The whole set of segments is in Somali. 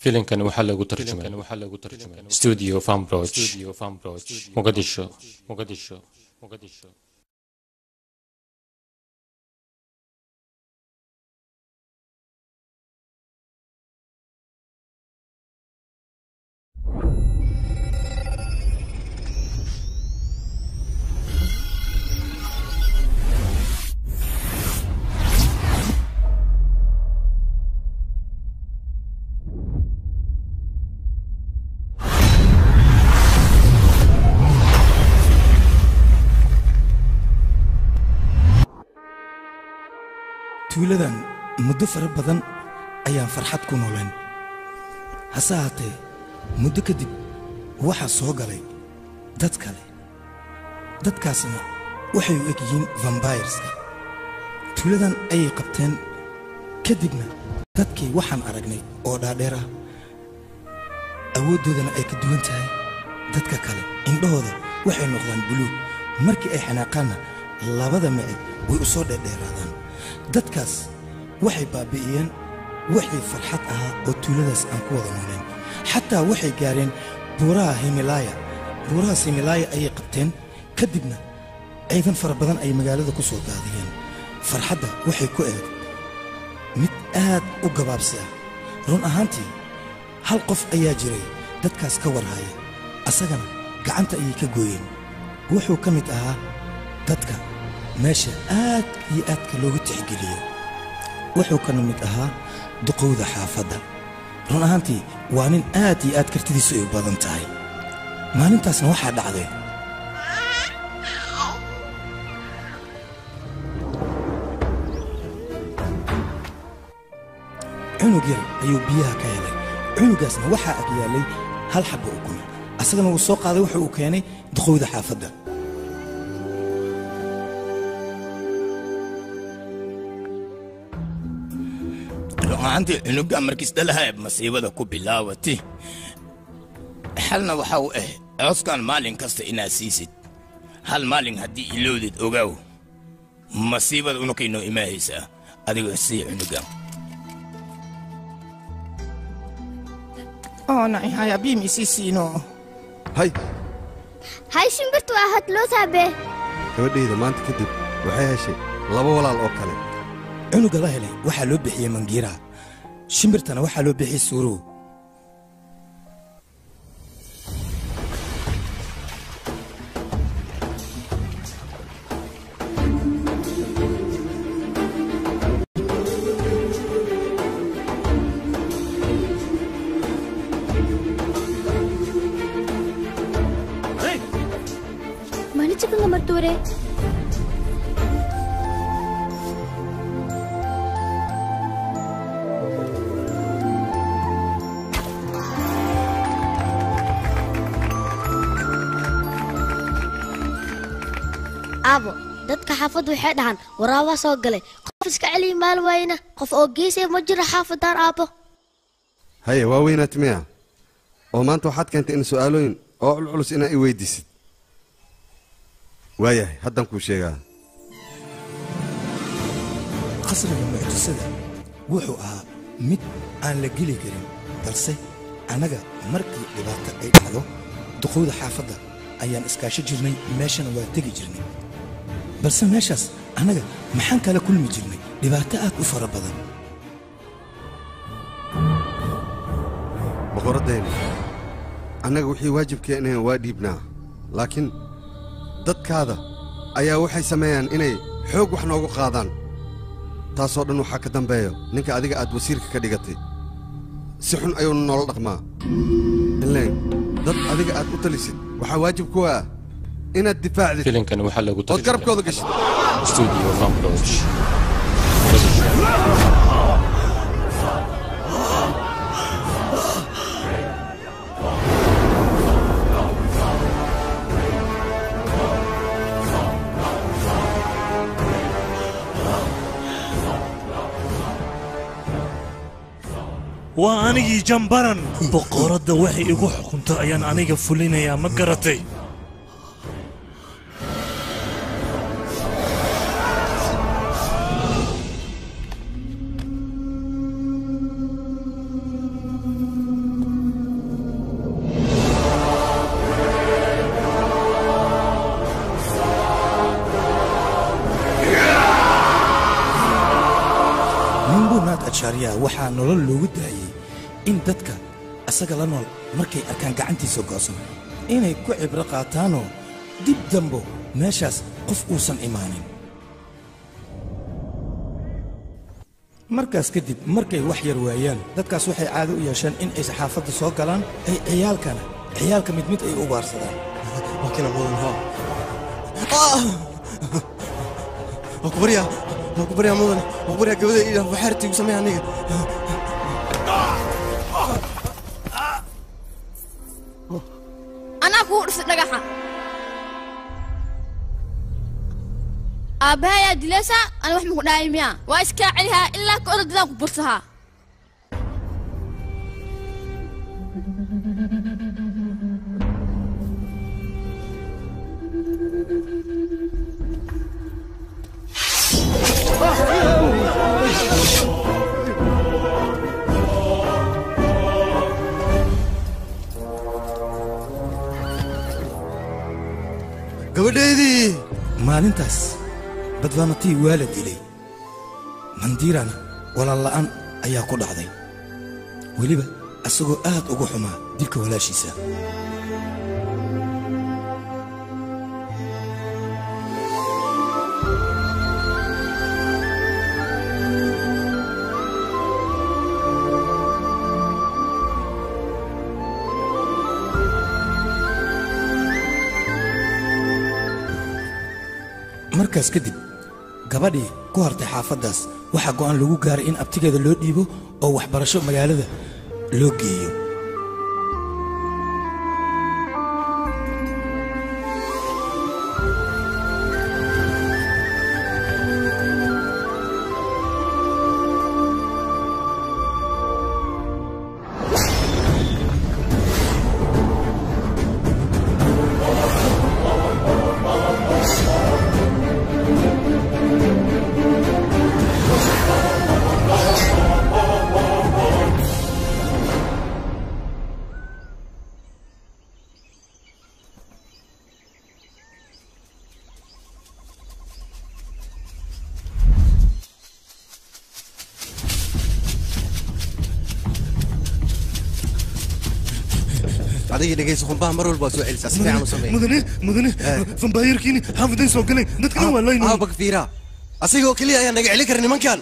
filimkan waxaa lagu tarjumay studio fambroch muqadisho muqadisho muqadisho tuuladan muddo fara badan ayaan farxad ku nooleen hase haatee muddo kadib waxaa soo galay dad kale dadkaasna waxay u eg yihiin vambayreska tuuladan ayay qabteen kadibna dadkii waxaan aragnay oo dhaadheer ah awooddoodana ay ka duwan tahay dadka kale indhahooda waxay noqdaan buluug markii ay xanaaqaanna labada micid way u soo dheerdheeraadaan dadkaas waxay baabbi'iyeen wixii farxad ahaa oo tuuladaas aan ku wada nooleen xataa waxay gaareen buuraha himalaaya buurahaas himalaaya ayay qabteen ka dibna ciidan fara badan ay magaalada ku soo daadiyeen farxadda waxay ku eeg mid aad u gabaabsi ah run ahaantii hal qof ayaa jiray dadkaas ka warhaya asagana gacanta ayay ka gooyeen wuxuu ka mid ahaa dadka meesha aad iyo aadka loogu tixgeliyo wuxuu kana mid ahaa duqowda xaafadda run ahaantii waa nin aad iyo aad kartidiisu ay u badan tahay maalintaasna waxaa dhacday cunug yar ayuu biyaha ka helay cunugaasna waxaa ag yaallay hal xabba ukun asagana wuu soo qaaday wuxuu uu keenay duqowda xaafadda ru'aantii cunuga markisdhalaha masiibada ku bilaawati xalna waxa uu ah cooskan maalin kasta inaad siisid hal maalin haddii ilowdid ogaaw masiibada unukaynoo imaahaysaa adigoo sii cunuga oonay haya biim isii siino hay hay shimbirtu waa hadloo taabe gabadhayda maanta kadib waxay heshay laba walaal oo kale cunuga la helay waxaa loo bixiyey mangiira shimbirtana waxaa loo bixiyey suurow മണിച്ചൊക്കെ മർത്തൂരെ aabo dadka xaafaddu waxay dhahaan waraabaa soo galay qof iska celiya maal waayna qof oo geesaya ma jiro xaafadaan aabbo haye waa weynaat miya oo maanta waxaad keentay in su'aalooyin oo culculus inaa i weydiisid waayahay haddaan kuu sheegaa qasriga mucjisada wuxuu ahaa mid aan la geli karin balse annaga markii dhibaato ay dhacdo duqowda xaafadda ayaan iskaasho jirnay meeshana waa tegi jirnay balse meeshaas annaga maxaan kala kulmi jirnay dhibaato aad u fara badan boqoraddayna annaga wixii waajibkeenahen waa dhiibnaa laakiin dadkaada ayaa waxay sameeyaan inay xoog wax noogu qaadaan taasoo dhan waxaa ka dambeeyo ninka adiga aad wasiirka ka dhigatay si xun ayuunu noola dhaqmaa ilayn dad adiga aad u talisid waxaa waajib ku ah inaad difaacdid filimkan waxaa lagu ood garabkooda gashid studio fambroch waa anigii jambaran boqoradda waxay igu xukunto ayaan aniga fulinayaa ma garatay adshaariya waxaa nolol loogu daayey in dadka asaga la nool markay arkaan gacantiisa go'san inay ku cibro qaataanoo dib dambo meeshaas qof uusan imaanin markaas kadib markay wax yar waayaan dadkaas waxay caado u yeesheen in ay saxaafadda soo galaan ay ciyaalkana ciyaalka mid mid ay u ugaarsadaan waakina mudan ho waa ku baryaa waa ku baryaa mudane waa ku baryaa gabadha ii waxaartiigu samee aniga anaa kugu dhisa dhagaxa aabbahayaa dilaysaa ana wax maku dhahay miya waa iskaa celihaa ilaa ka odadadaan ku bursahaa gabadhaydii maalintaas badbaanatii waa la dilay mandiirana walaalla'aan ayaa ku dhacday weliba asagoo aad ugu xumaa dilka walaashiisa markaas kadib gabadhii ku hartay xaafaddaas waxaa go'aan lagu gaaray in abtigeeda loo dhiibo oo waxbarasho magaalada loo geeyo adigii dhegayso qumbaha mar walba waa soo celisaa si fiican u sameeya mudane mudane fambaayarkiini xaafidayn soo galeen dadkana waa laynay aabak fiira asigoo keliya ayaa naga celin kara nimankan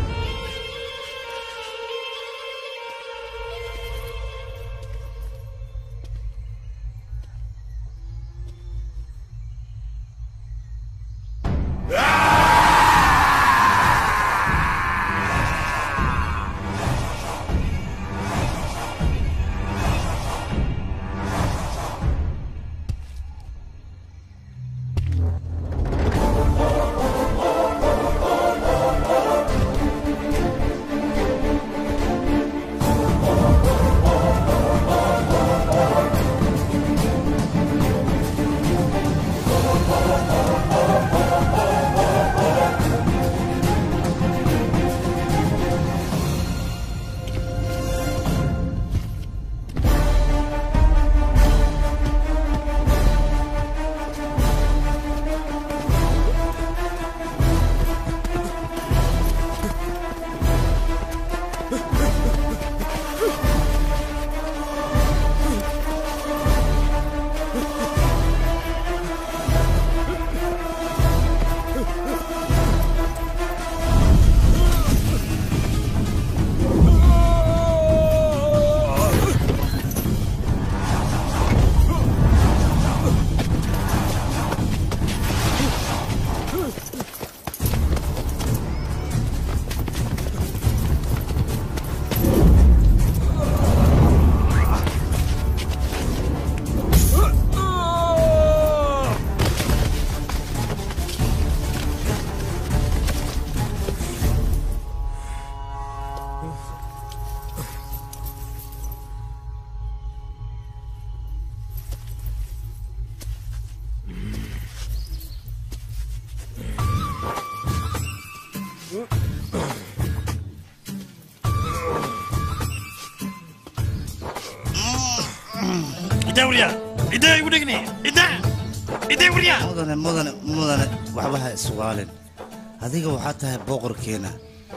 idaa wariya idaa igu dhegni idaa idaa wariya mudane mudane mudane waxba ha iswaalin adiga waxaa tahay boqorkeena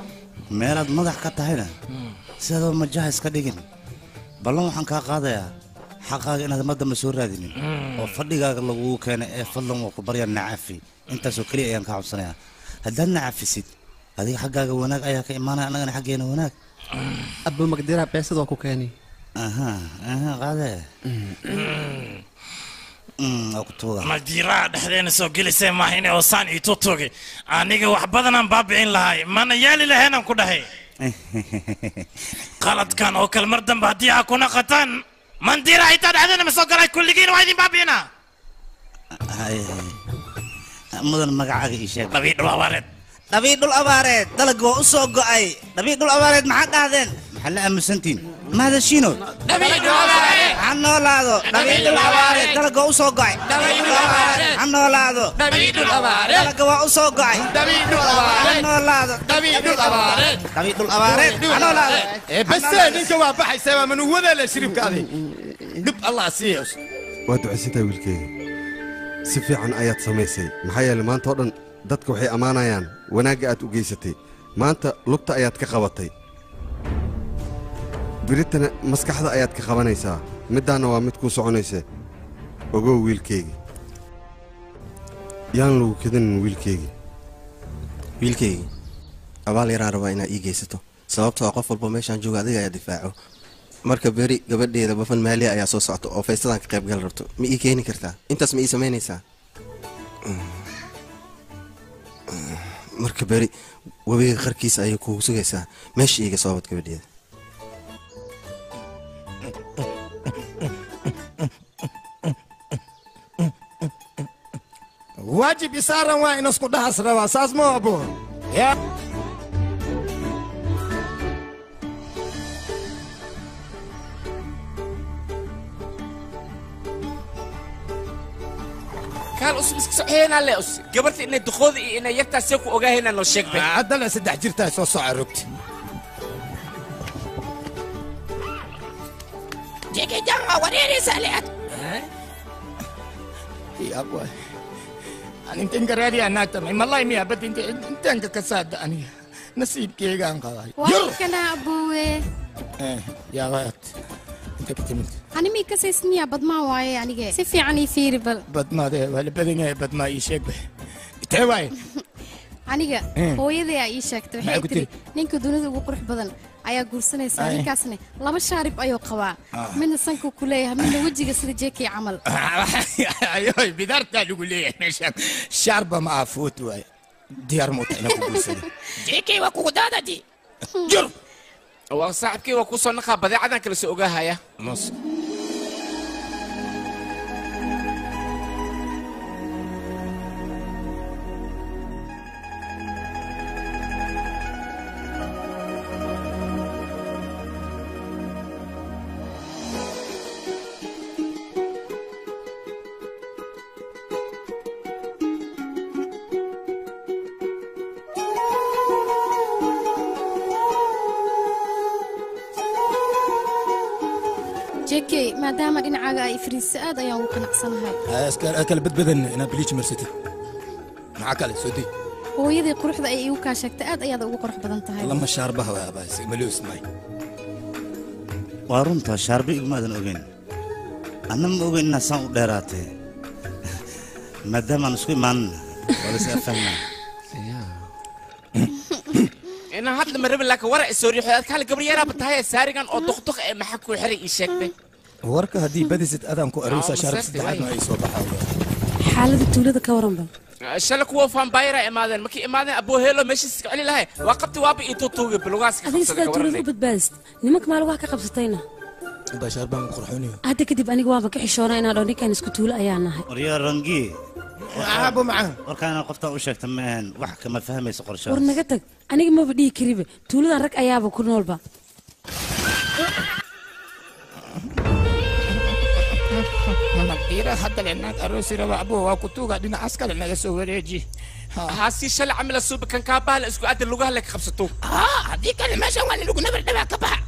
meelaad madax ka tahayna sidoo majaha iska dhigin ballan waxaan kaa qaadayaa xaqaaga inaad mar dambe soo raadinin oo fadhigaaga lagugu keenay ee fadlan waa ku baryaa nacafi intaasoo keliya ayaan kaa codsanayaa haddaad nacafisid adiga xaggaaga wanaag ayaa ka imaanaya annagana xaggeena wanaag abba magdiraa beesad waa ku keeni aha aha qaade waa ku tuuga magdiiraha dhexdeena soo gelisay maahine oo saan ii tutugi aniga wax badanaan baabicin lahay mana yeeli laheenan ku dhahay qaladkan oo kale mar dambe haddii aa kuna qataan mandiira xitaa dhexdeena ma soo galay kulligiina waa idin baabi'inaa Hay, hay. mudan magacaaga ii sheeg dhabii dhul abaareed dhabii dhul abaareed dalag waa u soo go'ay dhabii dhul abaareed maxaa dhahdeen maxaa la aamusantiin mahadashiino ha noolaado dhabii dhul abaareed dalag waa u soo go'ay ha noolaado dalag waa u soo go'ay ha noolaado dhabii dhul abaareed ha noolaado base ninka waa baxaysaa waa manuwada le shiribkaadi dhib allah siiya waa ducaysantahay wiilkeyga si fiican ayaad samaysay maxaa yeelay maanta oo dhan dadka waxay ammaanayaan wanaagga aad u geysatay maanta lugta ayaad ka qabatay biritana maskaxda ayaad ka qabanaysaa middaanna waa mid kuu soconaysa ogow wiilkeygii yaan lagu kadinin wiilkeygii wiilkaygii abaal yaraan rabaa inaad ii geysato sababtoo ah qof walba meeshaan jooga adiga ayaa difaaco marka beri gabadheeda bafan maaliya ayaa soo socta oo faystadan ka qaybgal rabto ma ii keeni kartaa intaas ma ii samaynaysaa marka beri webiga qarkiisa ayay kugu sugaysaa meesha iiga soobad gabadheeda waajib isaaran waa inasku dhahas rabaa saas ma abo ya kaal usub iska soceynaa le us gabarta inay duqooda iyo inay yartaas see ku ogaahayna noo sheeg be haddana saddex jirtaa soo soca rogti jekejanga wareereysa lead yabwa anintan garaariyaa naagtamay malay miyaa bad intaanka ka saada aniga nasiibkeygaan qabay waakana aboowe yaaqaad inta ka timid animii kasaysniya badmaa waaye anige si fiican ii fiiri bal badmaadee waa la badan yahay badmaa ii sheeg be itee waaye aniga Eh. hooyaday aa ii sheegtay Maxay waxay ku tiri tiri? ninka dunida ugu qurux badan ayaa guursanaysaa Ay. ninkaasna laba shaarib ayuu qabaa Ah. midna sankuu ku leeyahay midna wejiga sida jeekii camal ayoy bidaartaa lagu leeyahay meeshaan shaarba ma aha foot waaye diyaar muuta ina ku guursada jekey waa kugu daadadi jur waa saaxibkii waa kusoo naqaa badeecadan kale soo ogaahaya mus jeekey maadaama dhinacaaga ay fariisa aad ayaan ugu qanacsanahay kala badbadan inaad biliij marsatid maxaa kale soo dey hooyadii quruxda ay igu kaa sheegtay aad ayaad ugu qurux badan tahay lama shaarbaha waa abaas maloos may waa runtaa shaarba igumaadan ogeyn anna ma ogeyn inaad saan u dheeraatay maadaamaan isku imaanana waa la is afahmaa inaan hadda ma rabin laakiin wara isoo riixo aad kaale gabar yaraaba tahay saarigan oo duqduq ee maxaa kuu xiray ii sheeg be warka haddii badisid adaan ku aroosa Ah, shaarab maseerti, saddexaadna waay. ay soo baxaa xaalada tuulada ka waran bal shalay kuwa vampire imaadeen markay imaadeen aboo heelo meeshiis iska celi lahay waa qabti waaba ii tutuuga bilugaas ka adiga qabsaday sidaa ka tuulada u waranay badbaadist nimanka maal wax ka qabsatayna baa shaarbaan qurxooniyo hadda kadib aniga waaba ka xishoona inaan dhao ninkan isku tuulo ayaa nahay waryaa rangi aabo macaan warkaana qoftaan u sheegta ma ahan wax kama fahmayso qorshaha war naga tag aniga maba dhihi kariba tuuladan rag ayaaba ku noolba nabdiira hadda le naag aroosi raba abo waa ku tuuga dhinacaas kale naga soo wareeji haa sii shalay camila suubi kan kaa bahla isku adda lugaha le ka qabsato haddii kale meeshan waa lagu nabar dhabaa ka baxa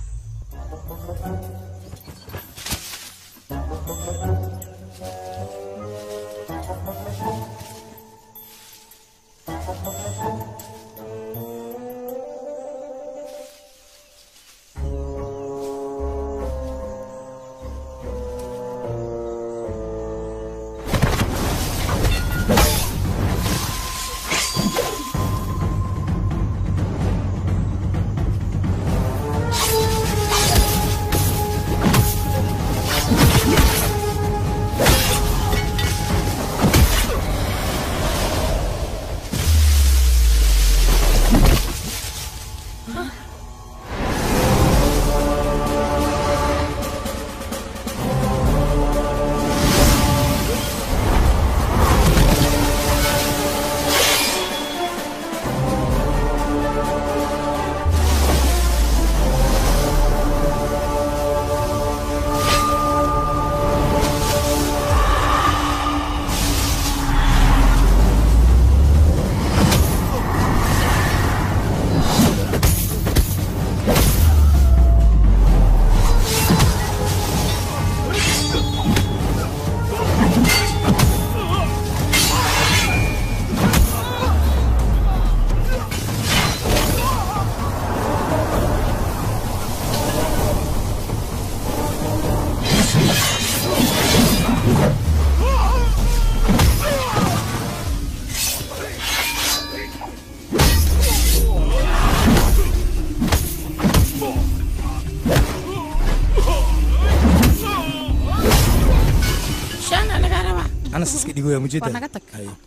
digoyaa mujeda Waa naga tag.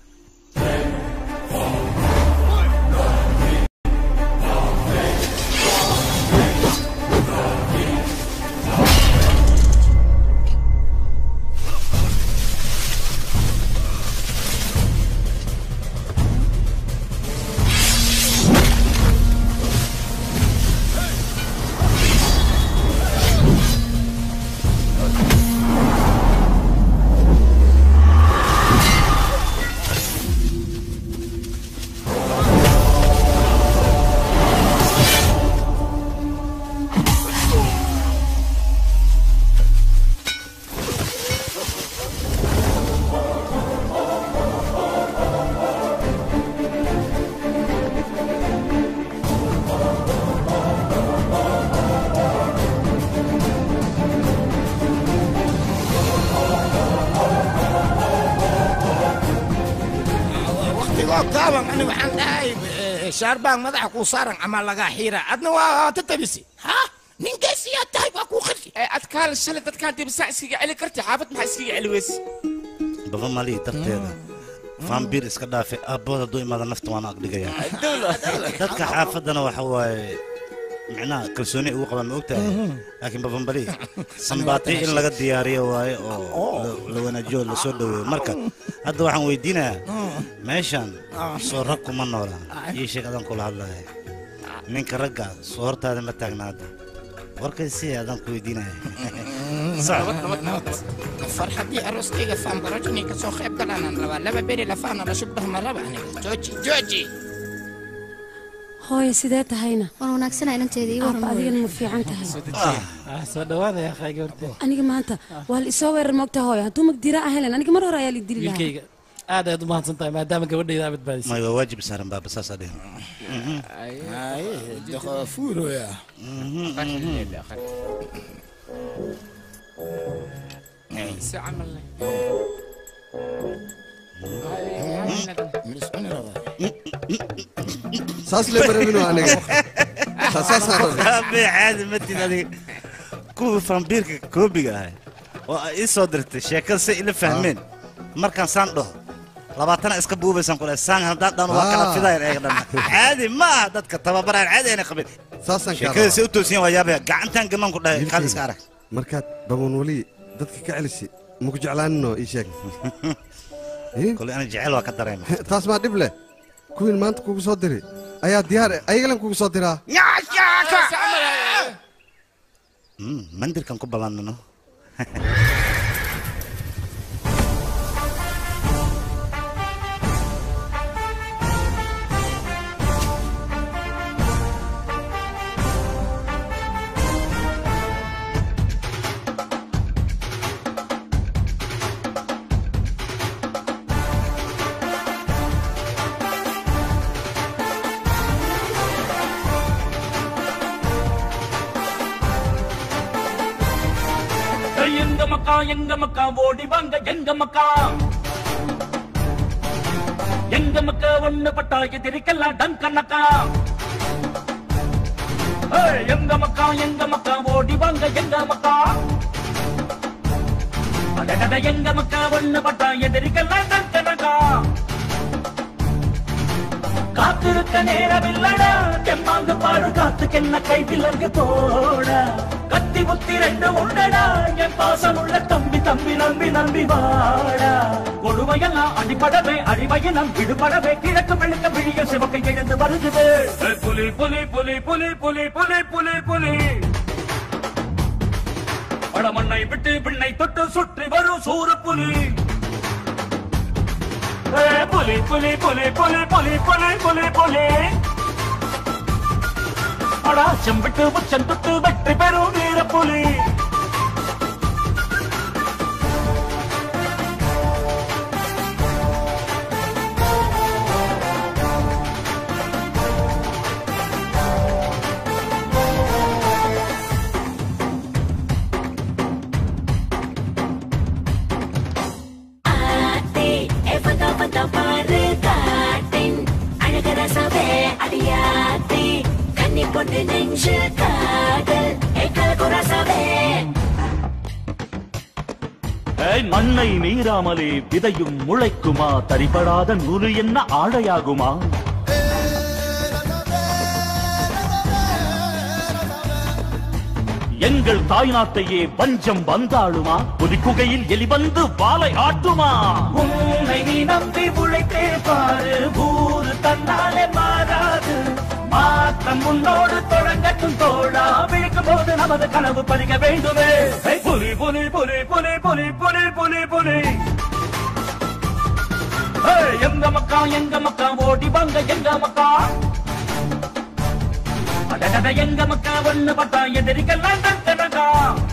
waqtigoo gaaban ani waxaan dhahay eh, shaarbaan madaxa kuu saaran ama lagaa xiira adna waa ta tabisi ha ninkaasiyaa tahay waa kuu qirki adkaal shalay dadkaan dibisaan iskaga celi karti xaafad maxaa iskaga celi weyse baba mali darteeda faambiir iska dhaafe aabbood hadduu imaada nafta waana agdhigaya dadka xaafaddana waxa waaye micnaha kalsooni ugu qabaan ma ogtahay laakiin babambali sambaati in laga diyaariyo waaye oo la- la wanaajiyo la soo dhoweeyo marka hadda waxaan weydiinayaa meeshan soo rag kuma noola ii sheeg adaan kula hadlaya ninka ragga soo hortaada ma taagna hadda warkay si adaan ku weydiinaya farxaddii arooskayga faanbarajini ka soo qayb galanaan rabaa laba beri lafaana la shubdhaha ma raba aniga jooji jooji hooye sidee tahayna waan wanaagsanahay inanteeda ii waran adigana ma fiican tahay soo dhawaada yaa khayga horta aniga maanta waa la isoo weerar moogta hooye hadduu magdira ahayn aniga mar hore ayaa la dili lahaa wiilkayga aad ayaad u mahadsan tahay maadaama gabadhayda aad badbaadisay may waa waajib saaran baaba saasaa dhihin fuuroya si camal leh saas lee marabino aniga saasaan rabay Aabe caadi ma tid adiga kuwii fambiirka koobiga ahay oo ay ii soo dirtay sheekada si ila fahmeen markaan saan dhaho labaatana iska buubaysaan kule saan haddaan dhano waa kala Ah. fidayan eega dhan caadi ma aha dadka tababaraan caadi ayna qabin saasaan kaa sheekada si rabaa. u toosiyan waa yaabaya gacantaan gamaan ku dhahay kaad iska arag markaad baban weli dadka ka celisi maku jeclaaninoo ii sheeg kole ana jecel waa ka dareema taas maa dhib leh kuwiin maanta kugu soo diri ayaa diyaar eh, ayagalan kugu soo diraa Mm, mandirkan ku ballanino எங்க மக்கா எங்க மக்கா ஓடி வாங்க எங்க மக்கா எங்க மக்கா ஒண்ணு பட்டா எதிரிக்கெல்லாம் டங்கனக்கா ஏய், எங்க மக்கா எங்க மக்கா ஓடி வாங்க எங்க மக்கா அடடட எங்க மக்கா ஒண்ணு பட்டா எதிரிக்கெல்லாம் டங்கனக்கா காத்திருக்க நேரமில்லடா தெம்மாங்கு பாடு காத்துக்கென்ன கை விலங்கு போட கத்தி புத்தி ரெண்டு உண்டடா என் பாசம் உள்ள தம்பி தம்பி நம்பி நம்பி வாடா கொடுமையெல்லாம் அடிபடவே அடிமையினம் விடுபடவே கிழக்கு வெளுக்க விழிய சிவக்கை எழுந்து வருகுது ஏய், புலி புலி புலி புலி புலி புலி புலி புலி படமண்ணை விட்டு விண்ணை தொட்டு சுற்றி வரும் சூர புலி ஏய், புலி புலி புலி புலி புலி புலி புலி புலி அடா செம்பிட்டு உச்சம் தொட்டு வெற்றி பெறும் வீர புலி பொண்ணு நெஞ்சு காதல் எங்கள் குரசவே ஏய், மண்ணை மீறாமலே விதையும் முளைக்குமா தரிபடாத நூறு என்ன ஆழையாகுமா எங்கள் தாய்நாட்டையே வஞ்சம் வந்தாளுமா புலிக்குகையில் எலி வந்து வாளை ஆட்டுமா உன்னை நீ நம்பி உழைத்தே பாரு ஊரு தன்னாலே மாறாது மாற்றம் முன்னோடு தொடங்கட்டும் தோழா விழிக்கும் போது நமது கனவு பறிக்க வேண்டுமே ஏய், புலி புலி புலி புலி புலி புலி புலி புலி ஏய், எங்க மக்கா எங்க மக்கா ஓடி வாங்க எங்க மக்கா அடடட எங்க மக்கா ஒண்ணு பட்டா எதிரிக்கெல்லாம் தட்டடகா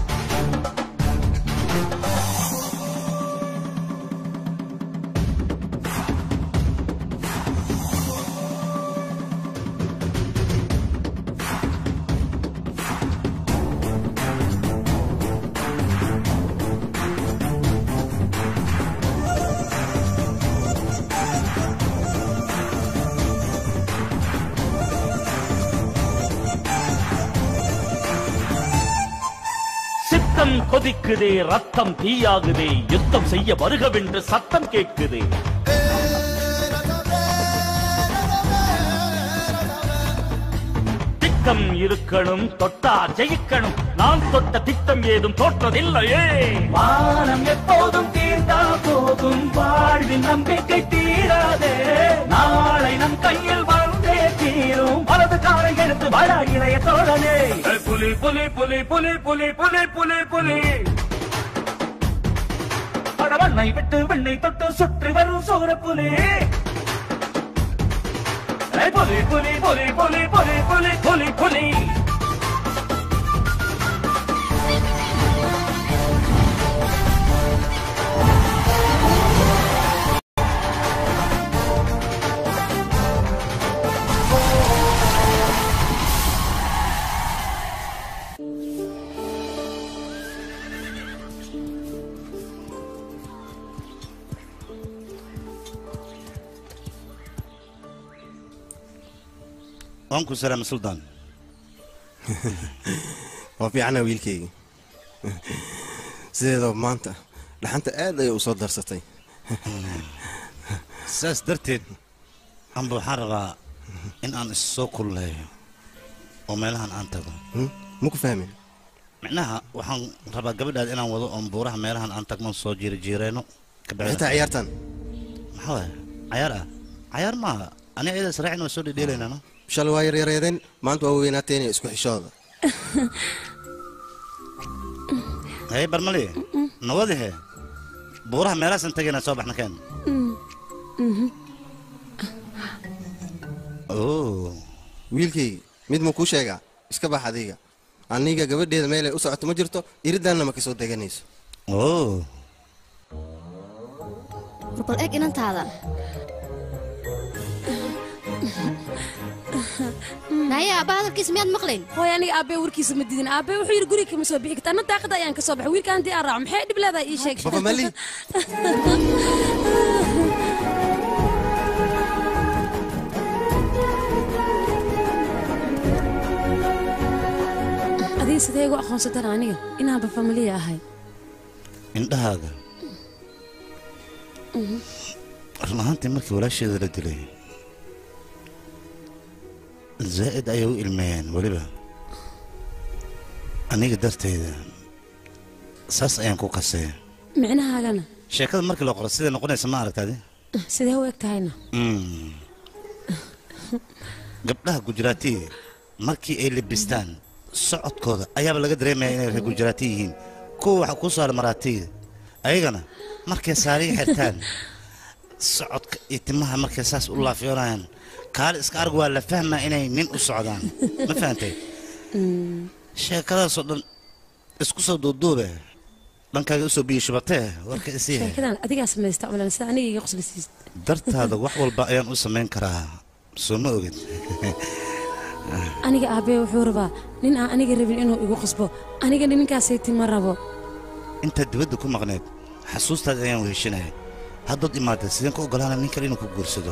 சித்தம் கொதிக்குதே ரத்தம் தீயாகுதே யுத்தம் செய்ய வருகவென்று சத்தம் கேட்குதே திட்டம் இருக்கணும் தொட்டா ஜெயிக்கணும் நான் தொட்ட திட்டம் ஏதும் தோற்றதில்லையே வானம் எப்போதும் தீர்ந்தா போதும் வாழ்வின் நம்பிக்கை தீராதே நாளை நம் கையில் வந்தே தீரும் வலது காலை எடுத்து வாழ இளைய தோழனே ஏய், புலி புலி புலி புலி புலி புலி புலி புலி படவண்ணை விட்டு வெண்ணை தொட்டு சுற்றி வரும் சோர புலி ஏய், புலி புலி புலி புலி புலி புலி புலி புலி waan ku salaama suldaan waa fiicana wiilkayga sideedaba maanta dhaxanta aad ayay u soo darsatay saas darteed amba waxaan rabaa in aan is soo kulleeyo oo meelahan aan tago ma ku fahmin micnaha waxaan rabaa gabadhaad inaan wado oon buuraha meelahan aan tagno soo jiirijiireyno xitaa ciyaartan maxaa waaya cayaar ah cayaar maaha ani ayada israacin waa soo dhedheelaynaa no shalay waa yaryareedeen maanta waa weynaateen isku xishooda haye barmali nawadihe buuraha meelahaasan tagaynaa soo baxna keen oo wiilkayga mid ma kuu sheegaa iska bax adiga aniga gabadheeda meelay u socoto ma jirto iridaanna ma kasoo deganayso oo bal eg inantaada naya aabba hadalkiisa miyaad maqlayn hooy aniga aabbee warkiisa ma didin aabbee wuxuu yidhi guriga kama soo bixi karta anna daaqada ayaan ka soo baxay wiilka haddii aan raaco maxay dhib leedahay ii sheeg Baba Mali. adiga sidee igu aqoonsataan aniga inaanba familiya ahay indhahaaga run ahaantii markii walaasheeda la dilay zaa'id ayay u ilmeeyeen weliba aniga darteeda saas ayaan ku kasee micnahaagana sheekada markii la qoro siday noqonaysa ma aragtaadi sidee u eg tahayna Mm. gabdhaha gujaraatiga markii ay lebistaan socodkooda ayaaba laga dareemaya inay reer gujaraati yihiin kuwa waxa ku saara maraatiga ayagana markay saariga xirtaan socodka iyo timaha markay saas u laafiyoonayaan kaali iska arg waa la fahmaa inay nin u socdaan ma fahantay sheekadaasoo dhan isku soo duuduube dhankaaga usoo biyo shubatee warka isii sheekadan adigaa samaysta cumlan sida aniga iga qoslisiis dartaada wax walba ayaan u samayn karaa soo ma ogid aniga aabbee wuxuu rabaa nin aan aniga rabin inuu igu qasbo anigana ninkaasaytii ma rabo intaad dibadda ku maqneed xasuustaada ayaan weheshanaya haddaad imaadda sideen ku ogolaana nin kale inuu ku guursado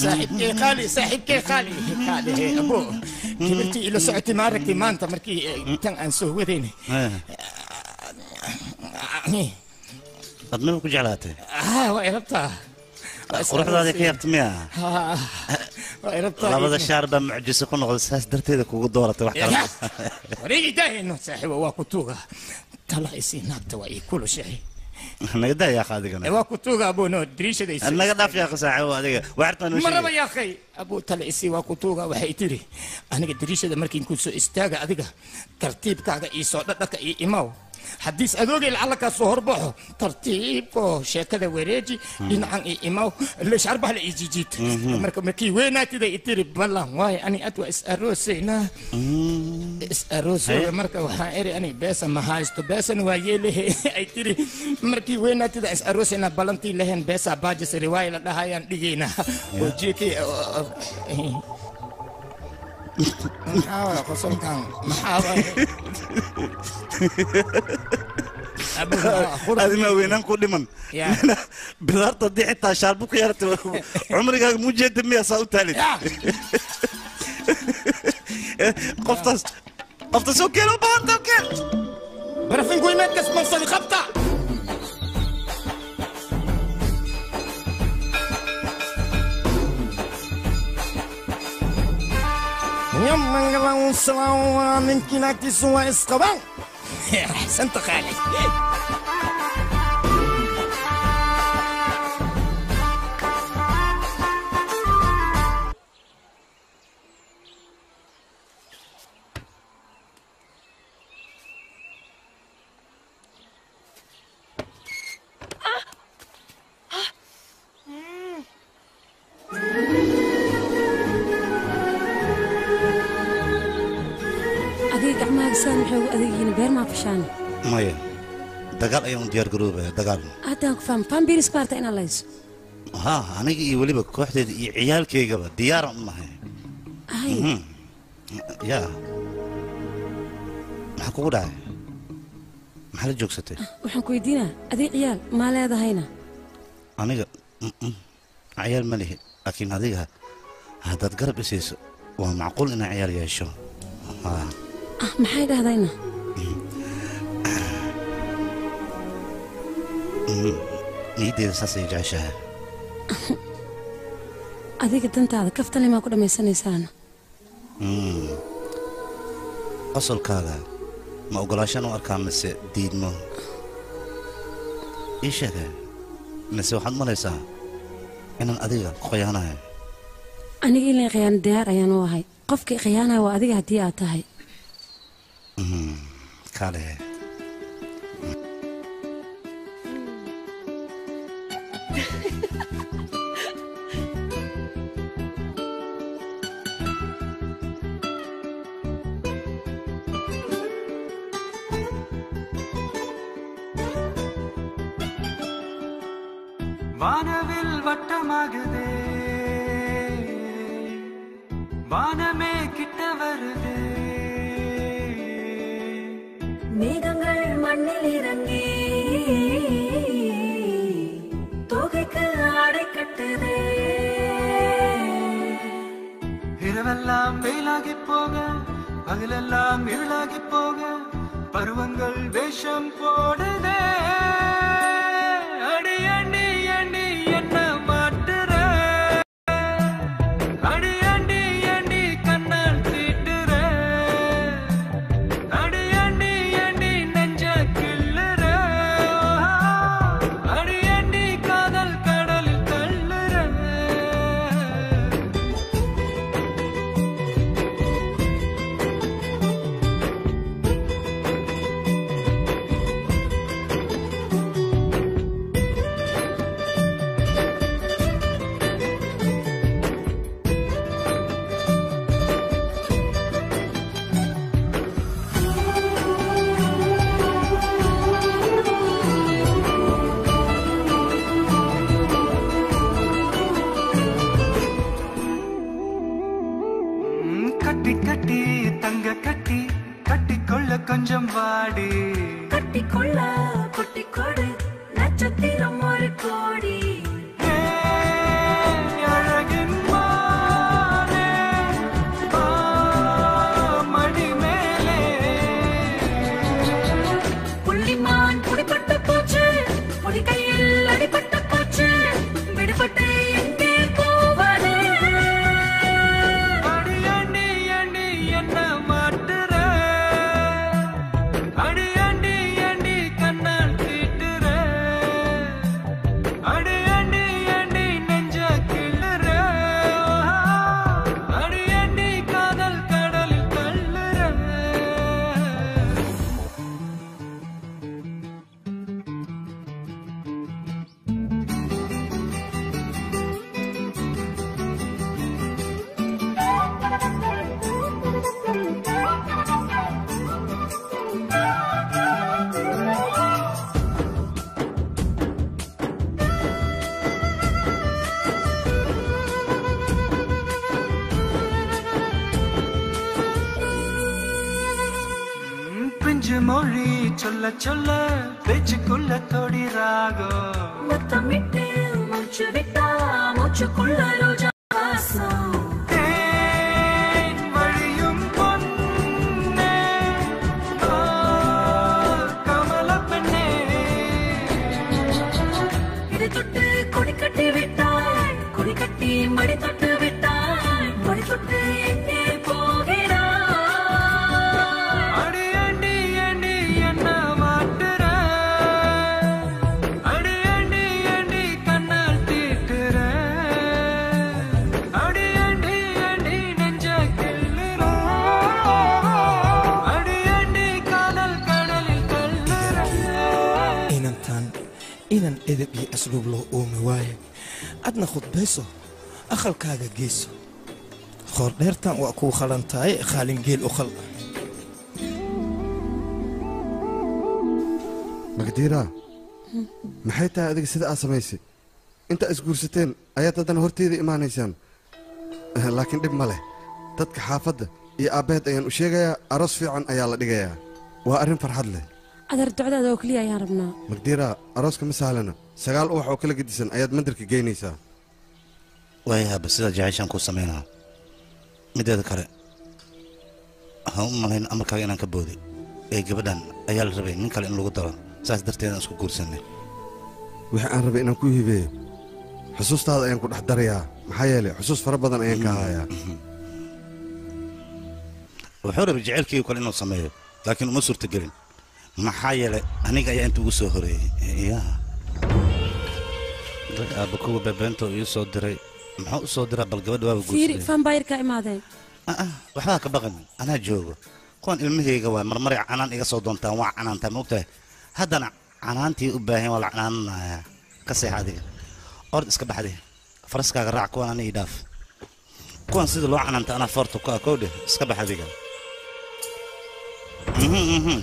saaxiibkey qaali saaxiibkey qaali qaali abo kibirtii ila socotay ma aragtay maanta markii eh, tan aan soo wadayn ad maba ku jeclaatay ah waa irabtaa quruxdaada ka yaabta miya Ah, waa irabtaa labada shaar baa mucjiso ku noqday saas darteeda kugu dooratay wax kale wareegi daahayno saaxiibo waa ku tuuga tala isii naagta waa ii kulushahay naga daa yaa qaadigana waa ku tuuga abono dariishadaysa naga dhaaf yaa saaxiibo adiga waxartaan u maraba sheegay yaa khay abuu tale isii waa ku tuuga waxay tiri aniga dariishada markiin ku soo istaaga adiga tartiibkaaga ii soo dhadhaka ii imaw haddiis adoogay lacala kaa soo horbaxo tartiibo sheekada wareeji dhinacan ii imaw leshaarbaha la ii jijiid marka markii weynaatida i tiri ballan waayo ani ad waa is aroosaynaa is aroosooga marka waxaan eri ani beesa ma haysto beesana waa yeelehe ay tiri markii weynaatida is aroosaynaa ballantii lehen beesa baajis riwaaya la dhahayaan dhigaynaa oo jeekii maxaa waay qosolkan maxaa waay adima weynaan ku dhiman bidaarta haddii xitaa shaarbu ku yeelatay cumrigaaga muu jeeda miya saa u taalid qoftaas qoftaas oo keen u baahanta oo keen barafinku imeedkas mansadi qabta يمن سلام من كناكي سوا اسقبان احسنت خالد adiga gacmahaaga saan maxay ugu adeegyihiin beer maa fashaan maya dagaal ayaan u diyaar garoobaya dagaal haddaan ku faham fambiris baarta inaad layso ha aniga iyo weliba kooxdeeda iyo ciyaalkaygaba diyaaran u nahay ay Mhm. ya maxaa kugu dhacay maxaa la joogsatay waxaan ku weydiinaa adiga ciyaal maa leedahayna aniga mm-mm, ciyaal ma lihi laakiin adiga haddaad garab isayso waa macquul inaan ciyaal yeesho Ha. ah maxay dhahdayna Mm, niyaddeeda saasay jeceshahay adiga dantaada kaftale maa ku dhammaysanaysaana Mm. qosolkaaga ma ogolaashaan u arkaa mise diidmo ii sheege mise waxaad malaysaa inaan adiga ku khiyaanayo aniga ilaa khiyaano diyaar ayaan u ahay qofkii khiyaanaya waa adiga haddii aad tahay Mm, kaale வானவில் வட்டமாகுதே வானமே கிட்ட வருதே மேகங்கள் மண்ணில் இறங்கி தொகைக்கு ஆடை கட்டுதே இரவெல்லாம் வெயிலாகி போக பகலெல்லாம் இருளாகி போக பருவங்கள் வேஷம் போடுதே அடி அண்டி அண்டி என்ன மாட்டுற அடி அண்டி அண்டி கண்ணால் தீட்டுற அடி அண்டி அண்டி நெஞ்ச கிள்ளுற அடி அண்டி காதல் கடலில் தள்ளுற ம், கட்டி கட்டி தங்க கட்டி கட்டிக்கொள்ள கொஞ்சம் வாடி கட்டிக்கொள்ள குட்டி கொடு நட்சத்திரம் ஒரு கோடி அழகின் மா பிஞ்சு மொழி சொல்ல சொல்ல பேச்சுக்குள்ள தொடி ராகம் முத்தமிட்டு மூச்சு விட்டா மூச்சுக்குள்ள ரோஜா வாசம் தேன் வழியும் பொன்னே ஆ, கமலப் பெண்ணே இது தொட்டு கொடி கட்டி விட்டாய் கொடி கட்டி மடி தொட்டு விட்டாய் மடி தொட்டு எங்கே போகிறாய் அடி அடி அடி என்ன மாட்டுற அடி அடி அடி கண்ணால் தீட்டுற அடி அடி அடி நெஞ்ச கிள்ளுற அடி அடி காதல் கடலில் தள்ளுற inantan inan edeb iyo asluub loo oomi waayo adna khudbayso akhalkaaga geyso qoordheertan waa kuu khalan tahay khaalin geel u khal magdiiraa maxay tahay adiga sida aad samaysay intaa isguursateen ayaad haddana horteyda imaanaysaan Eh, laakiin dhib ma leh dadka xaafadda iyo aabbaheed ayaan u sheegayaa aroos fiican ayaa la dhigayaa waa arrin farxad leh adeer ducdaada oo keliya ayaan rabnaa magdiiraa arooska ma sahlana sagaal ubax oo kala gedisan ayaad mandarka geynaysaa waayaaba sida jeceyshaan kuu samaynaa mideeda kale ha u malayn amarkaaga inaan ka booday ee gabadhan ayaa la rabay nin kale in lagu daro saas darteedaan isku guursanay wixii aan rabay inaan ku hibeeyo xusuustaada ayaan ku dhex darayaa maxaa yeelay xusuus fara badan ayaan ka hayaa wuxuu rabay jecelkii kale inuu sameeyo laakiin uma suurtagelin maxaa yeelay aniga ayaa inta ugu soo horeeyey ya dag aabba kuwa bebeento ii soo diray muxuu u soo diraa bal gabadha waaba fiiri guursaday fambayirka imaadeen waxbaa ka baqan anaa joogo kuwan ilmahayga waa marmaray canaan iga soo doontaan waa canaantaa ma ogtahay haddana canaantii u baahan waa la canaananayaa ka seex adiga ord iska baxde faraskaaga raac kuwan ana ii dhaaf kuwan sida loo canaanta anaa foorta ku ah kowdhe iska bax adiga Mhm, mhm.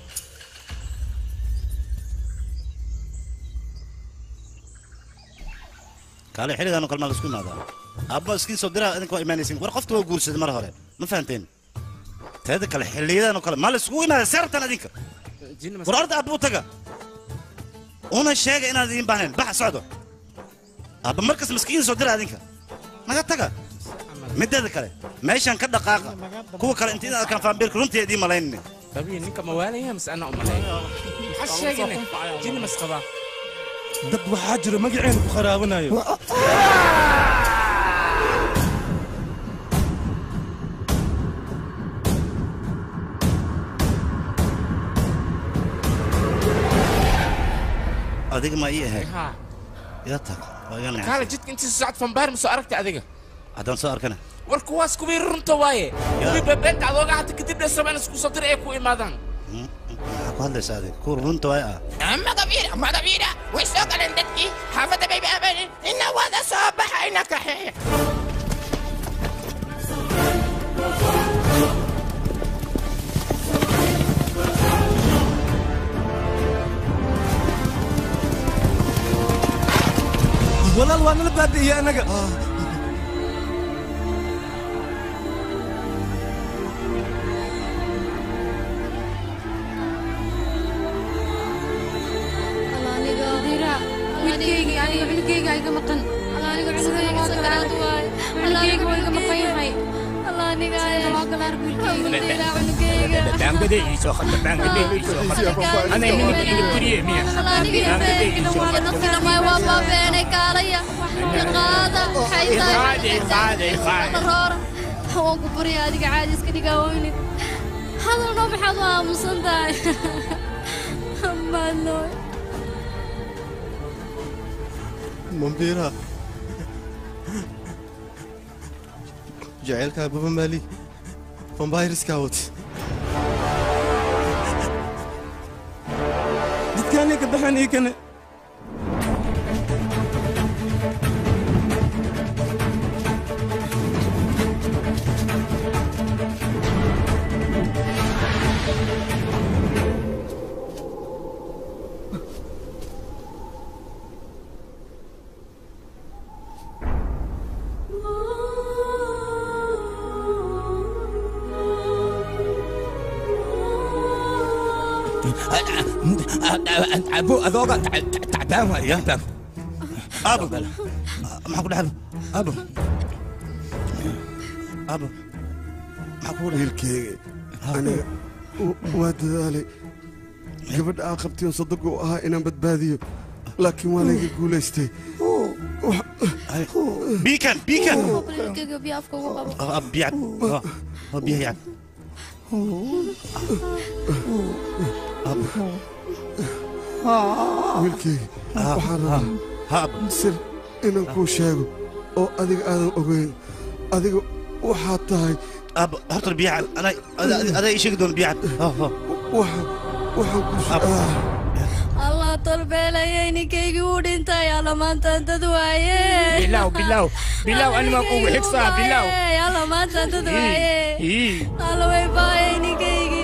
kaale xilligaan oo kale maa laisku imaadaa aabba iskiin soo diraa idinka waa imaanaysin war qofta waa guursaday mar hore ma fahanteen teeda kale xilliyadan oo kale maa laiskugu imaada seertan adinka war orda aabba u taga una sheega inaad idiin baahnayn baxa socdo aabba markas maskiin soo dira adinka naga taga mideeda kale meeshaan ka dhaqaaqa kuwa kale inta inaad arkaan faambiirka runtii idiin malaynine طبيعي ninka ma waalaya mise ana umalay maxaa sheegane jini mas qabaa dad waxaa jira magaceena ku kharaabanayo adiga ma ii ahayd Ha. yaa tag waa iga kaale nacay jidka intii socod fambaar ma soo aragtay adiga haddaan soo arkana war kuwaas kuwii runta waaye kuwii bebeenta adooga hata kadib dheesaba in isku soo dir ay ku imaadaan maxaa ku hadlaysaa adiga kuwa runta waay ah magabiira magabiira way soo galeen dadkii xaafadda bay baabanin ina wada soo baxa ina kaxeeya walaal waa nala baabi'iyey annaga wiilkayga aniga cunugayga iga maqan aniga cunugayga sakaraad waay cunugayga waa iga maqan yahay waa galaar wiilkayga cunugayga Bangade iso khata bangade iso khata. Ana ini ni ini kuriye miya. Bangade iso khata. Qaade qaade qaade. waan ku barya adiga caadi iska dhigaa weynin hadalno maxaad u aamusan tahay maadnooy Mambira. Jacaylkaa baba maali. Vampiriska wad. dadkaanay ka baxan ii kane abo adooga tacbaan waay tacbaan abo maxaa ku dhacda abo abo maxaa ku wiilkeyga aniga w- waa dadaalay gabadha aa qabtay oo sadagu ahaa inaan badbaadiyo laakiin waa layga guulaystay biikan biikan wiilkayga biyo afka ugu qabo biyad biyaha yacab wiilkeyga waxaan rabaa sir inaan kuu sheego oo adiga aadan ogeyn adiga waxaad tahay horta biyaha adaa ii sheegi doona biyaha waxaan ku allah tolbeelaya ninkaygi wuu dhintay alla maantaan dad waaye bilaw bilaw bilaw anima kugu xigsaa bilaw alla maantaan dad waaye Ii. alla way baayay ninkaygi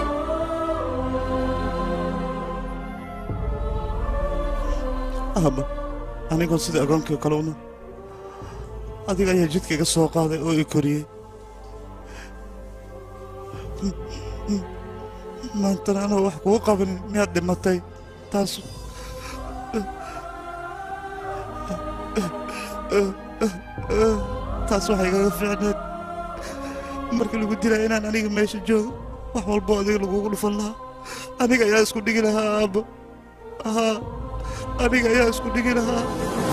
aaba anigoo sida agoonkii kale una adiga ayaa jidka iga soo qaaday oo i koriyey maantana anoo wax kugu qabanin miyaad dhimatay taas taas waxay igaga fiicneed markii lagu dilaya inaan aniga meesha joogo wax walbo adiga lagugu dhufan lahaa aniga ayaa isku dhigi lahaa aabbo haa aniga ayaa isku dhigi lahaa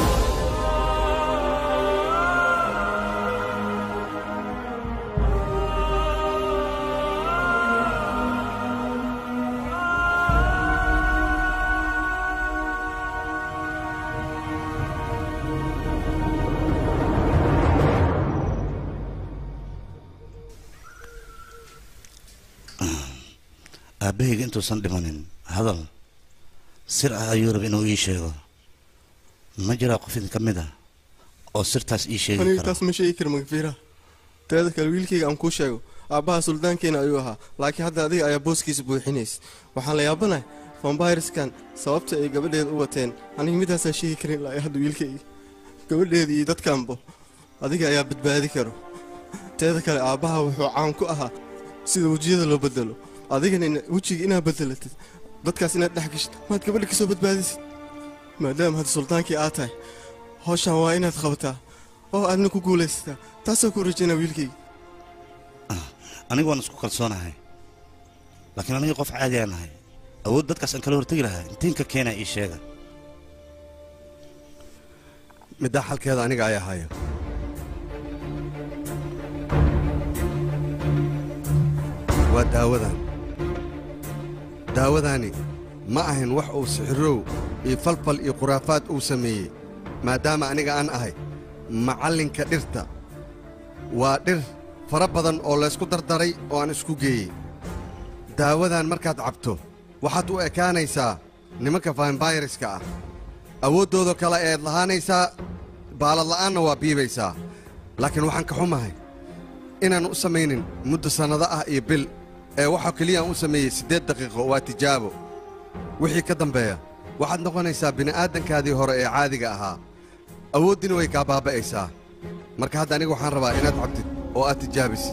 aabbahayga intuusan dhimanin hadal sir ah ayuu raba inuu ii sheego ma jiraa qof idin ka mid ah oo sirtaas ii sheegi aniga kara taas ma sheegi kara magfiira teeda kale wiilkayga aan kuu sheego aabbaha suldaankeena ayuu ahaa laakiin hadda adiga ayaa booskiisa buuxinays waxaan la yaabanahay vambireskan sababta ay gabadheeda u wateen aniga midaasaan sheegi karin ilaa hadda wiilkayga gabadheeda iyo dadkanbo adiga ayaa badbaadi karo teeda kale aabbaha wuxuu caan ku ahaa sida wejiyada loo bedelo adigana ina- wejiga inaad bedelatid dadkaas inaad dhex gashid maad gabadha ka soo badbaadisid maadaama hadda sultaankii aad tahay hawshan waa inaad qabataa oo aadna ku guulaysataa taasoo ku rajaynaa wiilkayga aniga waan isku kalsoonahay laakiin aniga qof caadi aan nahay awood dadkaas aan kala hortegi lahaa intiinka keena ii sheega middaa xalkeeda aniga ayaa haya waa daawadan daawadaani ma ahayn wax uu sixirow iyo falfal iyo khuraafaad uu sameeyey maadaama aniga aan ahay macallinka dhirta waa dhir fara badan oo laysku dardaray oo aan isku geeyey daawadan markaad cabto waxaad u ekaanaysaa nimanka vampayreska ah awooddooda kale eed lahaanaysaa baaladla'aanna waa biibaysaa laakiin waxaan ka xumahay inaan u samaynin muddo sannado ah iyo bil ee waxaa keliya aan u sameeyey siddeed daqiiqo waa tijaabo wixii ka dambeeya waxaad noqonaysaa bini'aadankaadii hore ee caadiga ahaa awooddiina way kaa baaba'aysaa marka hadda aniga waxaan rabaa inaad cabtid oo aad tijaabisid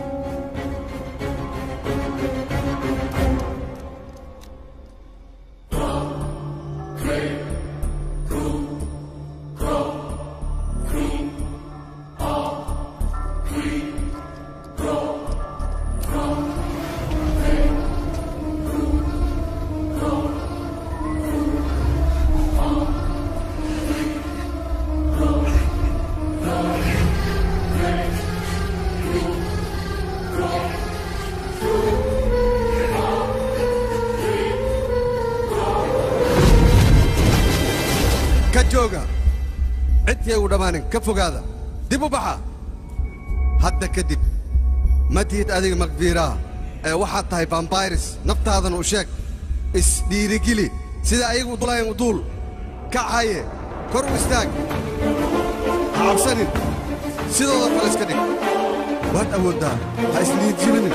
ka jooga cidkii ugu dhammaanin ka fogaada dib u baxa hadda kadib ma tihid adiga makfiiraha ee waxaad tahay vambayres naftaadana u sheeg isdhiirigeli sida ayagu dulayan u duul kacaye kor u istaag ha cabsanin sidooda kale iska dhig waad awooddaa ha isdhiirjibinin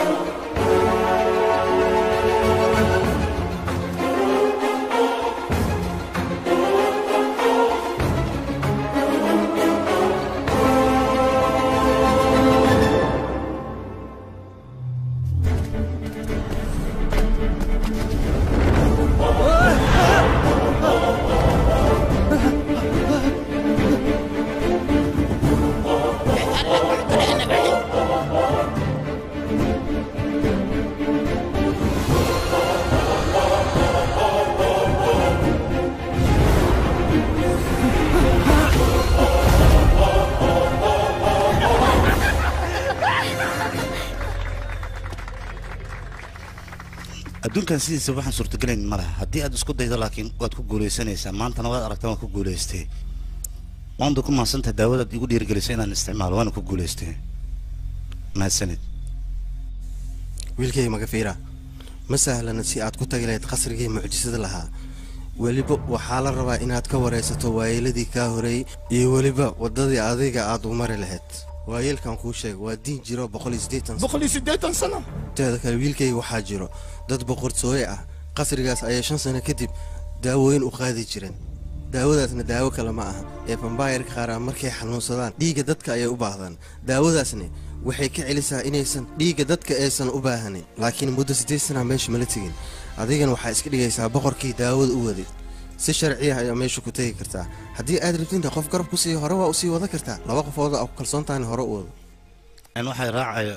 arrinkan sidiisa waxaan suurtagelayn ma laha haddii aad isku daydo laakiin waad ku guulaysanaysaa maantana waad aragtaa waan ku guulaystay waandu ku mahadsantahay daawadaad igu dhiirigelisay inaan isticmaalo waana ku guulaystay mahadsanid wiilkay magafiira ma sahlana si aad ku tagi lahayd qasrigii mucjisada lahaa weliba waxaa la rabaa inaad ka waraysato waayeeladii kaa horeeyey iyo weliba waddadii adiga aad u mari lahayd waayeelkan kuu sheega waa diin jiro boqol iyo siddeetan boqol iyo siddeetan sano teeda kale wiilkayga waxaa jiro dad boqortooye ah qasrigaas ayay shan sano kadib daawooyin u qaadi jireen daawadaasna daawo kale ma aha ee bambaayarka qaar ah markay xanuunsadaan dhiigga dadka ayay u baahdaan daawadaasni waxay ka celisaa inaysan dhiigga dadka aysan u baahanin laakiin muddo siddeed sana meesha mala tegin adigana waxaa iska dhigaysaa boqorkii daawada u waday si sharci ah ayaa meesha ku tegi kartaa haddii aad rabtinta qof garab ku siiyo hore waa usii wada kartaa laba qofooda aa ku kalsoon tahayna hore u wado n waxay raacaya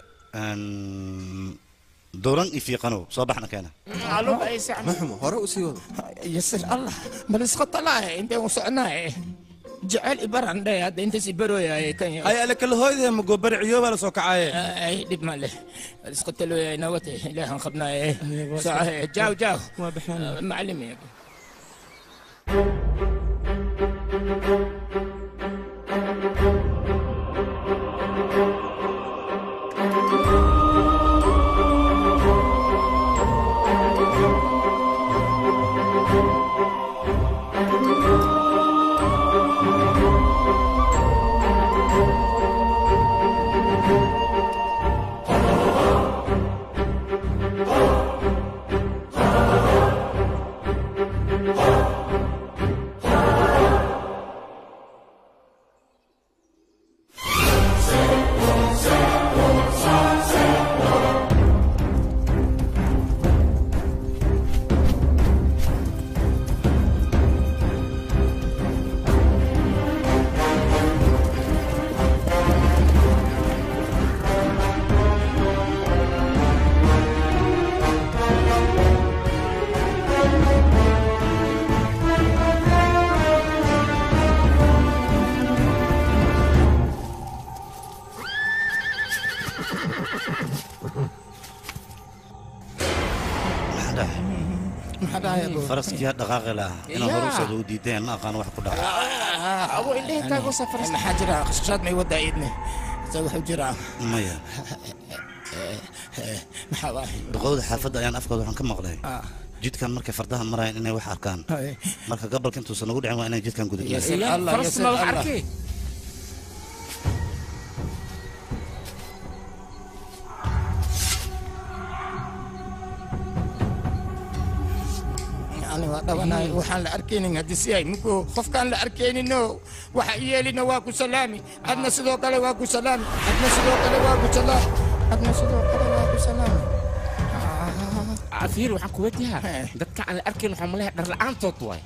dowran ifiiqanow soo baxna keena maxumo hore usii wado yasir allah bal iska talaaye intee u socnaaye jecel ibaran dhe hadda intaas ibarooyaye kan ay ale kala hooyde ma goobari ciyoobaa la soo kacaye ay dhib ma leh bal iska talooyaye nawate ilaahan qabnaaye socohe jaaw jaaw macallim faraskiyaa dhaqaaqi lahaa inaan hore usocdo u diidayan ma aqaan wax ku dhaca abo indhehe kaago safar maxaa jira qashqashaad may wadaa iidne se wuxuu jiraa maya maxaa waaye duqowda xaafadda ayaan afkooda waxaan ka maqlay jidkan markay fardaha marayaan inay wax arkaan marka gabalka intuusan nagu dhicin waa inay jidkan gudubnaa ani waa dhabanay waxaan la arkaynin haddii si ay mugo qofkaan la arkaynino waxa yeelina waa ku salaami adna sidoo kale waa ku salaami adna sidoo kale waa ku salaami adna sidoo kale waa ku salaami afiir waxaan ku weydiiyaa dadka aan la arkayn waxaan maleeyaa dhar la'aantood waay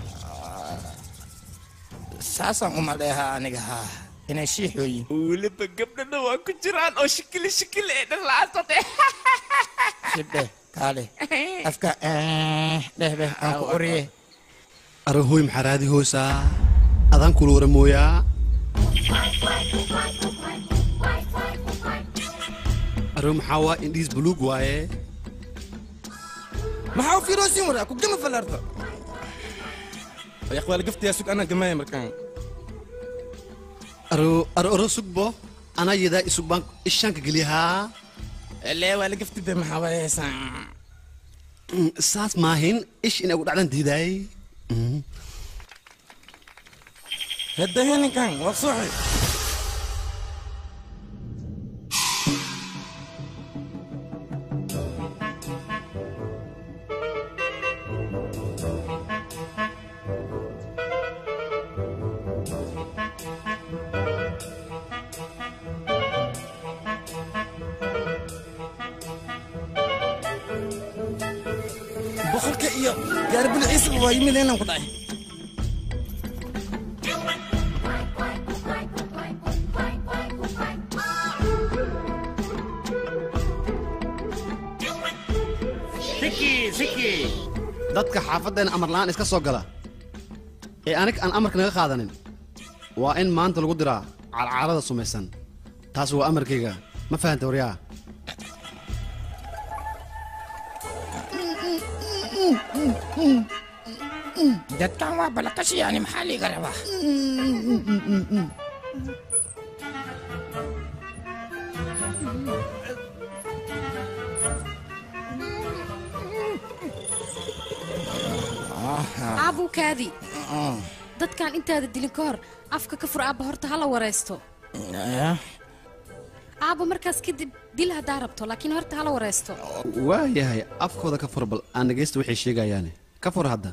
saasaan u maleehaa aniga haa inay shiixooyin weliba gabdhana waa ku jiraan oo shikili shikili ee dhar la'aantood shibdhe kaale afka dhehbe aan ku qoriye arahoy maxaa raadi hoosaa adaan kula wara mooyaa aro maxaa waa indhiis buluug waaye maxaa u fiiroosin waraa ku gama falarta yaqwaal gaftiyaa sug anaa gamaya markaan aro aro aro sugbo anaa yadaa isug baan ishaanka geliyahaa lee waa la gaftide maxaa waayeysaa saas maahin ish inay ugu dhacdan diidaay هدايا ninkan waa suuxi boqolka iyo gaari bilciisa waa yimid inaan ku dhacay dadka xaafaddeena amar la'aan iska soo gala ee anig aan amarka naga qaadanin waa in maanta lagu diraa calcalada sumaysan taas waa amarkayga ma fahanta waryaa dadkan waa balaqashi yani maxaa liiga rabaa aabukaadi dadkan intaada dilin ka hor afka ka fur aabba horta hala waraysto aabba markaas kadib dil haddaa rabto laakiin horta hala waraysto waayahay afkooda ka fur bal aan dhegaysta waxay sheegayaane ka fur hadda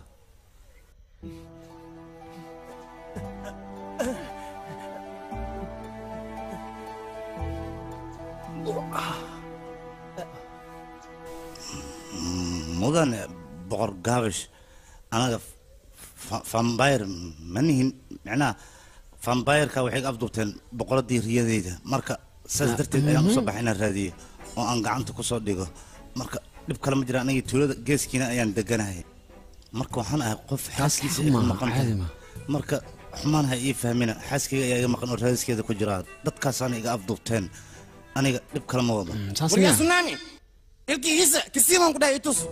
mudane boqor gaabish anaga fambayr ma nihin micnaha fambayrka waxay ga afduubteen boqoradii riyadeyda marka saas darteed ayaan usoo baxay inaan raadiyo oo aan gacanta kusoo dhigo marka dhib kale ma jira aniga tuulada geeskiina ayaan deganahay marka waxaan ahay qof xaaskiisa iga maqan tahay marka xumaan ha ii fahmina xaaskayga ayaa iga maqan oo raadiskeeda ku jira dadkaasaana iga afduubteen aniga dhib kale ma wado waryaa sunaami ilkihiisa kasiibaan ku dhahay itus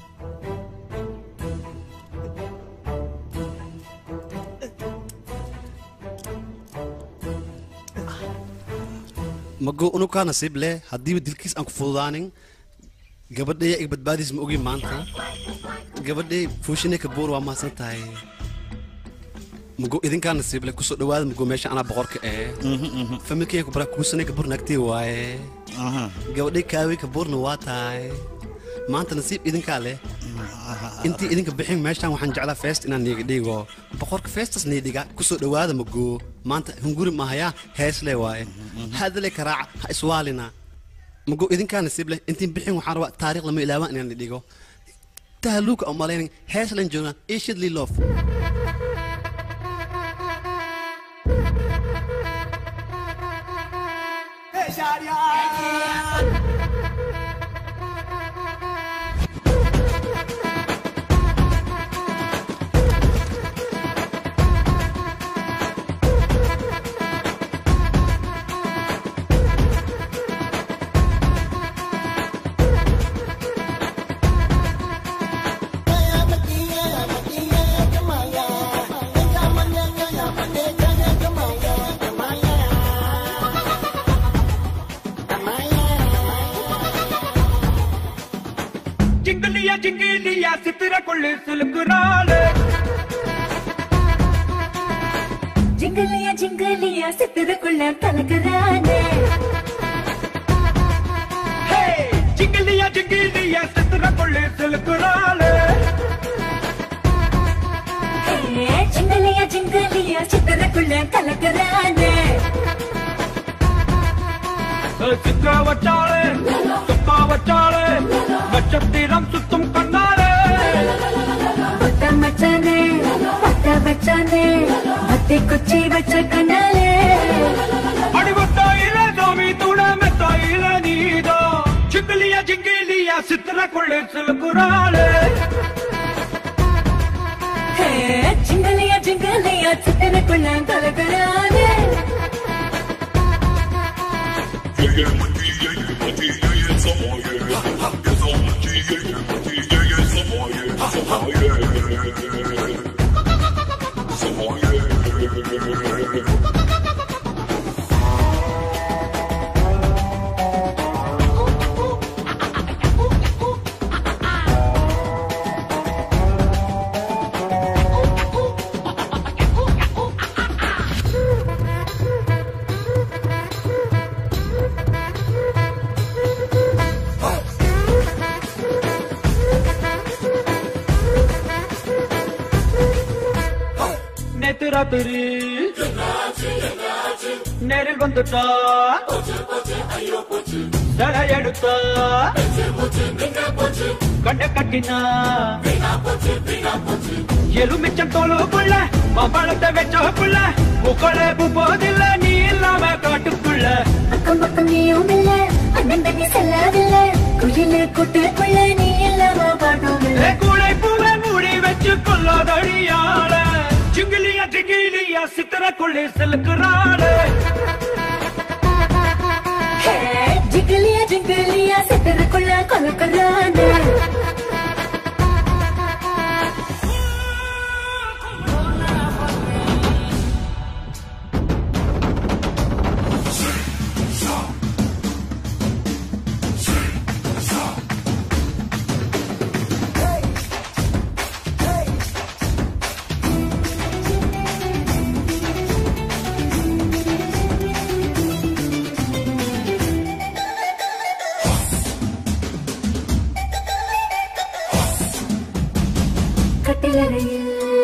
mago unukaa nasiib leh haddiiba dilkiis aan ku fududaanin gabadhaya ig badbaadiis ma ogi maanta gabadhay fuushine kabuur waa mahadsan tahay mago idinkaa nasiib leh kusoo dhawaada mago meesha anaa boqorka ee familkaya kubara kuusane kabuur naagtay waaye gabadhay kaawey kabuurna waa tahay maanta nasiib idinkaa leh intii idinka bixin meeshaan waxaan jeclaa feest inaan niiga dhigo boqorka feestas niidhiga kusoo dhawaada mago maanta hunguri mahaya heesle waaye hadale karaaca ha iswaalina mago idinkaa nasiib leh intiin bixin waxaan rabaa taariikh lama ilaawaan inaan dhigo tahluuka umalaynin heeslan joognaa ishidli loof ജിംഗലിയ ജിംഗലിയ സിത്തിരക്കുള്ളിൽ സിലുക്കുനാള് ജിംഗലിയ ജിംഗലിയ സിത്തിരക്കുള്ള കലകരാനേ ഹേ ജിംഗലിയ ജിംഗലിയ സിത്തിരക്കുള്ളിൽ സിലുക്കുനാള് ജിംഗലിയ ജിംഗലിയ സിത്തിരക്കുള്ള കലകരാനേ சிக்க வச்சாளே துப்பா வச்சாளே நட்சத்திரம் சுத்தும் கண்ணாளே பத்த மச்சானே பத்த வச்சானே பத்தி குச்சி வச்ச கண்ணாலே அடிவத்தாயில சாமி துண மெத்தாயில நீதா ஜிங்கிலியா ஜிங்கிலியா சித்திரக்குள்ளே சிலுக்குறாளே ജിംഗലിയ ജിംഗലിയ സിത്തിരക്കുള്ള കലകരാനേ நேத்து ராத்திரி நேரில் வந்துட்டா தலை எடுத்தா கண்ட கட்டினா எலுமிச்சம் தோலுக்குள்ள மாம்பழத்தை வச்சோக்குள்ள முக்களே போதில்ல நீ இல்லாம காட்டுக்குள்ள அக்கம் பக்கம் நீயும் இல்ல அண்ணன் தண்ணி செல்லாதில்ல குயிலு கூட்டுக்குள்ள நீ இல்லாம பாட்டும் இல்ல கூடை பூவை மூடி வச்சு கொள்ளாதடியாள ஜிங்கிலியா ஜிங்கிலியா சித்திரக்குள்ளே செலுக்குறாளே ஜிங்கிலியா ஜிங்கிலியா சித்திரக்குள்ள கொலக்கரானே കട്ടിലറയിൽ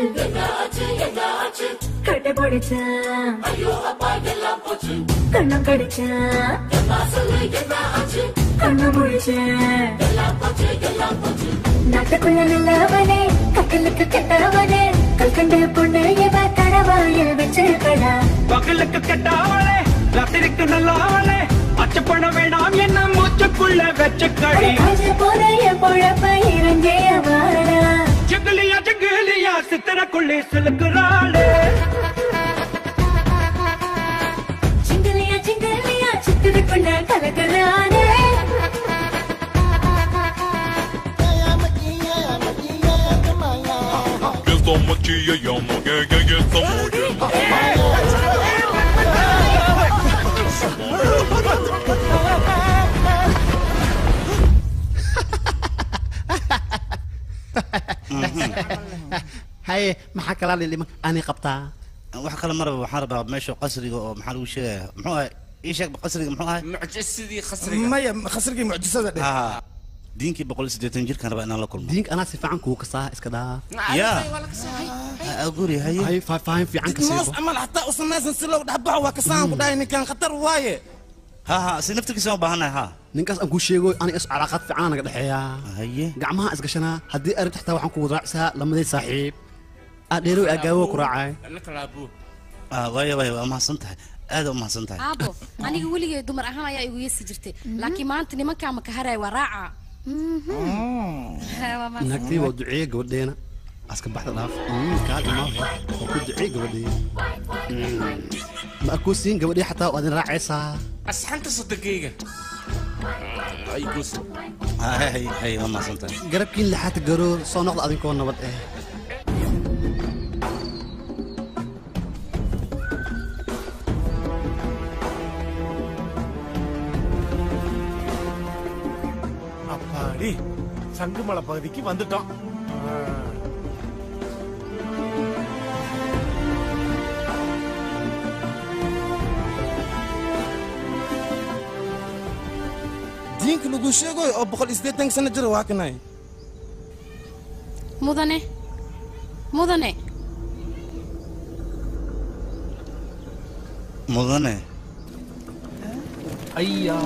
കെട്ടിപ്പൊടിച്ച കണ്ണം കടിച്ച കണ്ണു മുഴിച്ച് നാട്ടുക്കുള്ള നല്ലവനെ കട്ടിലൊക്കെ കെട്ടവനെ കൽക്കണ്ട പൊണ്ണ് ഇവ കടവായിൽ വെച്ച് കട பகலுக்கு கெட்டாவளே ராத்திரிக்கு நல்லாவளே அச்சப்பட வேண்டாம் என்ன மூச்சுக்குள்ள வச்ச கடி போறைய பொழப்ப இறங்கிய வாடா ஜிகிலியா ஜிகிலியா சித்திரக்குள்ளே சிலுக்குறாளே சிங்கலியா சிங்கலியா சித்திரக்குள்ள கலக்குறானே haye maxaa kalaa liliman ani qabtaa wax kale maraba waxaan rabaa meesha qasriga oo maxaa lagu sheegaya muxuu ahay ii sheeg qasriga muxuu ahay mucjisadii khasriga maya khasrigii mucjisada dheh Ah, diinkii boqol iyo siddeetan jirkaan rabaa inaan la kulmo diinka anaa si fiican kuu kasaa iska dhaaf yaa guri haye hay faahfaahin fiican ka moos siibo amal hataa u samaysan si loo dhexbaxo waa kasaan ku dhahay ninkan khatar waaye ha ha si naftirkiisa u baahanahay ha ninkaas aan kuu sheego aniga is calaaqaad fiican naga dhexeeyaa haye gacmaha isgashanaa haddii arrin xitaa waxaan kugu raacsaa lamadii saaxiib aadheerow aagaawo ku raacay Ah, waayo waayo waa mahadsan tahay aad u mahadsan tahay aabo aniga weligay dumar ahaan ayaa igu yeesi jirtay laakiin maanta nimankaa maka haray waa raaca Waa mahadsan. naagtii waa duceeye gabadheena aska baxda dhaaf Mm, kaal imaa waa ku duceeye gabadhee Mm, ma arkuu siin gabadhee xataa waad in raacaysaa asxanta sodogayga ay gus hay hay hay waa mahadsan tahay garabkiin lixaata garoor soo noqda adinkoo nabad eh அப்பாடி சங்குமலை பகுதிக்கு வந்துட்டோம் diinka lagu sheegayo oo boqol iyo siddeetan sano jira waa kanay mudane mudane mudane ayaa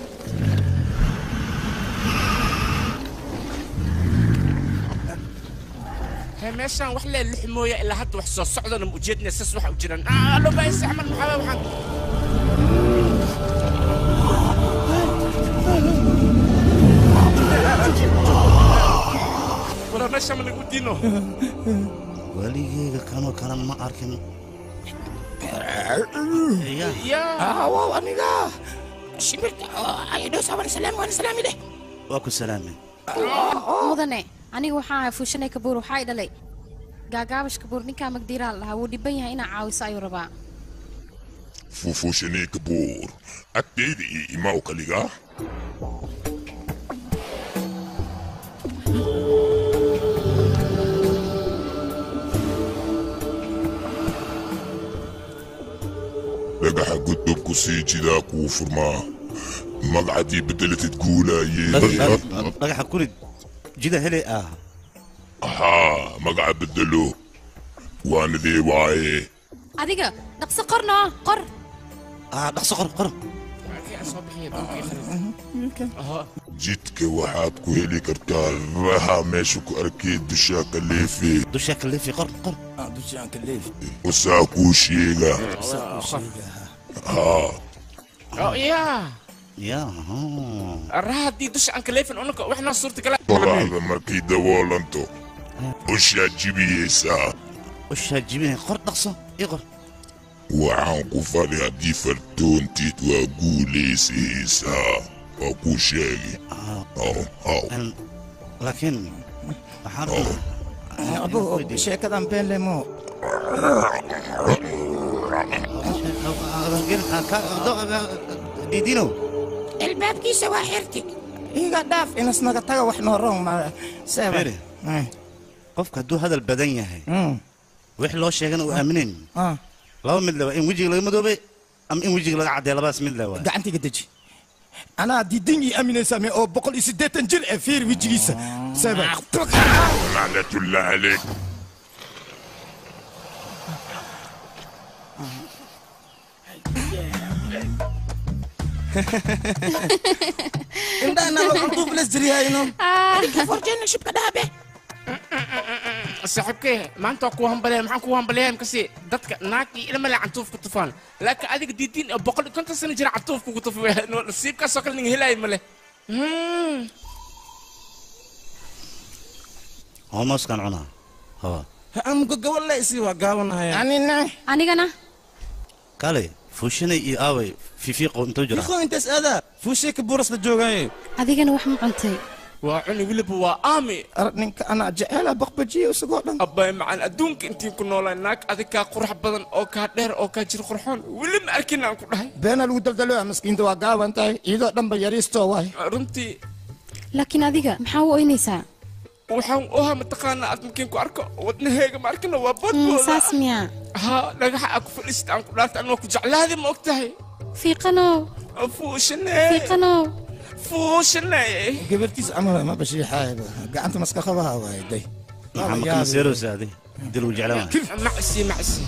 hee meeshaan wax lee lix mooya ilaa hadda wax soo socdana ma ujeednaya sas waxa u jiraan Ah, allo baayis axmed maxaa waxaan wala meesha ma lagu diino waligeyga kanoo kale ma arkin yaa wow aniga shimirta ayadho sabar salaam waan salaami leh waa ku salaamay mudane aniga waxaa ahay fuushanay kabuur waxaa i dhalay gaagaabash kabuur ninkaa magdiiraa lahaa wuu dhiban yahay inaa caawiso ayuu rabaa fufuushanee kabuur agteyda iyo imaw kaliga dhagaxa gudubku sii jidaa kuu furmaa magacadii bedelatid guulaayee dhagaxa kurid jida hele ah haa magaca bedelo waanadee waaye adiga dhaqso qorno qor ah dhaqso qor qor jidka waxaad ku heli kartaa raha meesha ku arkee dushaa ka leefe dushaa ka leefe qor qor dushaan ka leefi wasaa kuu sheega haa Oh, yaa yaa raha haddii dusha aan kaleefin unaka waxnaa suurtagala qoraxda markay daboolanto ushaa jibiyeysaa ushaa jibinay qor dhaqso ii qor waxaan ku fadhi haddii fartoontid waa guulaysaysaa waa kuu sheegi haw haw laakiin waxaan abo sheekadan been lemo diidinow albaabkiisa waa xirti iga dhaaf inasnaga taga wax noo roon ma seeba Firi. qofka hadduu hadal badan yahay wix loo sheegana uu aaminayn laba mid leba in wejiga laga madoobay ama in wejiga laga caddeey labadaas mid lewa gacantiga deji anaa diidin ii aaminaysame oo boqol iyo siddeetan jir ee fiir wejigiisa sebe لعنة الله عليك indhahana waxaan duufles jiryahayno forjena shibka dhaabe saaxiibkee maanta waa kuu hambaleya maxaan kuu hambaleyaa imkasi dadka naag iyo ilma le cantuuf ku tufaan laakiin adiga diidiin oo boqol iyo konton sano jira cantuuf kugu tufi nasiibkaasoo kale ninga helaayo male homooskan cunaa hawa amka gabadle isii waa gaabanaya anina anigana kale fuushinay iyo aaway fifiiqo intuu jira iqo intaas aadaa fuushee ka buuras la joogaaye adigana wax ma cuntay waa cuni weliba waa aami ninka anaa jeceela baqbajiya isagoo dhan abbay macaan adduunka intiin ku noolaa naag adig kaa qurux badan oo kaa dheer oo kaa jir qurxoon weli ma arkin aan ku dhahay beena lagu daldaloya maskiinta waa gaaban tahay iyadoo dhanba yariistoo waay runtii laakiin adiga maxaa u oynaysaa waxaan ohaa mataqaanaa aad markiin ku arko wadnaheega ma arkina waa Mm, boodbooda saas miyaa haa dhagaxa aa ku fadhiisat aan ku dhaarta anoo ku jeclaadi ma og tahay fiiqanow fuushane fiiqanow fuushane gabartiis camal ma bashiixaayba gacanta maska qabaha waay day maxaa kama seerowsa adi dil uu jeclaan macsi macsi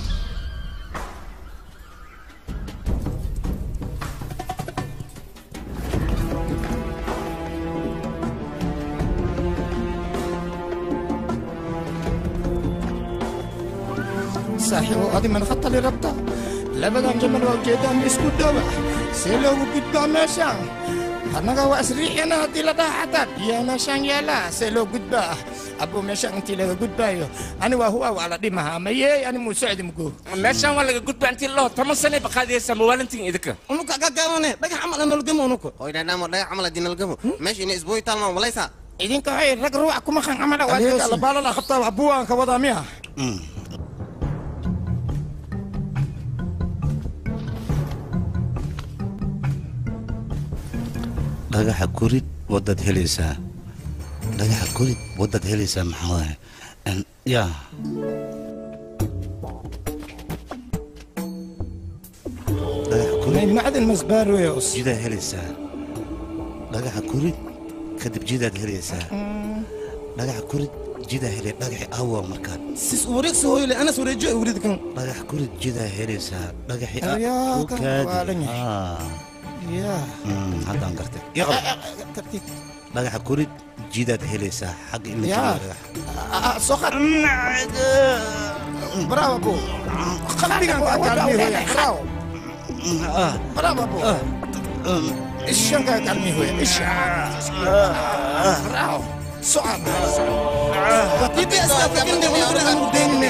saaxiibo adi man khatali rabta labadan jamal waa ujeedaan isku dhowa see loogu gudbaa meeshaan annaga waa isriixina haddii la dhaha xataa biyaa meeshaan yaala see loo gudbaa abuu meeshaan intii laga gudbaayo ani waa huwa waa la dhimaha mayee ani muu socdi mugo meeshaan waa laga gudbaa intii loo toban sane baqaadiyaysaa mawaalintiin idinka unuka gagaabane dhagax camal analgamo unuka hoydhaadhaamo dhagax camal adii nalgamo meesha ina isbooyi taalmaan walaysaa idinka waxay rag ruuxa kuma qan camala waa labaalala qabtaa wax buwaan ka wadaa miya dhagaxa korid wadaad helaysaa dhagaxa korid wadaad helaysaa maxaa waaye En- yaa dhagaxa korid macdin masbaaroyos jidaad helaysaa dhagaxa korid kadib jidaad helaysaa dhagaxa korid jidaa helay dhagaxi awa markaan sis wareegsi hooyle anas wareejo ay wrid kan dhagax korid jidaa helaysaa dhagaxi Ayaa, u kan kaadi waa dhan yahay. Ah. yaa Mm, haddaan gartay Ii qabo. dhagaxa korid jidaad helaysaa xagga in la yaa jiro dhagax soo qad bravo bu qalbigan kaa kalmi hoya bravo bravo bu ishan kaa kalmi hoya isha bravo socod tibi aska fikirne unuguna aan udeynine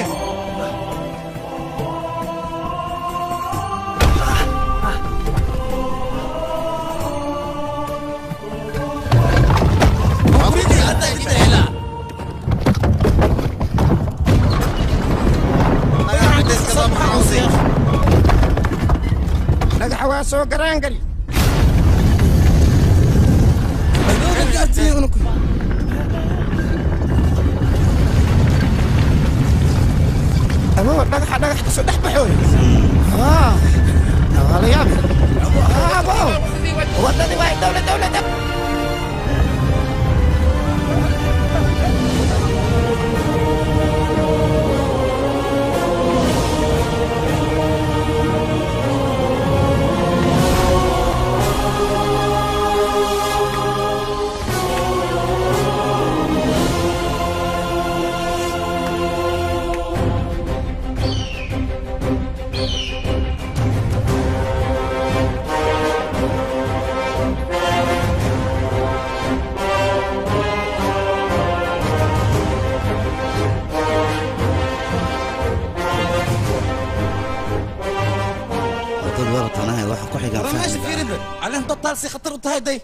dhagaxa waa soo garaan gali aboo dhagaxa dhagax kasoo dhex baxooy waa la yaabi abo wadadii waa dowla dowlada dad waratanahay waxa ku xigaan meesha fahmi fiirida caleen totaal si khatar u tahay day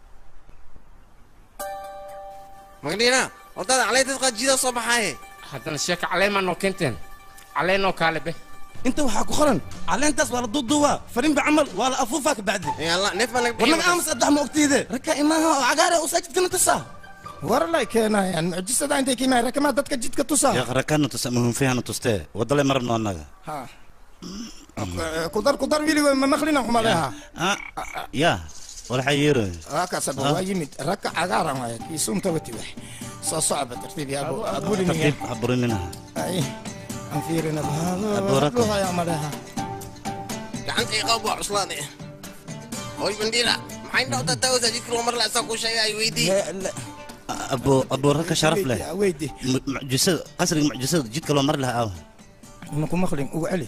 magdhiina wadada caleyntas qaad jidaa soo baxaaye haddana sheeka caleemaa noo keenteen caleenoo kaale be inta waxaa ku qoran caleentaas waa la duuduubaa farinba camal waa la afuufaa kabacdi warnaga aamus addax ma ogtiide raka imaaha oo cagaare u saajidkana tusaa war lay keenayaan mucjisada intay keenayaan rakamaa dadka jidka tusaa yaa qarakana tusa muhimfihana tustee wadale marabno annaga kudar kudar wiligo ma maqlina umaleha yaa walaxa yeero هكذا ابو يمد ركع عقارا معي في سوم توتي وح سو صعب ترتيب يا ابو ابو لي tartiib haburinina اي انفيرنا بهذا أبو ركع. روح يا ملها gacanta iqaab waa cuslaade hooy bandhiila maxay dhowda tawsa jidka loo mar laasaa ku sheegay ay weydii abo abo ragka sharaf leh ويدي M- mucjisada qasriga mucjisada jidka loo mari lahaa aawa مكو مخلين وعلي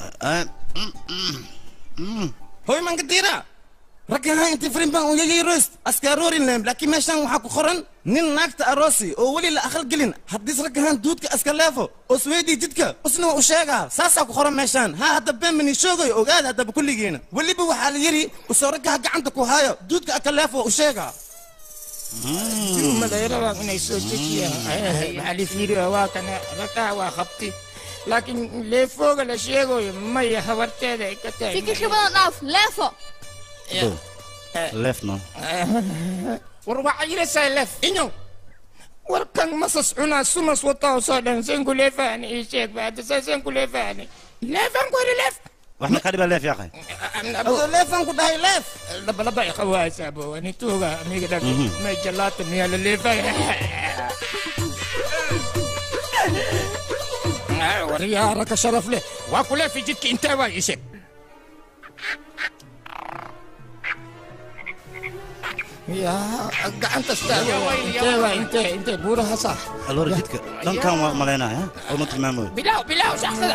هوي من قديرة ركها انت فرين بان ويجي روست اسكارورين لهم لكن ماشان وحاكو خرن نين ناكت اروسي او ولي لا اخل قلين حديث ركهان دودك اسكالافو او سويدي جدك اسنو وشيغا ساسا كو خرن ماشان ها هدا بين من يشوغي اوغاد هدا بكل جينا ولي بو وحال يري وسو ركها قعنتك وهايو دودك اكلافو وشيغا ما لا يرى من يسوتك يا علي فيري واكنا ركع وخبتي لكن ليه فوق الاشياء ما يحورتي ذيك fikir ka badan dhaaf leefo leefno warwaxa yilaysaa lef inyo warkan masas cunaa sumas wataa soo dhan seen kulee fahni ii sheeg baada saa seen kulee fahni leefan ku heli leef wax ma kadhiba leef yaaqay leefan ku dhahay leef laba laba iqawaasa bo ani tuuga amiga dhag Mhm. may jalaata miyaa la leefay waryaa raka sharaf leh waa ku leefi jidka intee waa ii sheeg yaa gacanta staaga intee waa intee intee buuraha sax aloora jidka dhankan waa malaynaya oo ma tilmaamayo bilow bilow shaxsada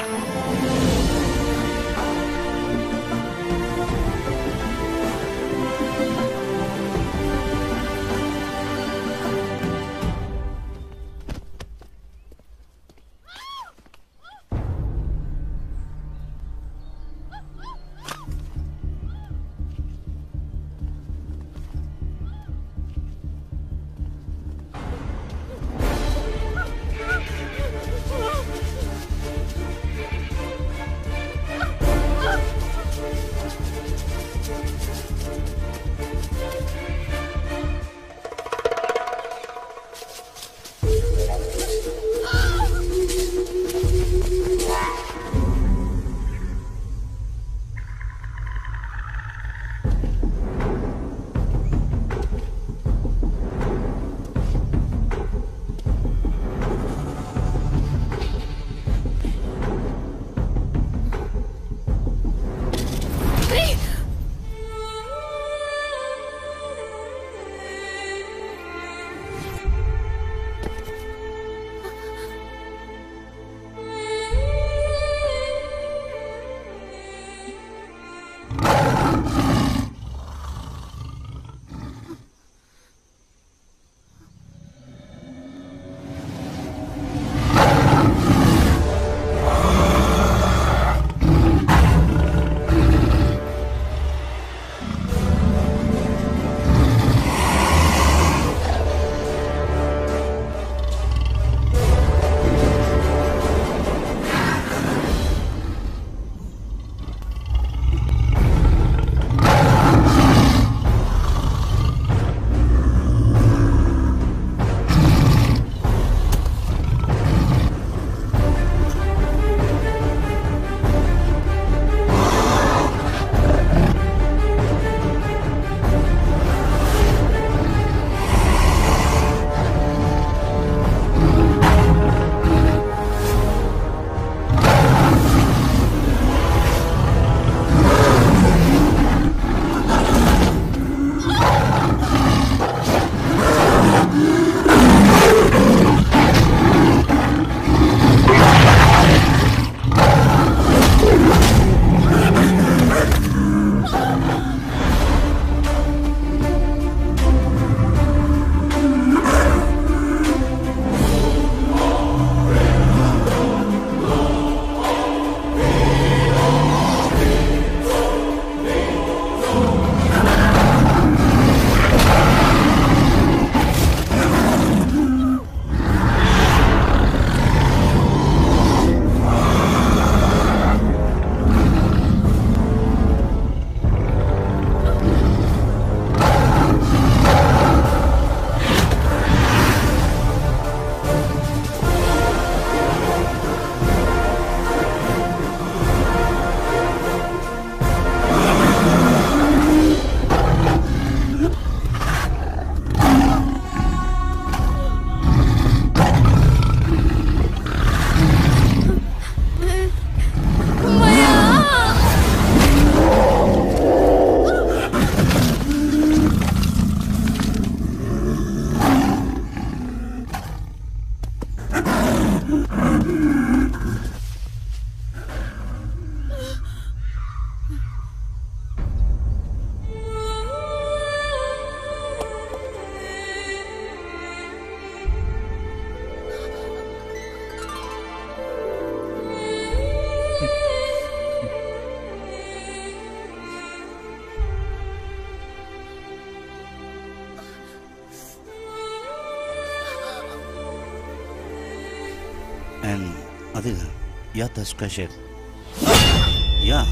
Een, adiga yaa taas ka sheeg yaa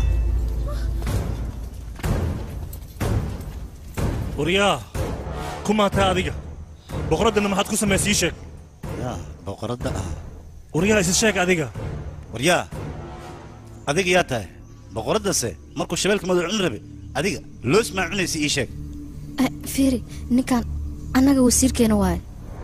waryaa kumaataa adiga boqoraddana maxaad ku samaysay ii sheeg yaa boqoradda ah waryaa isa sheeg adiga waryaa adiga yaa tahay boqoraddase markuu shabeelka madow cuni rabe adiga loos maa cunaysa ii sheeg Eh, fiiri ninkan annaga wasiirkeena waaye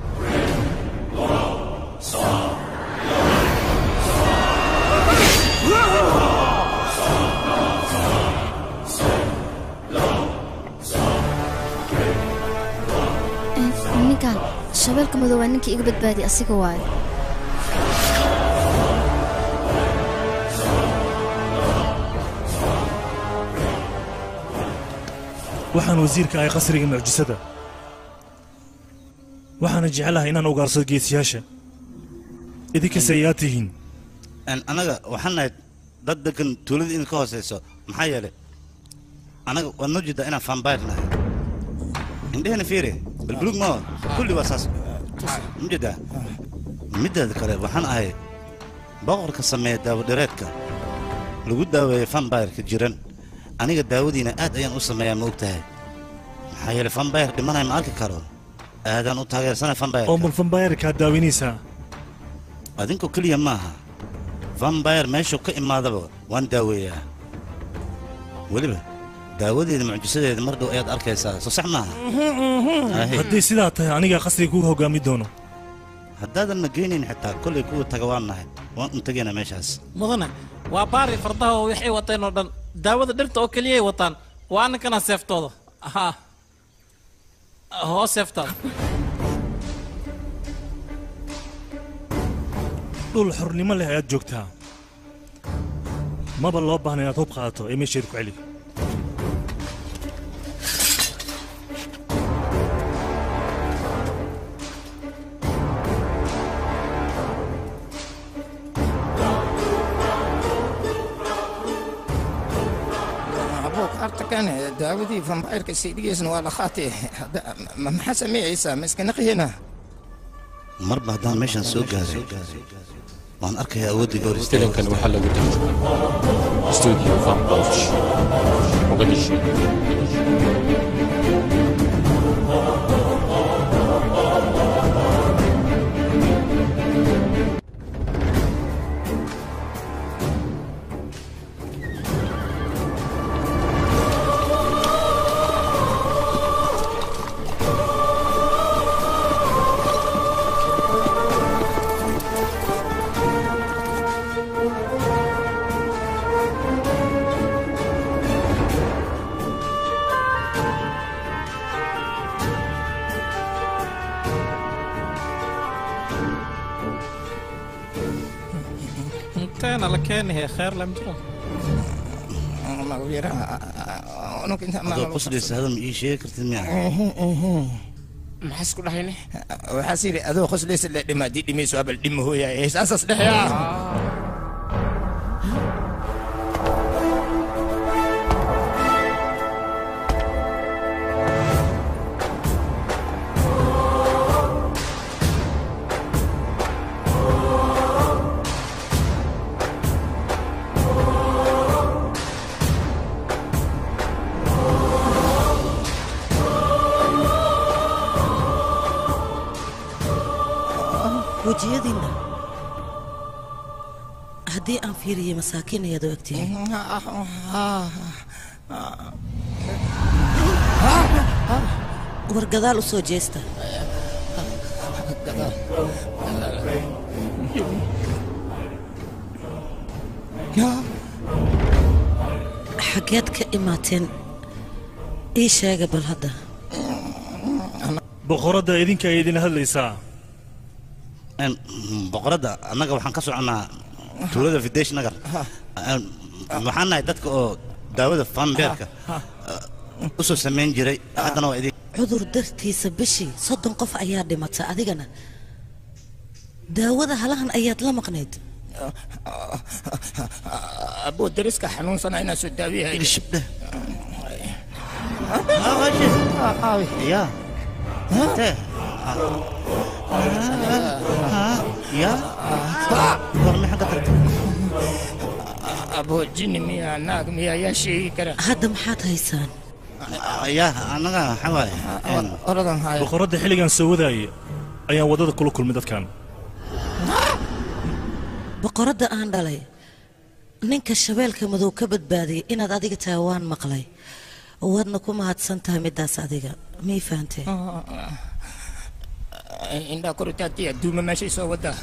Eh, ninkan shabeelka madow waa ninkii iga badbaadi asiga waaye waxaan wasiirka ahay qasriga mucjisada waxaana jeclahay inaan ugaarsado geesiyaasha idinkase ayaa tihiin Een, anaga waxaan nahay dad degan tuulada idinka hooseyso maxaa yeelay anaga waad noo jeedaa inaan fambayr nahay indhehena fiiri balbulug maa kulli waa saas ma jeedaa middeeda kale waxaan ahay boqorka sameeya daawadhireedka lagu daaweeya fambayrka jiran aniga daawadiina aad ayaan u sameeyaa ma og tahay maxaa yeelay fambayr dhimanay ma arki karo aadaan u taageersanay fambayr oo mal fambayarkaa daawinaysaa adinkoo keliya maaha vambayr meeshuu ka imaadaba waan daaweeyaa weliba daawadeeda mucjisadeeda mar dhow ayaad arkaysaa soo sax maaha Ahe. haddii sidaa tahay anigaa qasriga kuu hoggaami doono haddaadan na geynayn xitaa kollay kuwa taga waan nahay waan un tegaynaa meeshaas mudane waa baari fardaha oo waxay wateen oo dhan daawada dhirta oo keliyay wataan waa ninkana seeftooda haa hoo seeftaada dhul xornimo leh ayaad joogtaa maba loo baahna inaad hub qaadato ee meesheeda ku celi abuuk artakan daawadii vambayrka siidhigiisna waa la qaatay Hadda, ma- maxaa sameeyeysaa ma iska naqihina marba haddaan meeshaan soo gaaray waan arkayaa awooddii goor filimkan waxaa lagu tarjumay studio van bosch muqdisho inteena la keenahay kheer lam jiro adoo qoslaysa hadal ma ii sheegi kartid miya maxaa isku dhahayne waxaas yidhi adoo qoslaysa le dhima haddii dhimayso abal dhima hooyaay saasaas dhehyaa wejiyadiinna haddii aan fiiriyey masaakiin ayaad u egtihiin war gadaal u soo jeesta xaggeed ka imaateen ii sheega bal hadda boqoradda idinka ay idin hadlaysaa Een, boqoradda annaga waxaan ka soconnaa tuulada videsh nagar Een, waxaan nahay dadka oo daawada fanbeerka u soo samayn jiray haddana waa idin cudur dartiisa bishii soddon qof ayaa dhimata adigana daawada halahan ayaad la maqnayd abuu dariska xanuunsana inaa soo daawiyahay ya Tee. ya warma xagga tagta abuu jini miyaa naag miyaa yaa sheegi kara hadda maxaad haysaan ya annaga waxaa waaye een, oradan haya boqoradda xilligan soo wadaaya ayaan waddada kula kulmay dadkan boqoradda aan dhalay ninka shabeelka madow ka badbaadiyay inaad adiga tahay waan maqlay waadna ku mahadsan tahay midaas adiga mii fahanteen indhaa kor utaagtay adduuma meeshay soo wadaa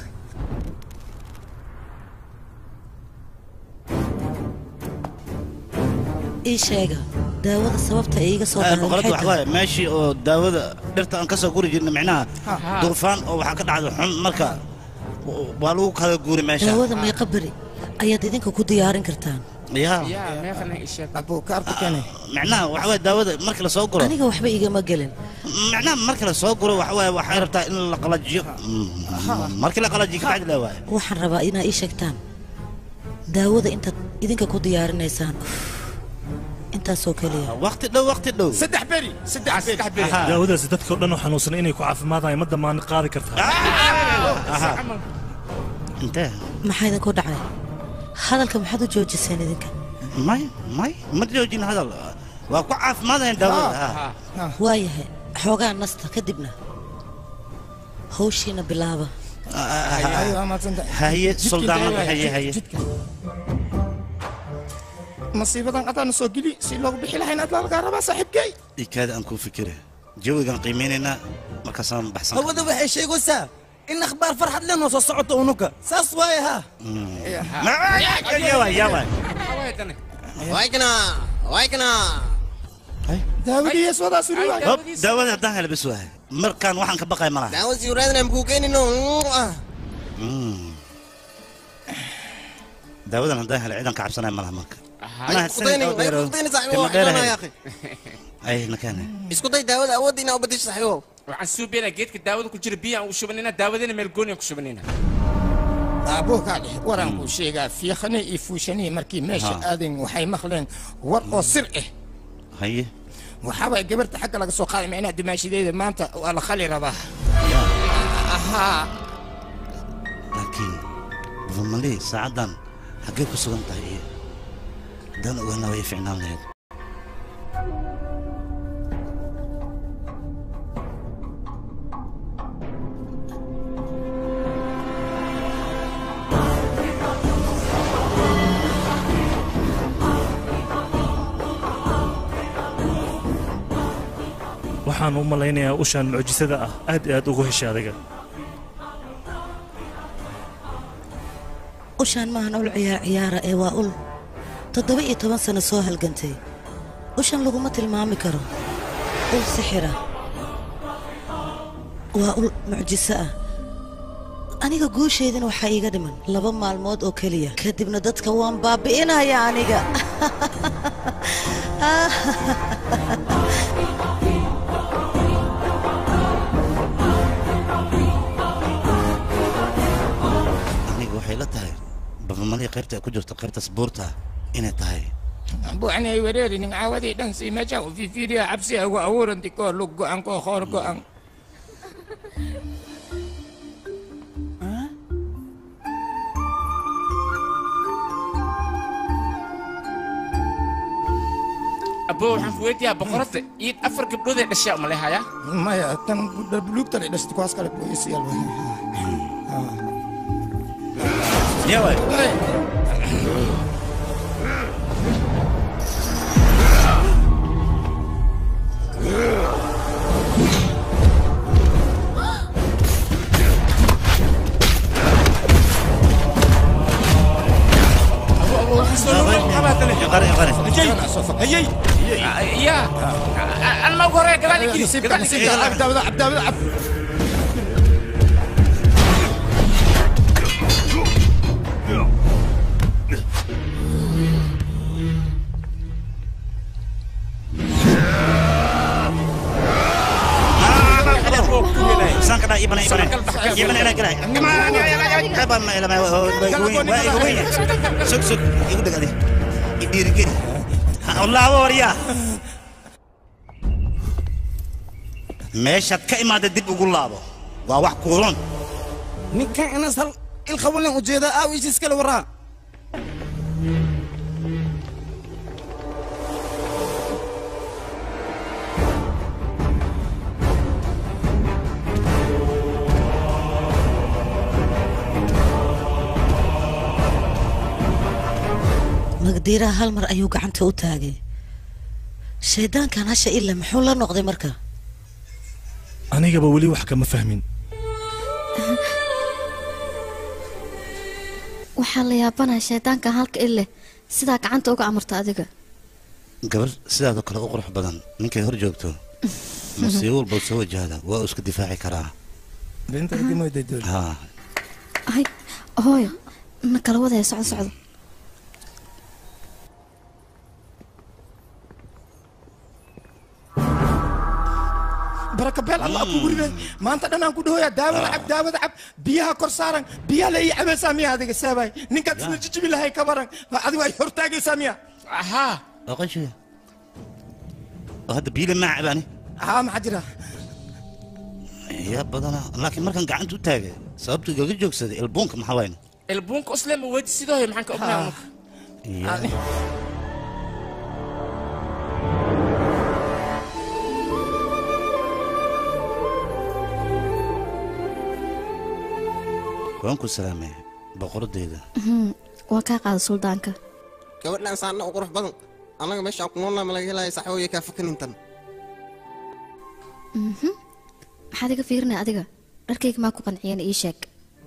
ii sheega daawada sababta ay iiga soo Een, daray boqoradda maxay waxaa tahay waaye meeshii oo daawada dhirta aan ka soo guri jirnay micnaha Ha. duufaan oo waxaa ka dhacda xun marka waa lagu kala guuri meesha daawada meeqa beri ayaad idinka ku diyaarin kartaan ya abuu kaarku kene micnaha waxa waaye daawada marka la soo guro aniga waxba igama gelin micnaha marka la soo guro waxa waaye waxay rabtaa in la qalajiyo Mm, markii la qalajiyo kabacdi la waaye waxaan rabaa inaad ii sheegtaan daawada intaad idinka ku diyaarinaysaan intaasoo keliya waqti dhow waqti dhow saddex beri saddex saddex beri daawadaasi dadka oo dhan oo xanuunsan inay ku caafimaadayaan ma dhammaan qaadi kartaa intee maxaa idinku dhacay hadalka maxaad u joojiseen idinka may may ma joojin hadal waa ku caafimaadayan daawada ha. waayahay xoogaa nasta kadibna hawshiina bilaaba haye suldaanada haye haye masiibadan adaana soo geli si loogu bixi lahayn aad laga rabaa saaxiibkay ikaada aan kuu fikire jawigaan qiimeynaynaa markaasaan baxsan hawada waxay sheegaysaa in akhbaar farxad leh noo soo socoto unuka saas waaye ha waykna waykna daawadiiya soodaas Hop, daawada haddaan hela bes waaye markaan waxaan ka baqay malaha daawo sii raadina makuu keenino Mm. daawadan haddaan hela ciidan ka cabsanaya malaha marka ay kudayni ay kudayni saaxiibo wax doonaa ya akhi ay nakane isku day daawada awoodda inaa u bedesho saaxiibo waxaan suubaynaa geedka daawada ku jira biyo aan u shubanayna daawadina meel gooni aan ku shubanayna aabuu kaa dheh waraan kuu sheegaa fiikhane iyo fuushanihi markii meesha Ha. aadeen waxay maqleen war oo sir ah haye waxaa waay gabarta xagga laga soo qaaday micnaha dumaashadeeda maanta waa la khali rabaa ahaa laakiin bufamali saacaddan xaggee ku sugan tahay iyo haddaan ogaanaa way ficnaan lahayd waxaan u malaynayaa ushaan mucjisada ah aad iyo aad ugu heshay adiga ushaan maahan ul ciyaar ciyaara ee waa ul toddoba iyo toban sano soo halgantay ushan laguma tilmaami karo ul sixira waa ul mucjiso ah aniga guushaydana waxaa iiga dhiman laba maalmood oo keliya kadibna dadka waan baabi'inaya aniga aniga waxay la tahay bufamali qaybta ay ku jirto qaybtaas buurta inay tahay buuxni ay wareerinin caawadii dhan sii meesha u fiifiiriya cabsi ugu abuuranti koo lug go'an koo hoor go'an abbo waxaan ku weydiiyaa boqoradda iid afar gabdhood ee dhashaa uma lehaya maya tan buluugtan ay dhashtay kuwaas kale boyisiyal yaway هيي يا انا ما اقول كذلك كذلك عبد عبد عبد waxba ma ilama waa iga weyn waa iga weyn sug sug igu dhig adi idhiirigeli laabo waryaa meeshaad ka imaada dib ugu laabo waa wax kuulan ninkan inas hal ilqabulen ujeedaa aaw ishiis kale waraa magdiiraha hal mar ayuu gacanta u taagay shayddaankan hasha ila muxuu la noqday marka anigaba weli wax kama fahmin waxaa la yaabanaha shaydaankan halka ile sidaa gacanta uga amarta adiga gabar sidaadoo kale u qurux badan ninkay hor joogto musiibo walba soo wajahda waa uu iska difaaci karaa ha ay hooyo na kala wadaya socdo socdo baraka beel allah kugu riday maanta dhan aan ku dhahoyaa daawada cab daawada cab biyaha kor saaran biyaha la ii cabaysaa miya adiga saabay ninkaad isna jijibi lahay ka baran adigu ay hortaagaysaa miya ahaa oqoshiga oo hadda biile maa cabaani haa maxaa jira yaa badana laakiin markaan gacanta u taagay sababtu igaga joogsaday ilbuunka maxaa wayne ilbuunka usle ma weji sidoo hay maxaan ka ognaa unuka waan ku salaamay boqoradeyda waa kaa qaada suldaanka gabadhaan saana u qurux badan annaga meeshaan ku noolnaa ma laga helaya saxooya kaa fakanintan Mhm. maxaad iga fiirinaya adiga dharkayga maa ku qanciyana ii sheeg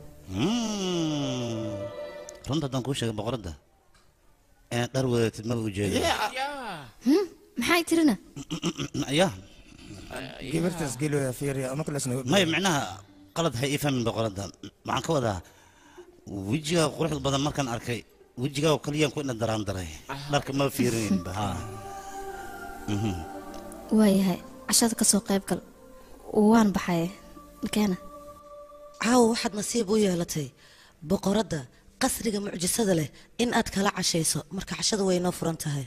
runta haddaan kuu sheegay boqoradda inaad dhar wadatid maba ujeedo Hmm, maxay tirina ya gabartaas geloya fiiriya uma kala sno maya micnaha qalad hay ii fahmin boqoradda waxaan ka wadaa wejigaa quruxda badan markaan arkay wejigaa oo kaliyaan ku ina daraan daray dharka ma fiirinaynba ha Mhm. waayahay cashada ka soo qayb gal waan baxaye keena caawa waxaad nasiib u yeelatay boqoradda qasriga mucjisada leh in aad kala cashayso marka cashada way inoo furan tahay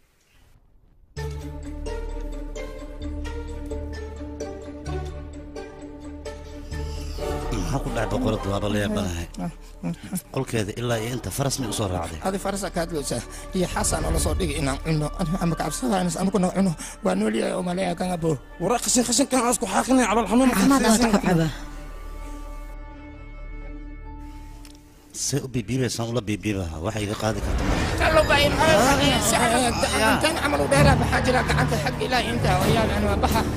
maxaa ku dhacay boqoradda waaba la yaabanahay qolkeeda ilaa iyo inta faras may usoo raacday adi farasa kaadleysa iyo xasan oo lasoo dhigay inaan cuno ama kacabsadaanis anuguna cuno waa noolyahay oo maleeya kan abo wara qashin qashinkan aan isku xaaqinay calal xanuun camaad aad ku caba see u biibiibaysaan ula biibiibaha waxa iga qaadi karta intaan camal u dheeraa maxaa jira gacanta xag ilaa intaa wayaal an waa baxa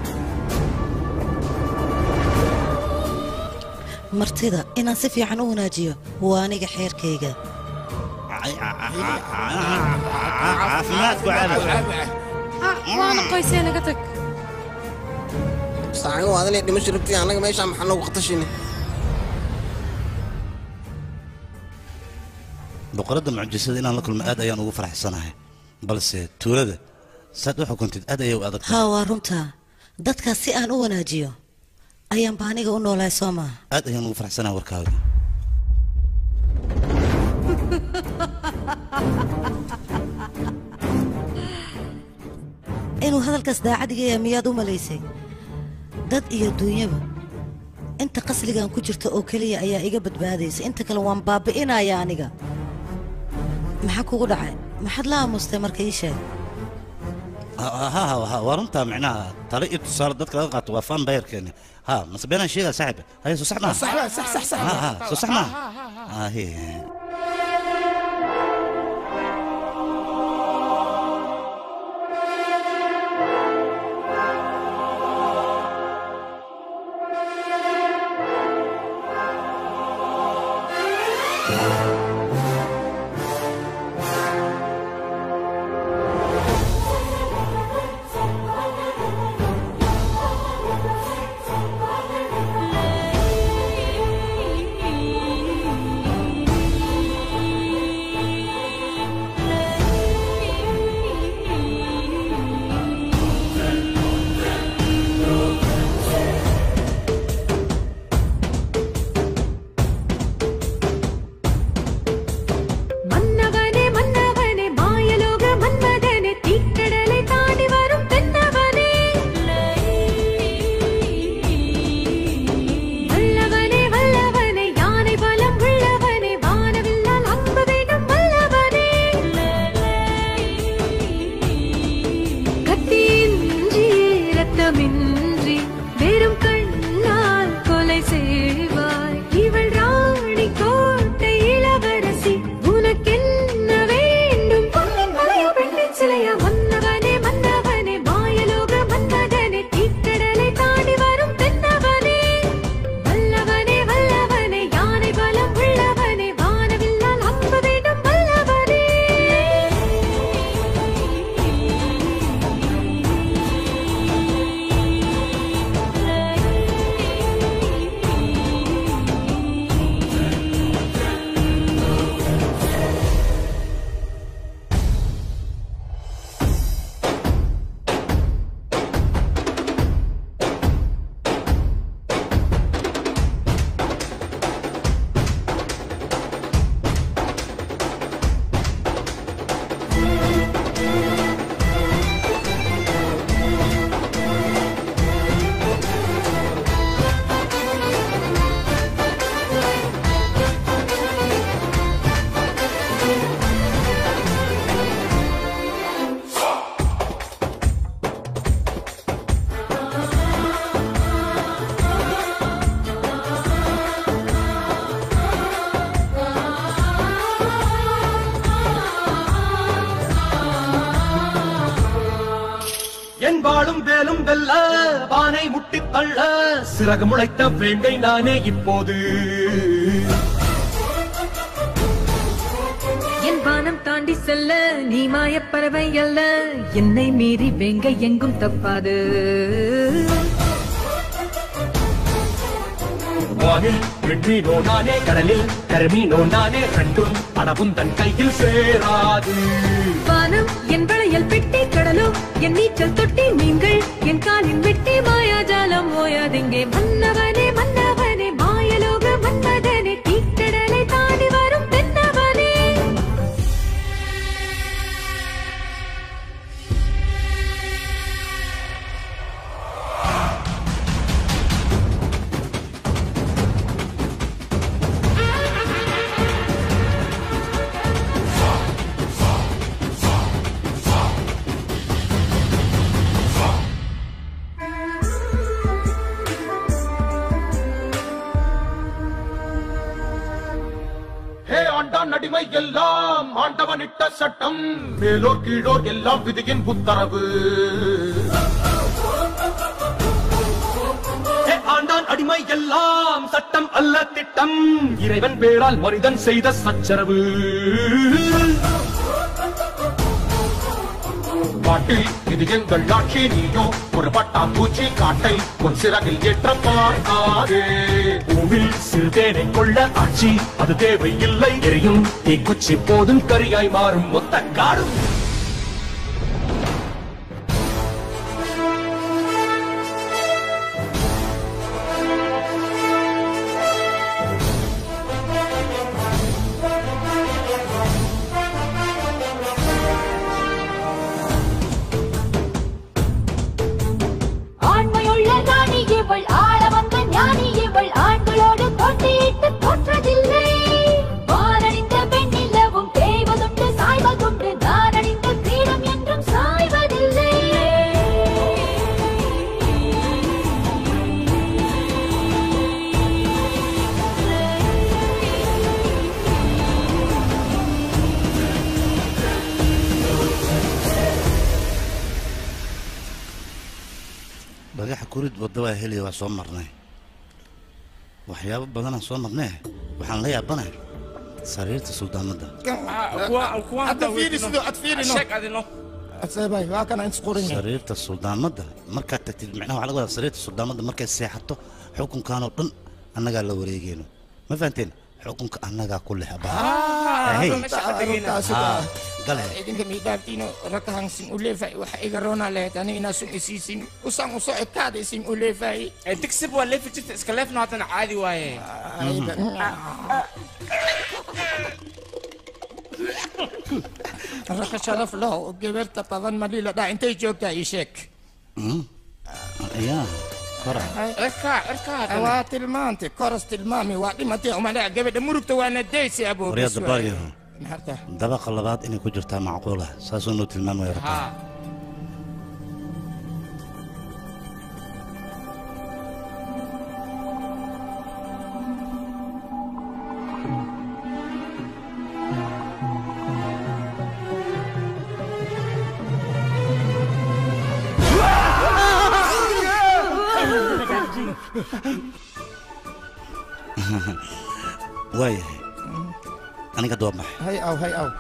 martida inaan si fiican u wanaajiyo waa aniga xeerkayga caafimaadku waana qoysee naga tag saaxigo adinay dhimasho rabtay annaga meeshaan maxaa noogu qatashini boqoradda mucjisada inaan la kulmo aad ayaan ugu faraxsanahay balse tuulada saad u xukuntid aad ayay u adag tahay haa waa runtaa dadkaas si aan u wanaajiyo ayaanba aniga u noolahay soo maaha aad ayaan ugu faraxsanahay warkaaga inuu hadalkaas daacadiga miyaad u malaysay dad iyo duunyaba inta qasligan ku jirta oo keliya ayaa iga badbaadaysa inta kale waan baabi'inaya aniga maxaa kugu dhacay maxaad la aamustay marka ii sheeg Ha- ha ha waa runtaa micnaha tale iyo tusaale dadka laga qaato waa fan bayarkeeni ha mase beenaan sheegaa saaxiib haye soo sax maa sax waa, sax sax sax Ha, ha, soo sax maa ahe வாழும் வேலும் வெல்ல வானை முட்டித் தள்ள சிறகு முளைத்த வேங்கை நானே இப்போது என் வானம் தாண்டி செல்ல நீ மாயப் பறவை அல்ல என்னை மீறி வெங்க எங்கும் தப்பாது வானில் வெற்றினோ நானே கடலில் கருமீனோ நானே ரெண்டும் படவும் தன் கையில் சேராது வானம் என் வளையல் பெட்டி கடலும் என் நீச்சல் தொட்டி நீங்கள் என் காலின் வெட்டி மாயாஜாலம் ஓயாதெங்கே மன்னவனே மன்னவனே மாயலோக மன்மதனே தீக்கடலை தாண்டி வரும் தென்னவனே ஹே ஆண்டான் அடிமை எல்லாம் ஆண்டவன் இட்ட சட்டம் மேலோர் கீழோர் எல்லாம் விதியின் உத்தரவு ஹே ஆண்டான் அடிமை எல்லாம் சட்டம் அல்ல திட்டம் இறைவன் பேரால் மனிதன் செய்த சச்சரவு காட்டில் இது எங்கள் ஆட்சி நீயோ ஒரு பட்டாம்பூச்சி காட்டை உன் சிறகில் ஏற்ற பார்க்காதே பூவில் சிறுதேனை கொள்ள ஆட்சி அது தேவையில்லை எரியும் தீக்குச்சி போதும் கரியாய் மாறும் மொத்த காடும் ஆண்மையுள்ள ராணி இவள் ஆள வந்த ஞானி இவள் ஆண்களோடு போட்டியிட்டு தோற்றதில்லை வானணிந்த பெண்ணிலவும் தேய்வதுண்டு சாய்வதுண்டு நான் அணிந்த கிரீடம் என்றும் சாய்வதில்லை bagaxa kurid wadda waa heliya waa soo marnay waxyaabo badanaan soo marnay waxaan la yaabanahay sariirta suldaanadda hadda fiiri sidoo ad fiirino aseebay waa kana inta qoran yahay sariirta suldaanadda markaad tagtid micnaha waxaa laga wadaa sariirta suldaanadda markay seexato xukunkaanoo dhan annagaa la wareegeyno ma fahanteen xukunka annagaa ku leh abaa Hey. Ah, gale idinka miidhaaftiino rakahan sin uleefay waxa iga roonaa lahayd aniga inaa sun isiisin usaan usoo ekaada sin uleefay digsib waa leefi jirta iska leefna haddana caadi waaye raka sharaf laho gabarta badan malila dhaa intay joogtaa ii sheeg Mm. ayaa kora cirkaa cirkaa waa tilmaantay koras tilmaami waa dhimatay umalaa gabadha murugta waana daysi aboo waryaa dabaaliyaho Maxarta? dabaqa labaad inay ku jirtaa macquul ah saasuu noo tilmaamaya rabaa waayahay aniga doob maxay hay aw hay aw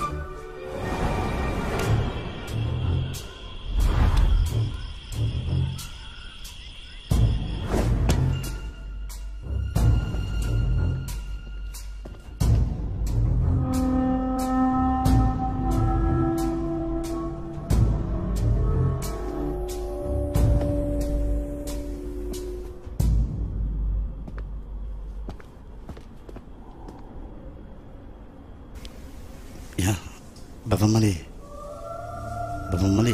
ya baba mali baba mali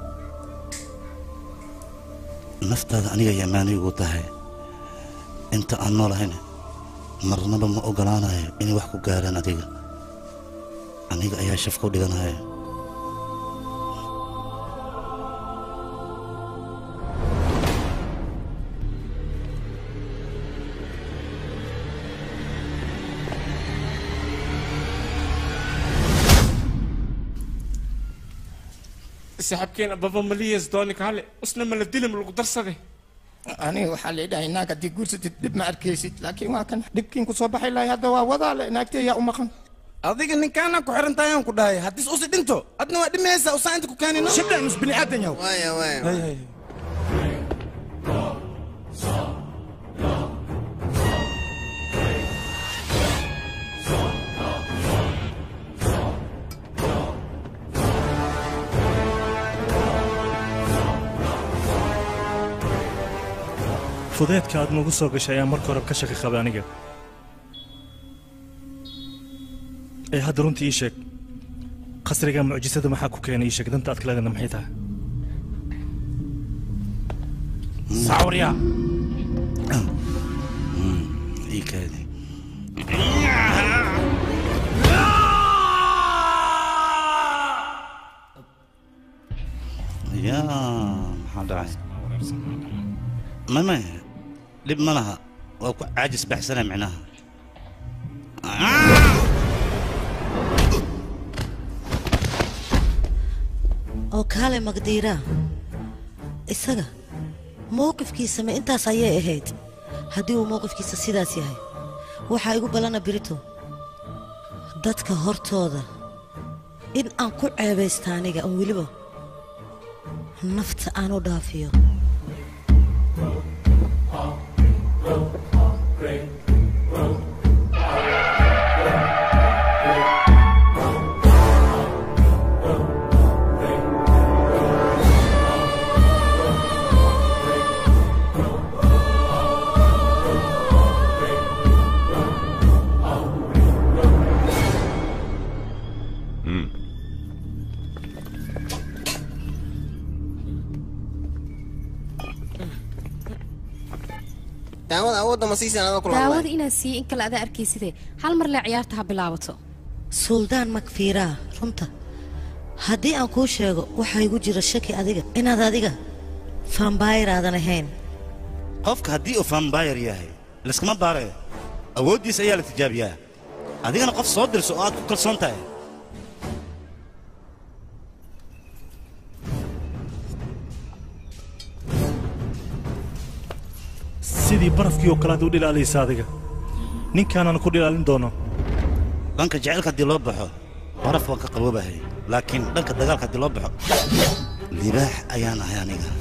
naftaada aniga yamaani ugu tahay inta aan noolahayn marnaba ma ogolaanayo inay wax ku gaaraan adiga aniga ayaa shafka u dhiganaya saaxiibkeena baba maliyas dooni kaale usna mala dilim lagu darsade aniga waxaa leedhahay naag haddii guursatid dhib ma arkaysid laakiin waa kan dhibkiin ku soo baxay lahay hadda waa wadaale naagtee yaa u maqan adiga ninkaana ku xiran tahay aan ku dhahay haddis usi dhinto adna waa dhimaysa usaa inta ku keenino shibdhan us bini aadan yaw waya waya fudeedka aad nagu soo gashay ayaa marka hore ka shaki qabay aniga ee hadda runtii ii sheeg qasriga mucjisada maxaa ku keenay ii sheeg danta aad kaleedana maxay tahay sawriya ii kaadi yaa maxaa dhacay mame dhib ma laha waa ku caajis baxsana micnaha oo kaale magdiiraa isaga mowqifkiisa ma intaas ayay ahayd haddii uu mowqifkiisa sidaas yahay waxaa igu ballana birito dadka hortooda in aan ku ceebaysta aniga aan weliba nafta aan u dhaafiyo daawada awoodda ma siisan adoo kula daawada inaad siiyo in kale adaa arkayside hal mar lee ciyaarta ha bilaabato suldaan makfiiraa runta haddii aan kuu sheego waxaa igu jira shaki adiga inaad adiga faambaayir aadan ahayn qofka haddii uu fambayr yahay liskama baare awooddiisa ayaa la tijaabiyaa adigana qof soo dirso oo aad ku kalsoon tahay sidii barafkii oo kale aad u dhilaalaysa adiga ninkaanaan ku dhilaalin doono dhanka jacaylka haddii loo baxo baraf waan ka qaboobahay laakiin dhanka dagaalka haddii loo baxo libaax ayaan ahay aniga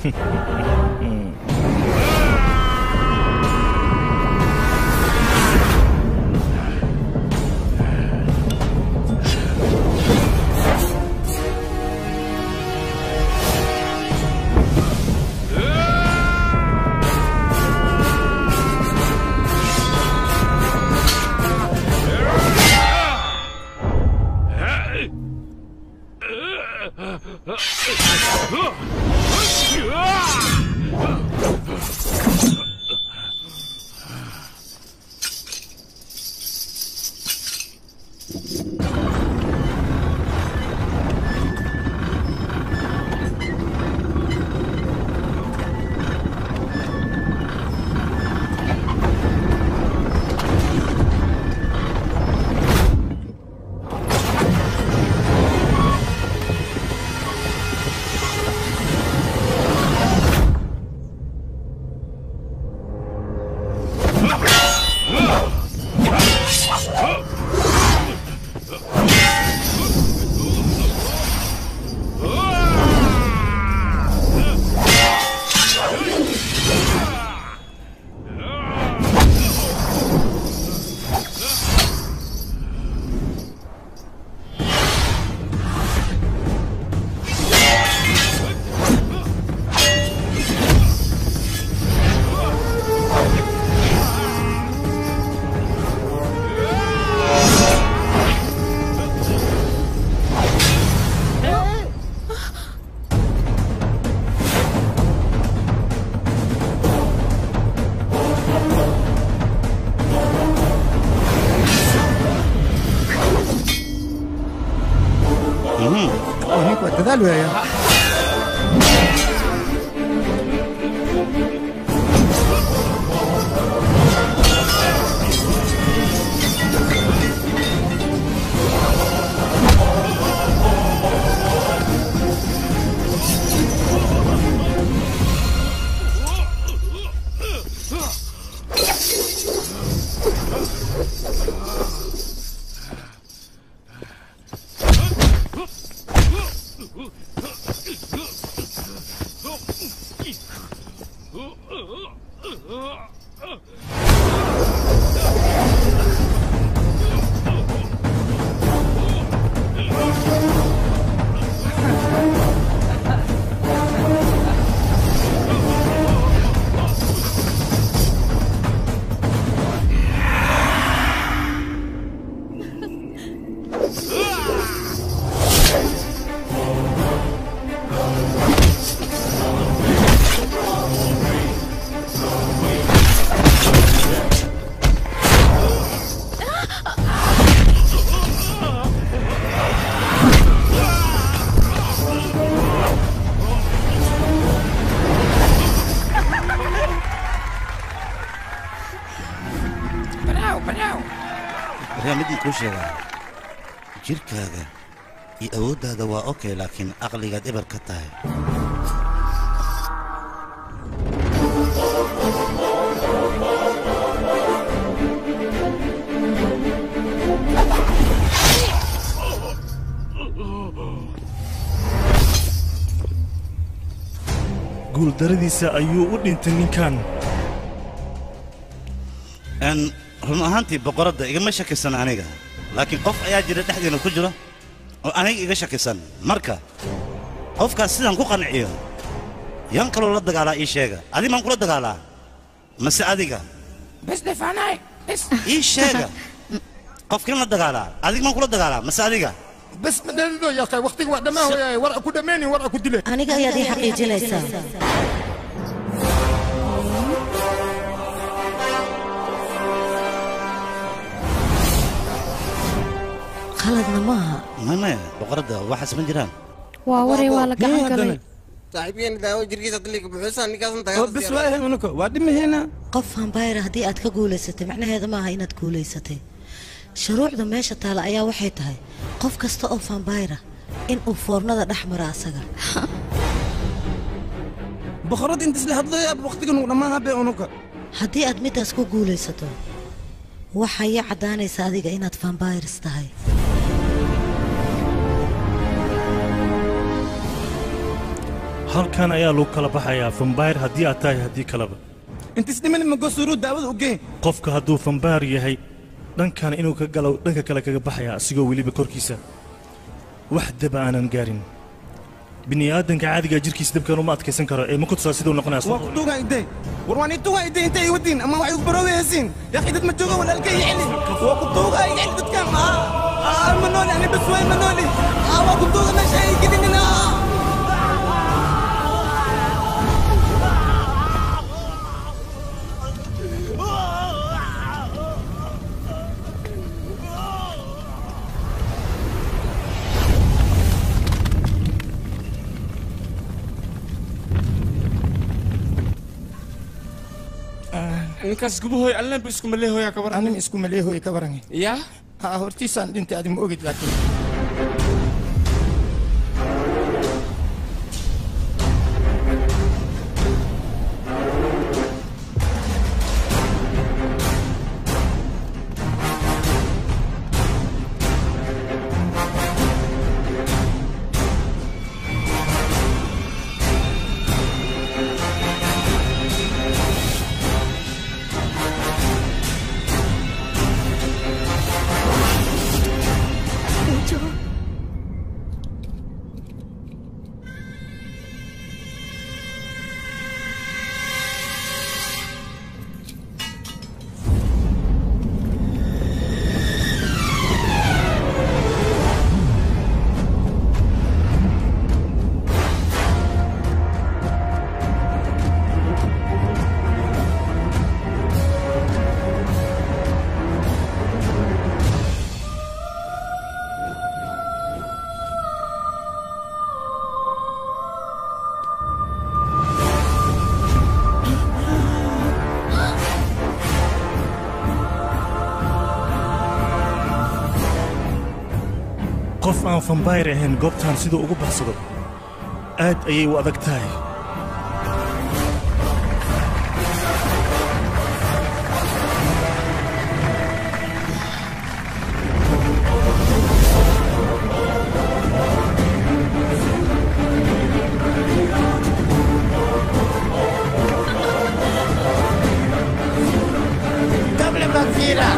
ninku waa dadaal weeya Bravo, bravo. barnaamijii kuu sheegaa jirkaaga iyo awooddaada waa okay laakiin aqligaad eber ka tahay guuldaradiisa ayuu u dhintay ninkan n run ahaantii boqoradda igama shakisan aniga laakiin qof ayaa jira dhexdeena ku jira oo aniga iga shakisan marka qofkaas sidaan ku qanciyo yan kaloo la dagaalaa ii sheega adi maan kula dagaalaa mase adiga bes defaanaay bes ii sheega qofkin la dagaalaa adig maan kula dagaalaa mase adiga bes madalido yaqay waqtiga waa dhammaan wayaay war ku dhammayni war ku dile aniga ayaad ii xaqiijinaysaa khaladna maaha mame boqoradda waxaas ma jiraan waa waray waa la gacan galay saaxiibkeena daawo jirkiisa diliga buxuusaa ninkaasan bes waa ehe unuka waa dhimaheena qof vampire haddii aad ka guulaysatay macnaheeda maaha inaad guulaysatay shuruucda meesha taala ayaa waxay tahay qof kasta oo vampire in uu foornada dhex mara asaga boqorad inta isla hadlaya waqtigan uu dhammaan habe unuka haddii aad middaas ku guulaysato waxay ii caddaanaysa adiga inaad vampires tahay halkan ayaa lagu kala baxayaa fambayr haddii aad tahay haddii kaleba inta isdhiman magosuru daawada u gee qofka hadduu fambayr yahay dhankan inuu ka galo dhanka kale kaga baxaya asigoo weliba korkiisa wax daba aanan gaarin bini'aadanka caadiga jirkiisa dabkan uma adkaysan karo ee ma ku tusaa siduu noqonaya waa ku tuugaa idee war waan ii tuugaa idee intay iwadiin ama waxay ubarooda heesiin yaqi dad ma jooga walaalkay iceli waa ku tuugaa iceli dadkan ma nooli ani bas waay ma nooli waa ku tuuga meesha ay gelinina ninkaas gubahoy allanba isku maleehoya kabar anin isku maleehoy ka waran ya ha hortiisaan dhintay adi ma ogid laakiin qof aan fambayr ahayn goobtan siduu ugu baxsado aad ayay u adag tahay Doble Bagheera!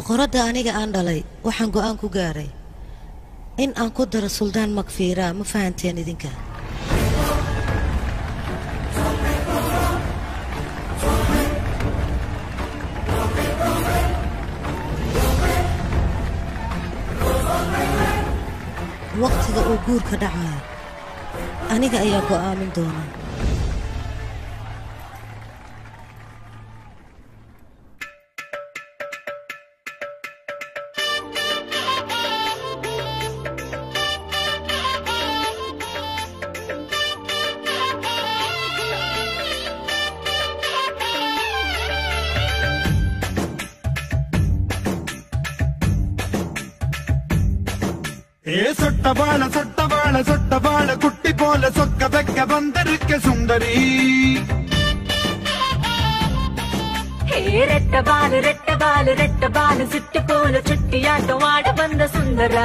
boqoradda aniga aan dhalay waxaan go'aan ku gaaray in aan ku daro suldaan makfiira ma fahanteen idinka waqtiga uu guurka dhacayo aniga ayaa go'aamin doona ஏ சொட்டபாள சொட்டபாள சொட்டபாள குட்டி போல சொக்க வைக்க வந்திருக்க சுந்தரி ಹೇ ರೆಟ್ಟ ಬಾಲು ರೆಟ್ಟ ಬಾಲು ರೆಟ್ಟ ಬಾಲು ಸುಟ್ಟು ಕೋಲು ಚುಟ್ಟಿಯಾಟ ಆಡ ಬಂದ ಸುಂದರ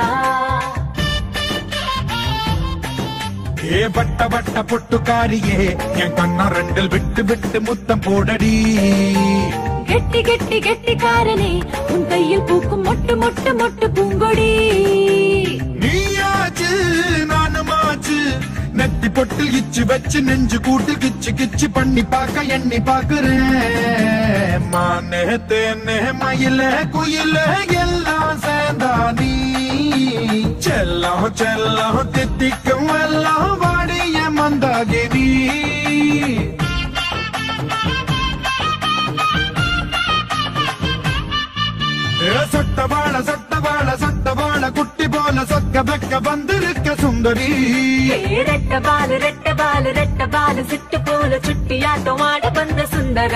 ஏ பட்ட பட்ட பொட்டுக்காரியே என் கண்ணா ரெண்டில் விட்டு விட்டு முத்தம் போடடி கெட்டி கெட்டி கெட்டி காரனே உன் கையில் பூக்கும் மொட்டு மொட்டு மொட்டு பூங்கொடி நீயாச்சு நானுமாச்சு நெத்தி பொட்டில் இச்சு வச்சு நெஞ்சு கூட்டில் கிச்சு கிச்சு பண்ணி பார்க்க எண்ணி பாக்குறேன் மானே தேனே மயில குயில எல்லாம் சேர்ந்தா நீ செல்லம் செல்லம் தித்திக்கும் எல்லாம் வாடிய மந்தாகிரி ஏ சொட்டவாள சொட்டவாள சொட்டவாள குட்டி போல சொக்க வெக்க வந்திருக்க சுந்தரி ಹೇ ರೆಟ್ಟ ಬಾಲು ರೆಟ್ಟ ಬಾಲು ರೆಟ್ಟ ಬಾಲು ಸುಟ್ಟು ಕೋಲು ಚುಟ್ಟಿಯಾಟ ಆಡ ಬಂದ ಸುಂದರ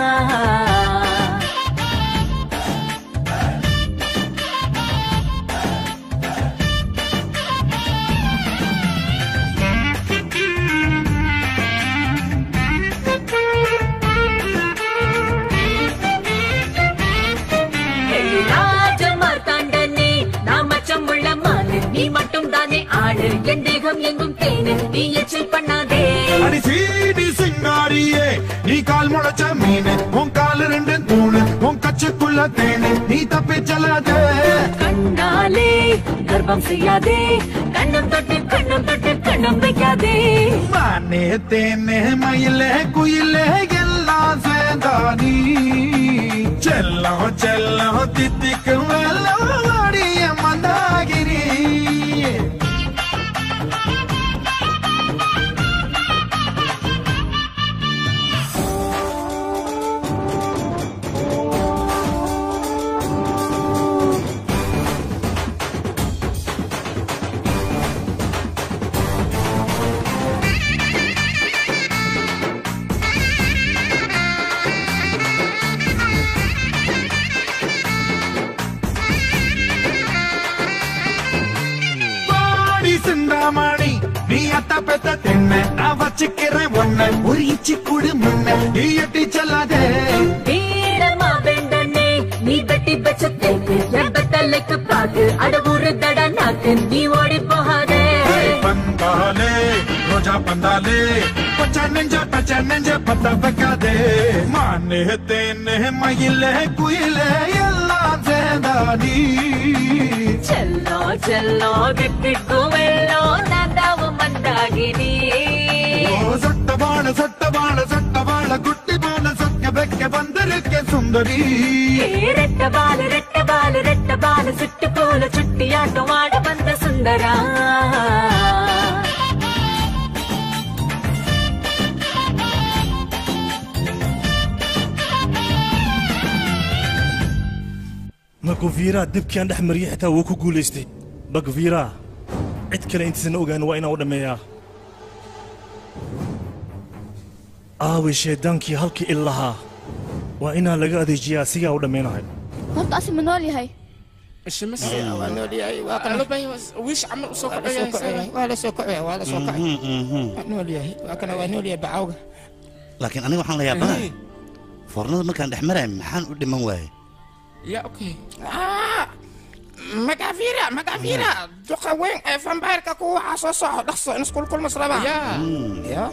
ஹே ராஜ மார்த்தாண்டனே நான் மச்சம் உள்ள மாலு நீ மட்டும் தானே ஆடு என் தேகம் எங்கும் தேனு நீ எச்சில் பண்ணாதே அடி சீடி சிங்காரியே நீ கால் முளைச்ச மீன் உன் கால் ரெண்டு தூணு உன் கச்சுக்குள்ள தேனு நீ தப்பி செல்லாத கண்ணாலே கர்ப்பம் செய்யாதே கண்ணம் தொட்டு கண்ணம் தொட்டு கண்ணம் வைக்காதே மானே தேனே மயிலே குயிலே எல்லாம் சேர்ந்தா நீ செல்லம் செல்லம் தித்திக்கும் எல்லாம் வாடிய மந்தாகிரி பாடி சிந்தாமணி நீ அத்த பெத்த தென்ன நான் வச்சுக்கிறேன் ஒன்ன ஒரு இச்சி குடு முன்ன நீ எட்டி செல்லாதே வீரமா வெண்டனே நீ வெட்டி வச்ச தேக்கு எந்த தலைக்கு பாக்கு அடவுறு தட நாக்கு நீ ஓடி போகாதே பந்தாலே ரோஜா பந்தாலே பச்சை நெஞ்ச பச்சை நெஞ்ச பத்த வைக்காதே மானே தேனே மயிலே குயிலே எல்லாம் சேர்ந்தாடி செல்லோ செல்லோ திட்டிக்கு வெள்ளோ நான்தாவும் மந்தாகினி ஓ சொட்டவாள சொட்டவாள சொட்டவாள குட்டி போல சொக்க வைக்க வந்திருக்க சுந்தரி ஏ ரெட்ட பாலு ரெட்ட பாலு ரெட்ட பாலு சுட்டு போல சுட்டியாட்டம் ஆட வந்த Sundara makofiira dibkiaan dhex mariyay xitaa wuu ku guulaystay bakfiira cid kale intiisana ogaan waa inaan u dhammeeyaa aaway shaydaankii halkii il lahaa waa inaan laga adeejiyaa sigaa u dhammaynahay horta asi ma nool yahay waa nool yahay waa kana wiish camal usoo waa la soo kacaya waa la soo kacaya waa la soo kacaya waa nool yahay waa kana waa nool yahay bacawga laakiin aniga waxaan la yaabanahay foornada markaan dhex marayo maxaan u dhiman waayey ya okay magafira magafira duqa weyn ee fambayrka ku waxaa soo soco dhaqso in iskulkulmas rabaa ya ya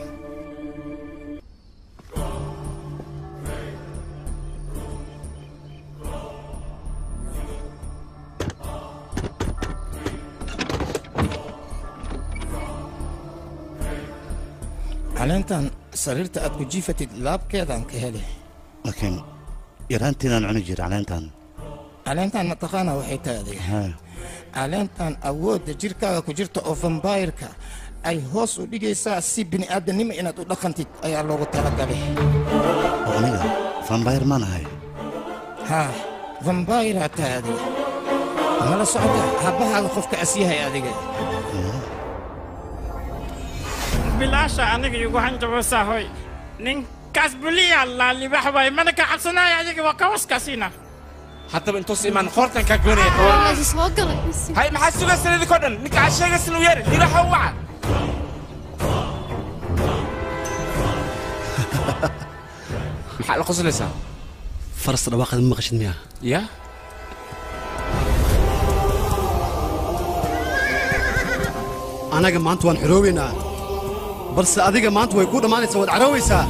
caleentan sariirta aad ku jiifatid laabkeedaan ka heli laakiin yaraantiinaan cuni jira caleentan caleentan mataqaana waxay tahay adiga haa caleentan awoodda jirkaaga ku jirta oo vambayrka ay hoos u dhigaysaa si bini'aadanimo inaad u dhaqantid ayaa loogu talagalay oo aniga vampire maan ahay haa vambayraa tahay adiga mala socota habbahaaga qofka as yahay adiga bilaasha aniga igu hanjabaysaa hoy ninkaas buliya laa libax waay mana ka cabsanaayo adiga waa kawaskaasiina haddaba intuus imaan qoortan kaa goonaya kawan soo galay hay maxaa sugaysan idinkoo dhan ninka aad sheegaysan u yeeri libaxa u waca maxaa la qoslaysaa faras dhawaaqada ma maqashid miya ya anaga maanta waan xorooweynaa balse adiga maanta way kuu dhammaanaysaa waad caroowaysaa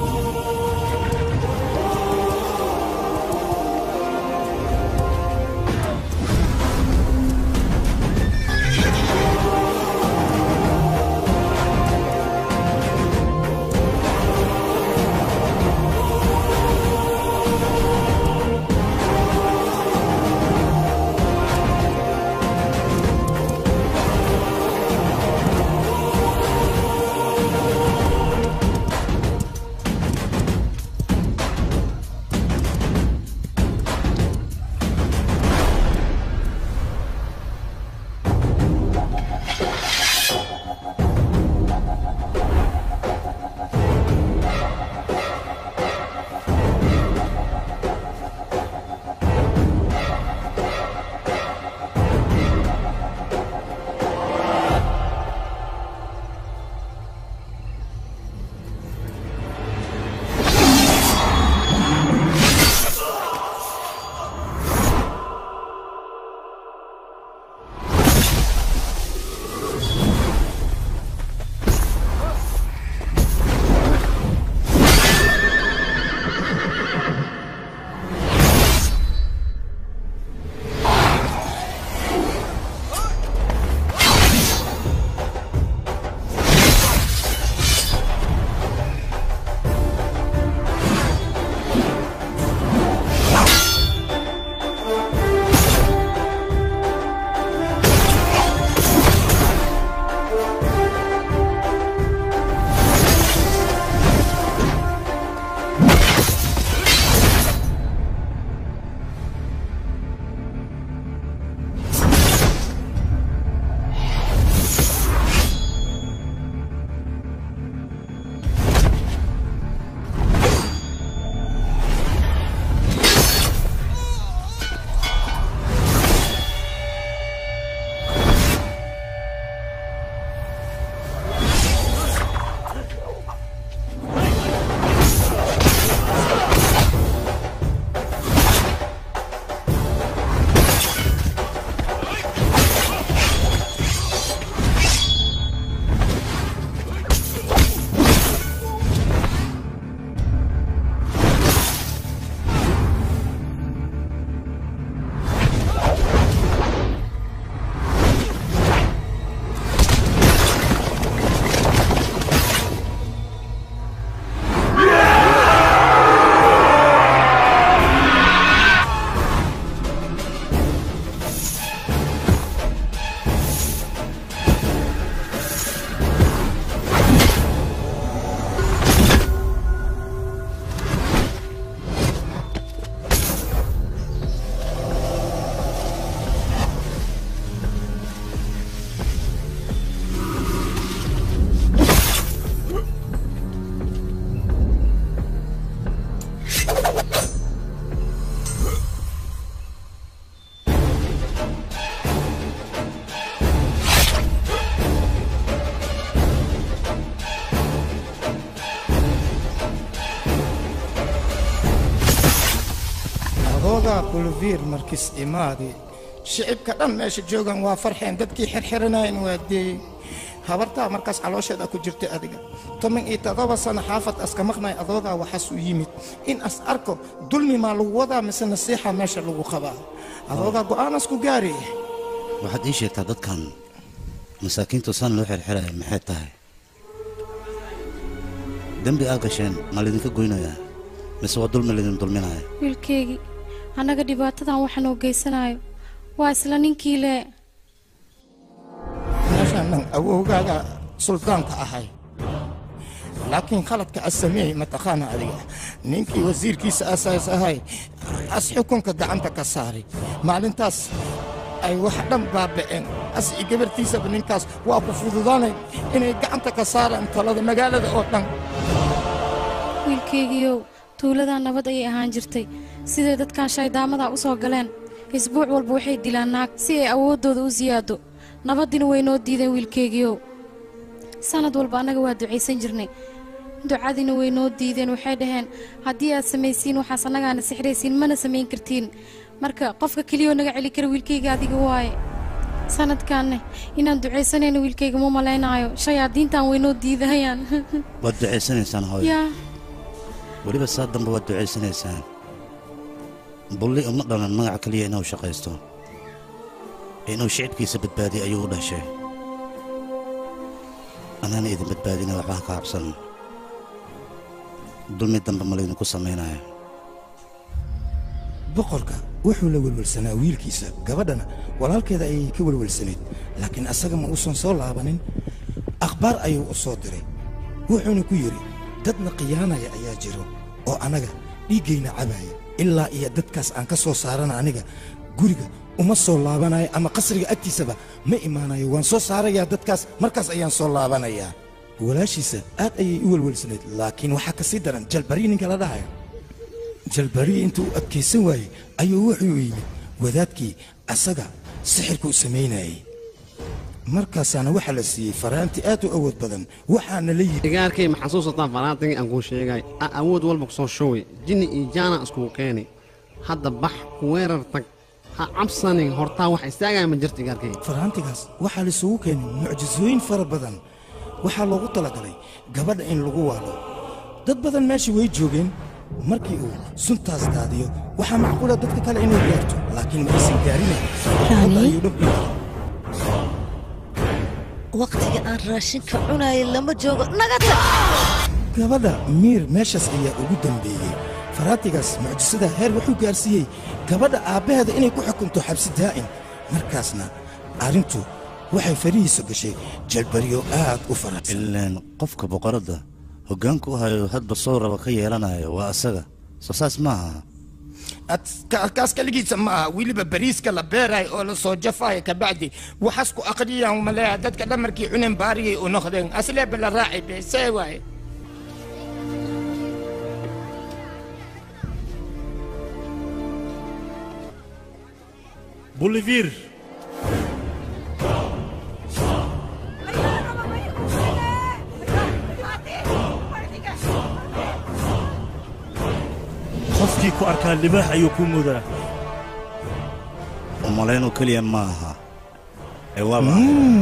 adoogaa bulviir markis imaadi shicibka dhan meesha joogan waa farxeen dadkii xirxiranayn waa deeyey habartaa markaas caloosheeda ku jirta adiga toban iyo todoba sano xaafad aska maqnay adoogaa waxaas u yimid in as arko dulmi maa lagu wadaa mise nasiixa meesha lagu qabaa adoogaa go'aanas ku gaari waxaad ii sheegtaa dadkan masaakiintu san loo xirxiraya maxay tahay dembi aad gasheen ma laydinka goynayaa mise waa dulmi laydin dulminaya wiilkeygii annaga dhibaatadan waxa noo geysanayo waa isla ninkii le meeshaanan awowgaaga suldaanka ahay laakiin khaladka as sameeyey mataqaana adiga ninkii wasiirkiisa asaas ahay as xukunka gacanta ka saaray maalintaas ay wax dhan baaba'een as iyo gabartiisaba ninkaas waa ku fududaanay inay gacanta ka saaraan talada magaalada oo dhan wiilkeygiiow tuuladan nabad ayay ahaan jirtay siday dadkan shaydaamadaa u soo galeen isbuuc walba waxay dilaan naag si ay awooddooda u siyaado nabaddina way noo diideen wiilkeygiiow sanad walba annaga waa ducaysan jirnay ducadiina way noo diideen waxay dhaheen haddii aad samaysiin waxaas annagaana sixraysiin mana samayn kartiin marka qofka keliyoo naga celi kara wiilkayga adiga waaye sanadkaanne inaan ducaysanayno wiilkayga ma malaynaayo shayaadiintan way noo diidayaan waad ducaysanaysaan hooyo yaa weliba saa dambe waad ducaysanaysaan bulli uma dhalan magac keliya inuu shaqaysto inuu shicibkiisa badbaadiyo ayuu u dhashay anaana idin badbaadina waxba ha ka habsan dulmi dambe ma laydinku samaynayo boqorka wuxuu la welwelsanaa wiilkiisa gabadhana walaalkeeda ayay ka welwelsanayd laakiin asaga ma uusan soo laabanin akhbaar ayuu u soo diray wuxuuna ku yidhi dadna khiyaanaya ayaa jiro oo annaga dhiiggayna cabaya ilaa iyo dadkaas aan ka soo saarana aniga guriga uma soo laabanayo ama qasriga agtiisaba ma imaanayo waan soo saarayaa dadkaas markaas ayaan soo laabanayaa walaashiisa aad ayay u welwelsanayd laakiin waxaa ka sii daran jalbariyi ninka la dhahayo jalbariyi intuu u adkaysan waayey ayuu wuxuu yimid wadaadkii asaga sixirkuu samaynayey markaasaana waxaa la siiyey faraanti aad u awood badan waxaana la yidhi igaarkay ma xasuusataan faraantigii aan kuu sheegay a awood walba ku soo showay jinni iyo jaana iskugu keenay hadda bax weerar tag ha cabsanin hortaa wax istaagaya ma jirta igaarkay faraantigaas waxaa laisugu keenay mucjisooyin fara badan waxaa loogu talagalay gabadha in lagu waalo dad badan meesha way joogeen markii uu suntaas daadiyo waxaa macquula dadka kale inay gaarto laakiin ma aysan gaarinayn ayuu dhab dhigi waqtiga aan raashinka cunayay lama joogo naga tag gabadha miir meeshaas ayaa ugu dambeeyey faraantigaas mucjisada heer wuxuu gaarsiiyey gabadha aabbaheeda inay ku xukunto xabsi daa'im markaasna arrintu waxay farihiisa gashay jalbariyo aad u faraxsan ilaan qofka boqoradda hoggaanku u hayo hadba soo raba ka yeelanayo waa asaga soo saas maaha kaas kaligiisa ma aha weliba bariiska la beerayo oo la soo jafayo kabacdi waxaas ku aqriyaan maleeya dadka dhamarkii cunen baariyay u noqdeen asleeba la raaci be see waaye Bolivir. qofkii ku arkaa libaax ayuu ku mudaa umalaynoo keliya ma aha ee waaba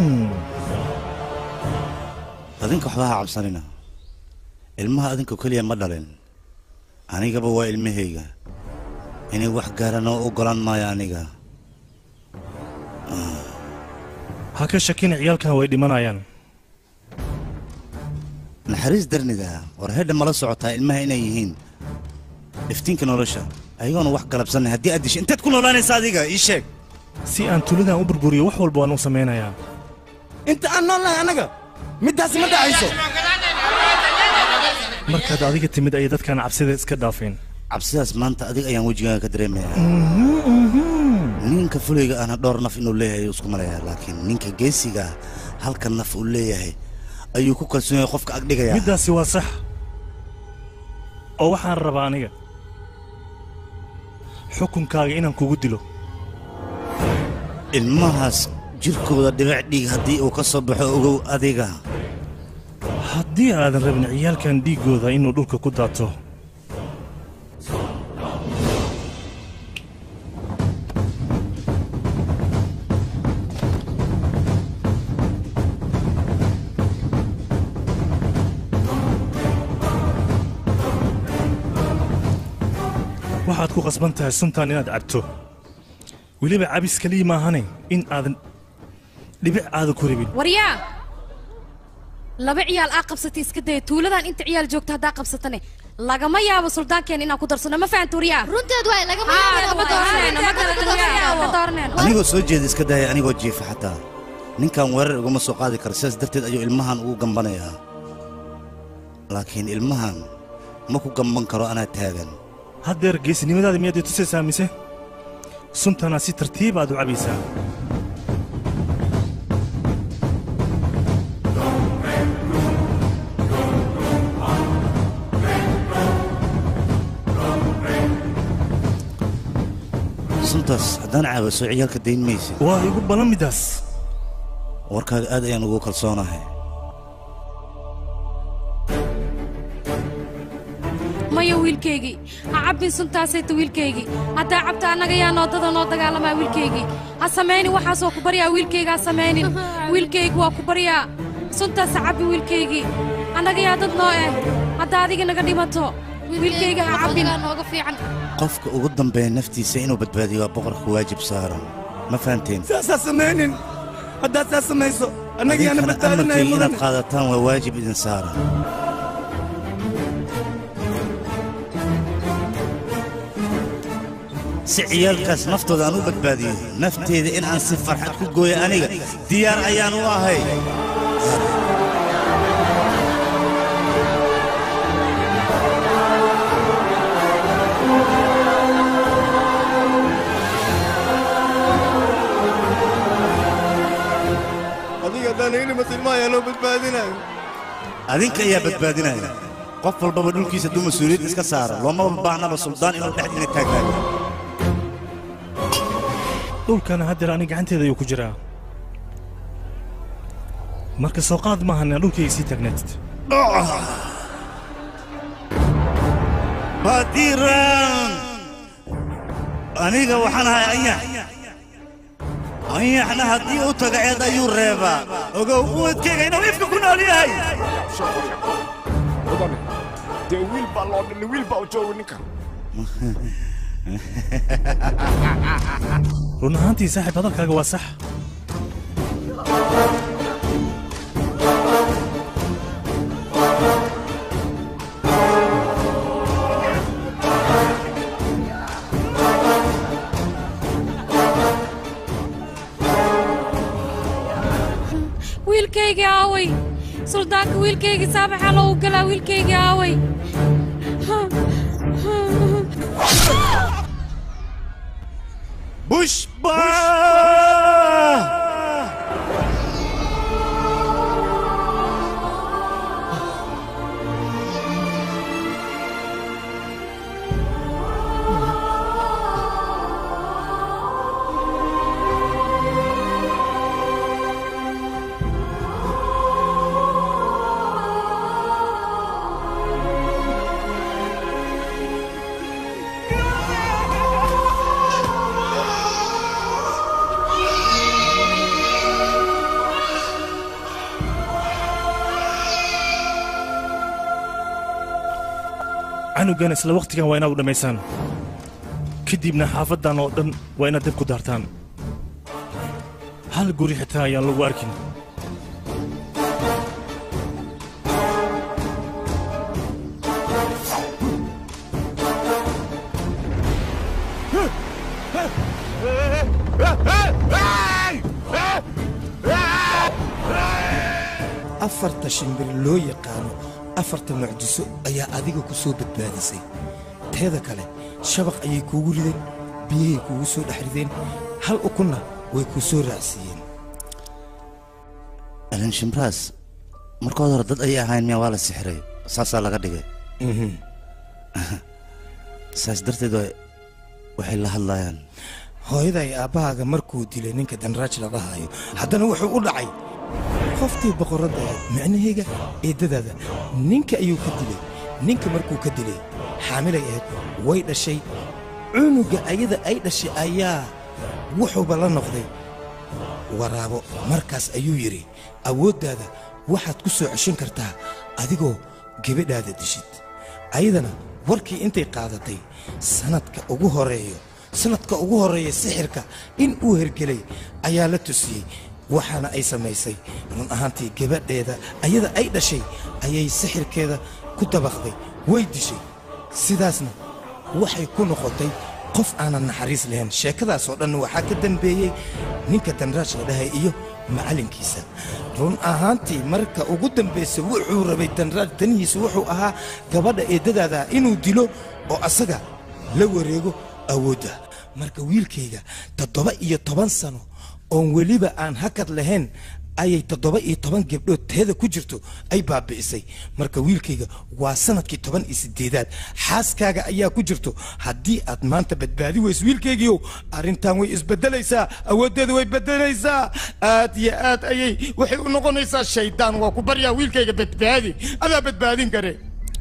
adinka waxba ha cabsanina ilmaha adinku keliya ma dhalin anigaba waa ilmahayga inay wax gaaraan oo oggolaan maayo aniga ha ka shakina ciyaalkan way dhimanayaan naxariis darnida war hedha mala socotaa ilmaha inay yihiin iftiinka nolosha ayagoona wax galabsanay haddii aad disho inteed ku noolaanaysa adiga ii sheeg si aan tuuladan u burburiyo wax walba waan u samaynayaa inta aan nool nahay annaga middaasi ma dhacayso markaad adiga timid ayay dadkan cabsida iska dhaafeen cabsidaas maanta adiga ayaan wejigaaga ka dareemayaa ninka fulayga ahna dhowr naf inuu leeyahay ayuu isku malayaa laakiin ninka geesiga ah halka naf uu leeyahay ayuu ku kalsoon yahay qofka agdhigaya middaasi waa sax oo waxaan rabaa aniga xukunkaaga inaan kugu dilo ilmahaas jirkooda dhibac dhiig haddii uu ka soo baxo ogow adiga haddii aadan rabin ciyaalkan dhiiggooda inuu dhulka ku daato waxaad ku qasban tahay suntan inaad cabto weliba cabis keliya maahane in aadan dhibic aada ku rabin waryaa laba ciyaal aa qabsatay iska daya tuuladan inta ciyaal joogta haddaa qabsatane lagama yaabo suldaankeena inaan ku darsano ma fahan turiyaa runteed waay lagama anigoo soo jeeda iska daaya anigoo jiifa xataa ninkan weerar iguma soo qaadi kara sidaas darteed ayuu ilmahan ugu gambanayaa laakiin ilmahan ma ku gamban karo anaa taagan haddeer geesinimadaada miyaad i tusaysaa mise suntana si tartiib aad u cabaysaa suntaas haddaan caabaso ciyaalka dayn maysid waa igu balan midaas warkaaga aad ayaan ugu kalsoonahay maya wiilkaygii ha cabbin suntaasayta wiilkaygii haddaa cabta annaga yaa noodada noo dagaalamaa wiilkaygii ha samaynin waxaasoo ku baryaa wiilkayga ha samaynin wiilkaygi waa ku baryaa suntaas ha cabbin wiilkaygii annaga yaa dad noo eh haddaa adiga naga dhimato wiilkayga ha cabbin nooga fiican qofka ugu dambeeya naftiisa inuu badbaadiyo waa boqorka waajib saaran ma fahanteen saasaa samaynin haddaad saa samayso annagiyaana adinkana badbaadinaya amarkayga mudan inaad qaadataan waa waajib idin saaran si ciyaalkaas naftooda aan u badbaadiyo nafteeda in aan si farxad ku gooyo aniga diyaar ayaan u ahay adiga haddaan heli masilmaayaa noo badbaadinayo adinka ayaa badbaadinaya qof walbaba dhulkiisa hadduu mas-uuliyad iska saara loomaba baahnaba suldaan inuu dhexdiina taagnaado dhulkana haddeer ani gacanteeda ayuu ku jiraa marka soo qaad maahan inaad dhulkayga sii taagnaatid badiran aniga waxaan ahay anyax anyaxna haddii u taga ceed ayuu reebaa ogow uwadkayga inuu ifka ku nool yahay mudane dee wiil baa loo dhalay wiil baa u jooga ninkan run ahaantii saaxiib hadalkaaga waa sax wiilkaygii aaway suldaanka wiilkaygii saabaxaa loogu galaa wiilkaygii aaway bushba canugan isla wakhtigan waa inaad u dhammaysaan kadibna xaafaddan oo dhan waa inaad dab ku daartaan hal guri xitaa ayaan lagu arkin afarta shimbir loo yaqaano afarta mucjiso ayaa adiga ku soo badbaadisay teeda kale shabaq ayay kuugu rideen biyahay kuugu soo dhex rideen hal ukunna way kuu soo raacsiiyeen alin shimraas markood hore dad ayay ahayn miya waa la sixiray saasaa laga dhigay saas darteed waa- waxay la hadlayaan hooyaday aabbahaaga markuu dilay ninka danraaj laga haayo haddana wuxuu u dhacay qoftii boqorradda ahayd micnahayga eeddadaada ninka ayuu ka dilay ninka markuu ka dilay xaamilay ahayd way dhashay cunuga ayada ay dhashay ayaa wuxuuba la noqday waraabo markaas ayuu yidhi awooddaada waxaad ku soo ceshan kartaa adigoo gebadhaada dishid ayadana warkii intay qaadatay sannadka ugu horeeyo sannadka ugu horreeya sixirka in uu hergelay ayaa la tusiyey waxaana ay samaysay run ahaantii gabadheeda ayada ay dhashay ayay sixirkeeda ku dabaqday way dishay sidaasna waxay ku noqotay qof aanan naxariis lahayn sheekadaasoo dhan waxaa ka dambeeyey ninka danraash la dhahay iyo macallinkiisa run ahaantii marka ugu dambaysa wuxuu rabay danraash danihiisa wuxuu ahaa gabadha eeddadaada inuu dilo oo asaga la wareego awoodda marka wiilkayga toddoba iyo toban sano oon weliba aan hakad lahayn ayay toddoba iyo toban gabdhood teeda ku jirto ay baabi'isay marka wiilkayga waa sanadkii toban iyo sideedaad xaaskaaga ayaa ku jirto haddii aad maanta badbaadi weyso wiilkaygiiow arrintan way isbedelaysaa awooddeeda way bedelaysaa aad iyo aad ayay waxay u noqonaysaa shaydaan waa ku baryaa wiilkayga badbaadi adaa badbaadin kare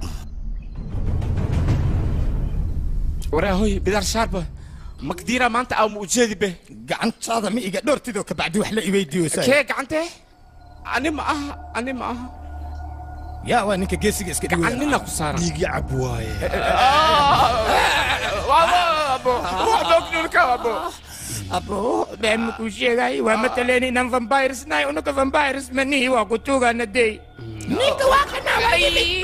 waraahoy bidaar shaarba makdiira maanta aa ma ujeedi be gacantaada ma iga dhortidoo kabacdi wax la iweydiiyosa kee gacante ani ma aha ani ma aha yaa waa ninka geesiga iska dhiwaya gacan nina ku saaran dhiigi cab waaye abo been makuu sheegay waa mataleen inaan vampires nahay unaga vampires manihi waa ku tuugaana dey ninka waa kanabay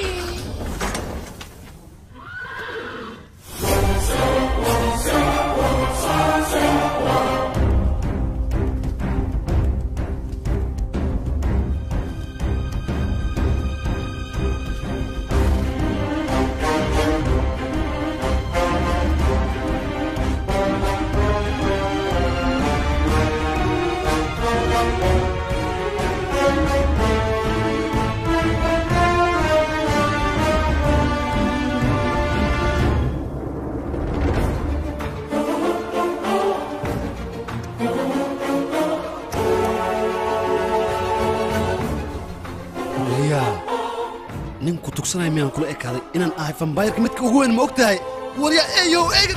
waryaa nin ku tugsanaya miyaan kula ekaaday inaan ahay fambayrka midka ugu weyn ma og tahay waryaa eeyow eega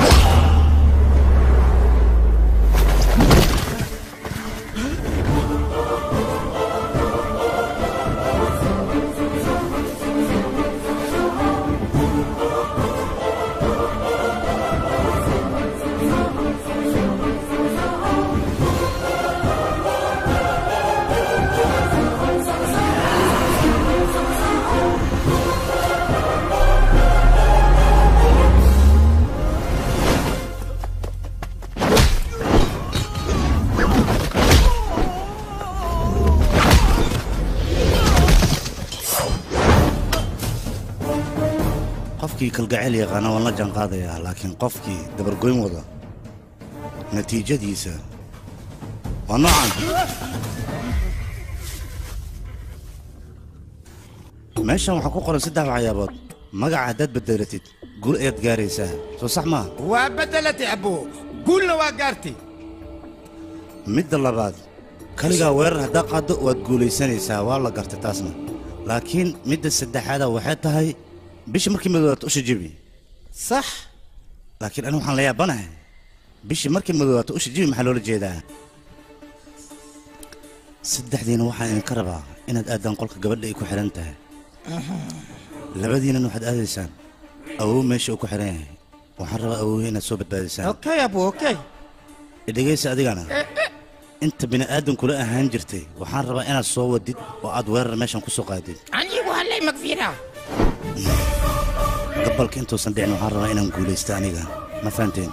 qofkii kalgacayl yaqaana waan la jaanqaadayaa laakiin qofkii dabargoyn wada natiijadiisa waa noocan meeshan waxaa ku qoran saddex waxyaabood magaca haddaad bedelatid guul ayaad gaaraysaa soo sax maaha waa bedelatay abo guulna waa gaartay midda labaad kaligaa weerar haddaa qaaddo waad guulaysanaysaa waa la gartay taasna laakiin midda saddexaada waxay tahay bishii markii madoobaad usha jebi sax laakiin anigu waxaan la yaabanahay bishii markii madoobaad usha jebi maxaa loola jeedaa saddexdiina waxaan idinka rabaa inaad aadaan qolka gabadha ay ku xidhan tahay labadiinan waxaad aadaysaan awow meesha uu ku xidhan yahay waxaan rabaa awowhi inaad soo badbaadisaan okay abo okay idhegaysa adigana inta bini'aadankula ahaan jirtay waxaan rabaa inaad soo wadid oo aad weerar meeshan ku soo qaadid anigu hallay magfiira gabalka intuusan dhicin waxaan rabaa inaan guulaysto aniga ma fahanteen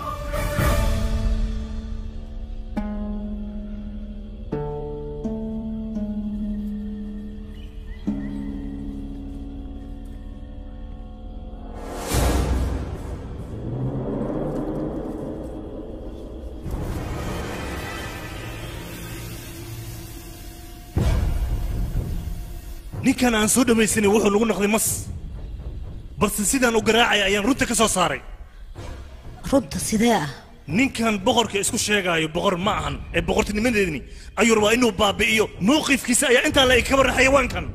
ninkan aan soo dhammaysanin wuxuu nagu noqday mas balse sidaan u garaacaya ayaan runta ka soo saaray runta sidee ah ninkan boqorka isku sheegaayo boqor ma ahan ee boqortinimadeedni ayuu rabaa inuu baabi'iyo mowqifkiisa ayaa intaa la kaba xayawaankan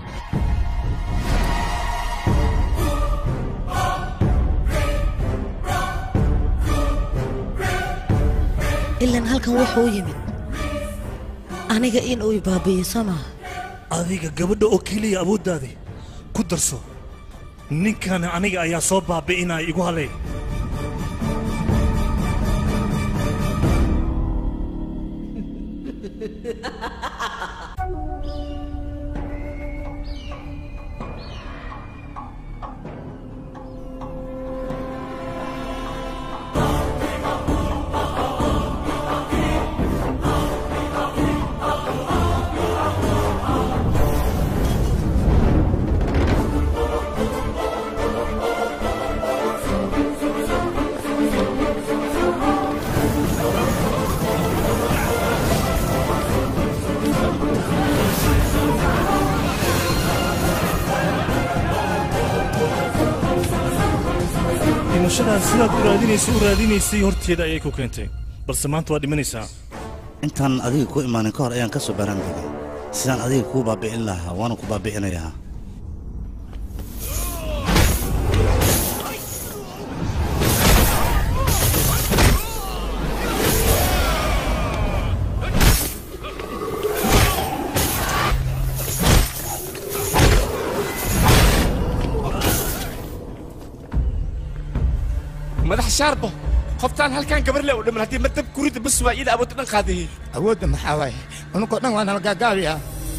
ilan halkan wuxuu u yimid aniga in uu ibaabi'iyo soo maaha adiga gabadha oo keliya awooddaadi ku darso ninkan aniga ayaa soo baabi'inaya igu halay dhimashadaas sidaad u raadinaysay u raadinaysay horteeda ayay ku keentay balse maanta waa dhimanaysaa intaan adiga ku imaanin ka hor ayaan ka soo baran degay sidaan adiga kuu baabi'in lahaa waana ku baabi'inayaa madax shaarbo qoftaan halkaan gabar le u dhiman haddii madab kurida bas waa ida awoodda dhan qaadayay awoodda maxaa waaye ununkoo dhan waa nala gaagaabiya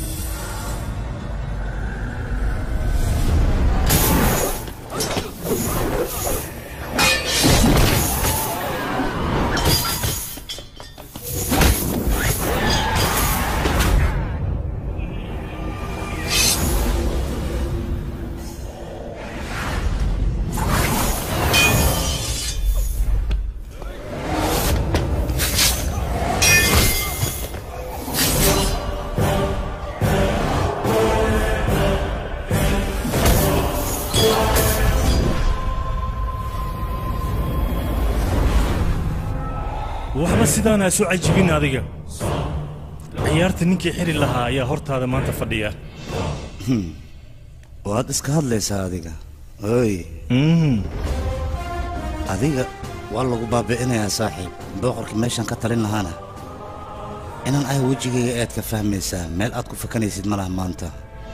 waxba sidaana soo cajibin adiga ciyaarta ninkii xiri lahaa ayaa hortaada maanta fadhiya waad iska hadlaysaa adiga oy adiga waa lagu baabi'inayaa saaxiib booqorka meeshaan ka talin lahaana inaan ah wejigayga aad ka fahmaysaa meel aad ku fakanaysid ma laha maanta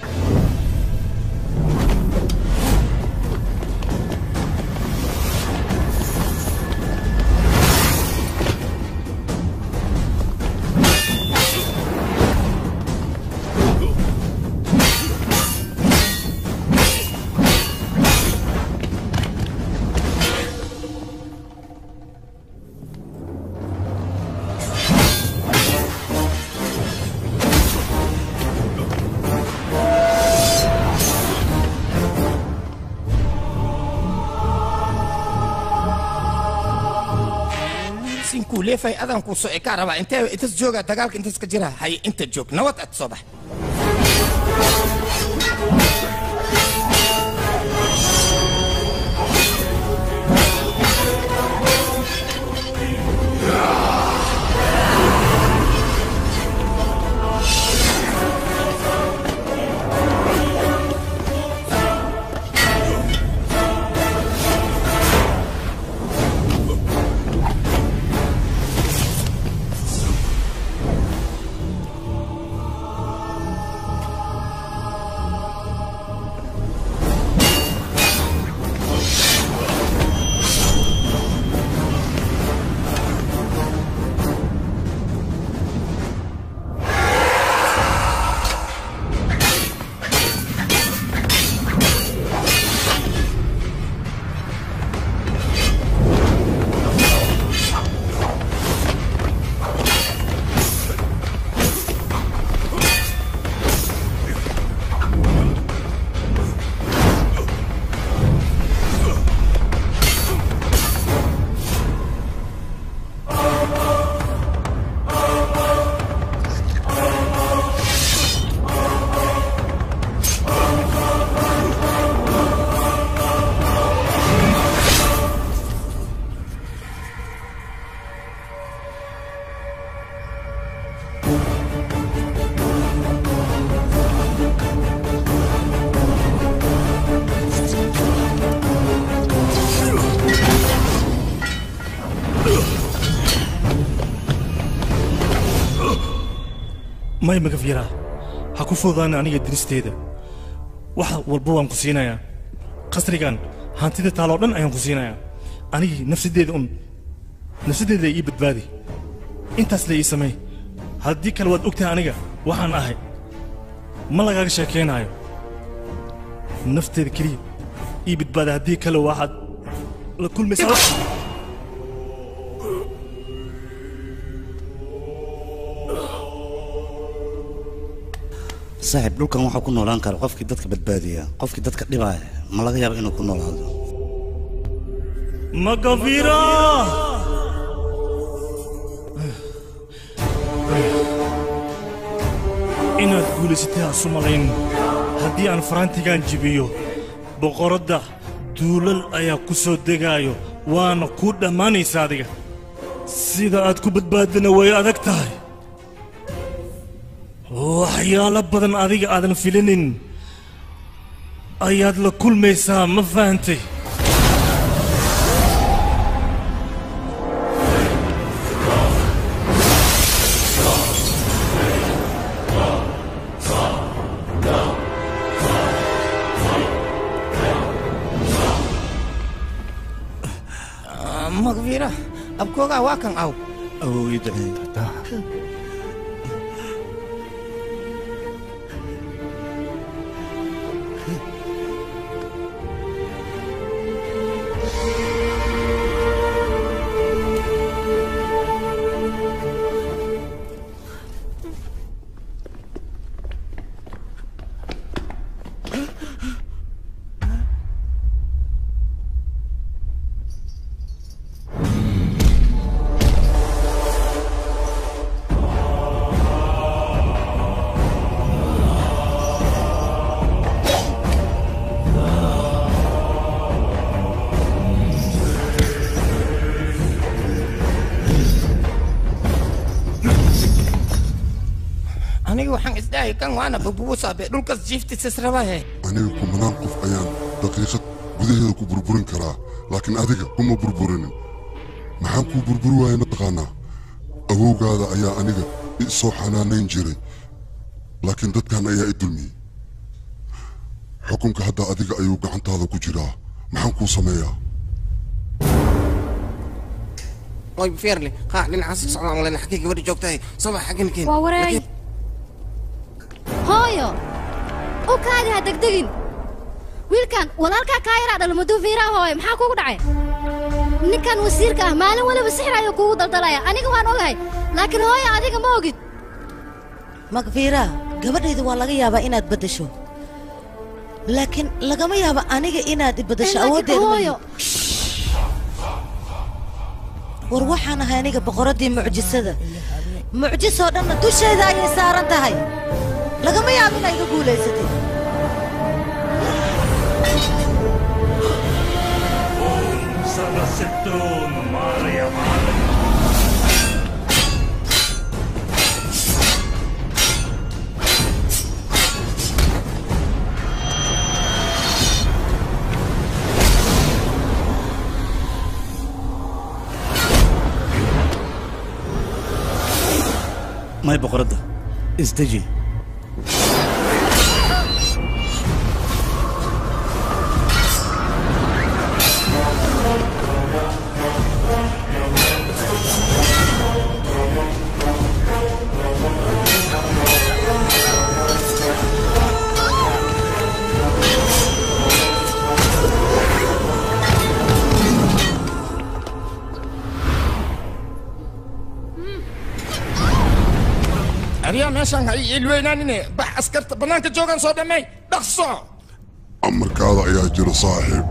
sinkuu leefay adaan kuu soo ekaa rabaa intee intas jooga dagaalka intas ka jira hay inta joog nabad aad soo bax may magaf yaraa ha ku fududaana aniga diristeeda wax walba waan ku siinayaa qasrigan hantida taaloo dhan ayaan ku siinayaa anigii nafsadeeda un nafsadeeda ii badbaadi intaas la ii samey haddii kale waad ogtahay aniga waxaan ahay ma lagaaga sheekaynaayo nafteeda keliya ii badbaada haddii kale waxaad la kulmaysaa saaxiib dhulkan waxaa ku noolaan kara qofkii dadka badbaadiya qofkii dadka dhibaaya ma laga yaabo inuu ku noolaado magafira inaad guulaysatay haasu malayn haddii aan faraantigaan jibiyo boqoradda duulal ayaa ku soo degaayo waana ku dhammaanaysa adiga sida aad ku badbaadina way adag tahay waxyaalo badan adiga aadan filinin ayaad la kulmaysaa ma fahantay magviira abkoogaa waa kan aw awowida aniga waxaan isdhahay kan waana bubuusaabe dhulkas jiiftisas rabahe aniga kumanaan qof ayaan daqiiqad gudaheeda ku burburin karaa laakiin adiga kuma burburinin maxaan kuu burburi waaya mataqaanaa awowgaada ayaa aniga i soo xanaanayn jiray laakiin dadkan ayaa i dulmiyey xukunka hadda adiga ayuu gacantaada ku jiraa maxaan kuu sameeyaa way feerle haa dhinacaas ka socdaan lena xaggay gabadha joogtahay soo xaggan keen waa wareey hooyo u kaadi ha degdegin wiilkan walaalkaa kaa yaraa dhalmaduu fiiraa hooyo maxaa kugu dhacay ninkan wasiirka ah maalin waliba sixir ayuu kuugu daldalaya aniga waan ogahay laakiin hooyo adiga ma ogid makfiira gabadhayda waa laga yaabaa inaad beddesho laakiin lagama yaabo aniga inaad i beddesho laakiin awooddeeda ma hooyo. lihi. war waxaan ahay aniga boqoraddii mucjisada mucjisoo dhanna dusheeda ayay saaran tahay lagama yaabo inaa iga guulaysatay may boqoradda isdeji aryaa meeshaan ha ii ilweynaanine bax askarta bannaanka joogaan soo dhammay dhaqso amarkaada ayaa jira saaxiib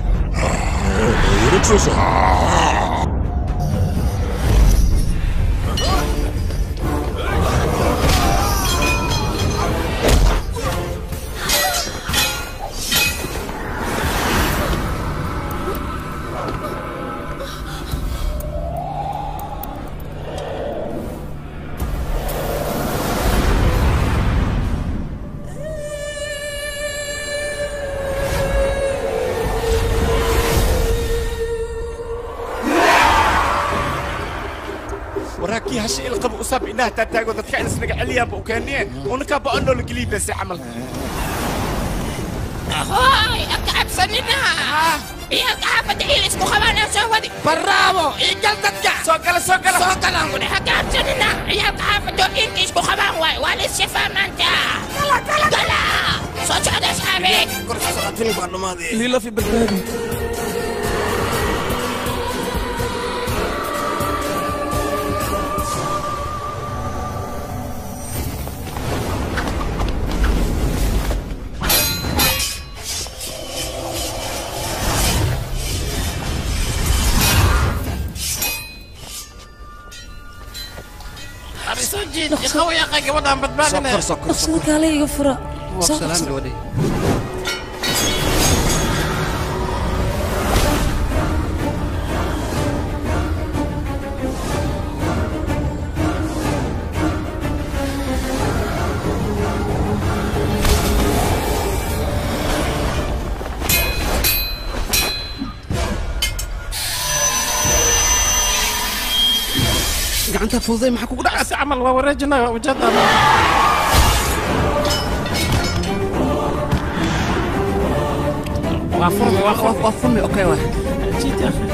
waraakii hashi ilqaba usaab indhaha taataago dadka in isnaga celiyaanba u keeniyeen unakaa ba'anoo la geliyay bese camal هاي أكعب سننا يا أكعب دعيل اسمه خبانا سودي برافو إيجال تتجع سوكلا سوكلا سوكلا نقول أكعب سننا يا أكعب دو إنك اسمه خبان واي والي الشفا مانتا كلا كلا كلا صوت هذا أصحابي كرسي صلاتني بعد ما هذه ليلى في بغداد أبي سجين يا خوي يا أخي قبل أن بتبادل dhaqsada kaale iga fura Soo qabso. gacanta fududay maxaa kugu dhacay si camal waa wareejinaya ujeedada waa furmi waa furmi waa furmi okay waa jiiti akhi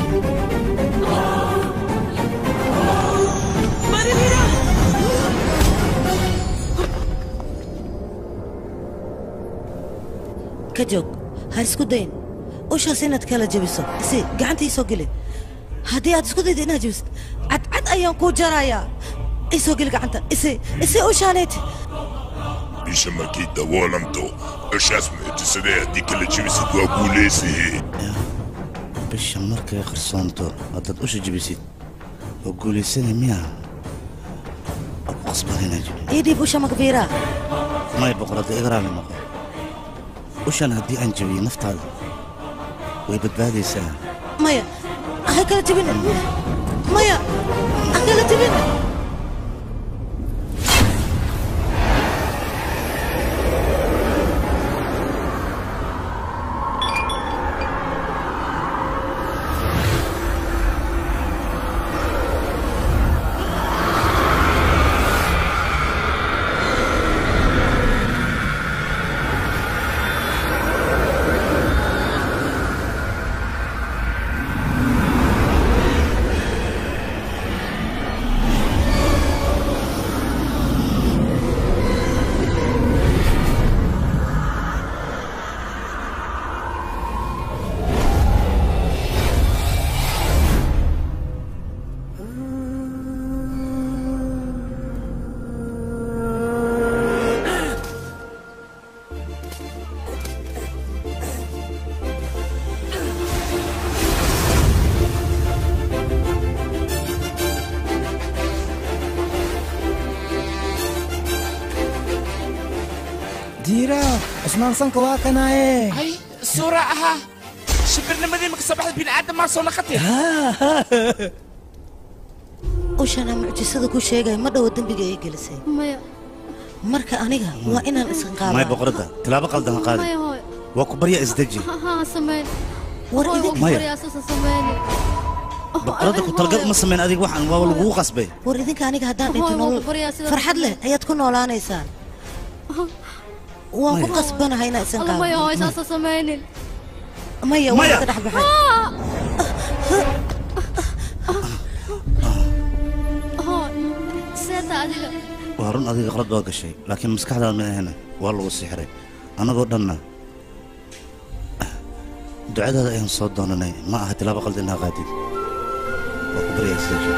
ka joog ha isku dayn ushaas inaad kala jebiso isi gacanta ii soo geli haddii aad isku daydo inaad jebisid cadcad ayaan kuu jarayaa ii soo geli gacanta isi isi ushaaneed bisha markay daboolanto ishaas mucjisadee haddii kala jebisid waa guulaysihe bisha markay qarsoonto haddaad usha jebisid oo guulaysana miya waa ku qasban inaa jebi ii dhiib usha magbiiraa may boqorada igraali noqo ushan haddii aan jebiyo naftaada way badbaadaysaa maya ha kala jebin maya ha kala jebin diira cusmaan sanka waa kanaaye hay suura ahaa shibirnimadii maka soo baxda bini'aadam maa soo naqatay ushana mucjisada ku sheegaya ma dhowo dembiga ay gelisay maya marka aniga waa inaan iska may qaabaa boqorada tilaabo qaldan ha qaadi maya hooy waa ku barya isdeji ha ha samayn war Hooy, idinka- waa Maya. baryaasasa samayni boqorada ku talgal uma samayn adiga waxaan waa lagugu qasbay war idinka aniga haddaan dhinto Hooy, waa nolol ku baryaa sidaas farxad leh ayaad ku noolaanaysaan waan ku qasbanahay inaan isan alla maya hooy qaabo saasa samaynin maya Maya. waa ka dhex baxay hooy seeta adiga waa run adiga qalad waa gashay laakiin maskaxdaada ma ahena waa lagu sixiray annagoo dhanna ducadaada ayaan soo doonanay ma aha tilaabo qaldan inaa qaadid waa ku barya isdeji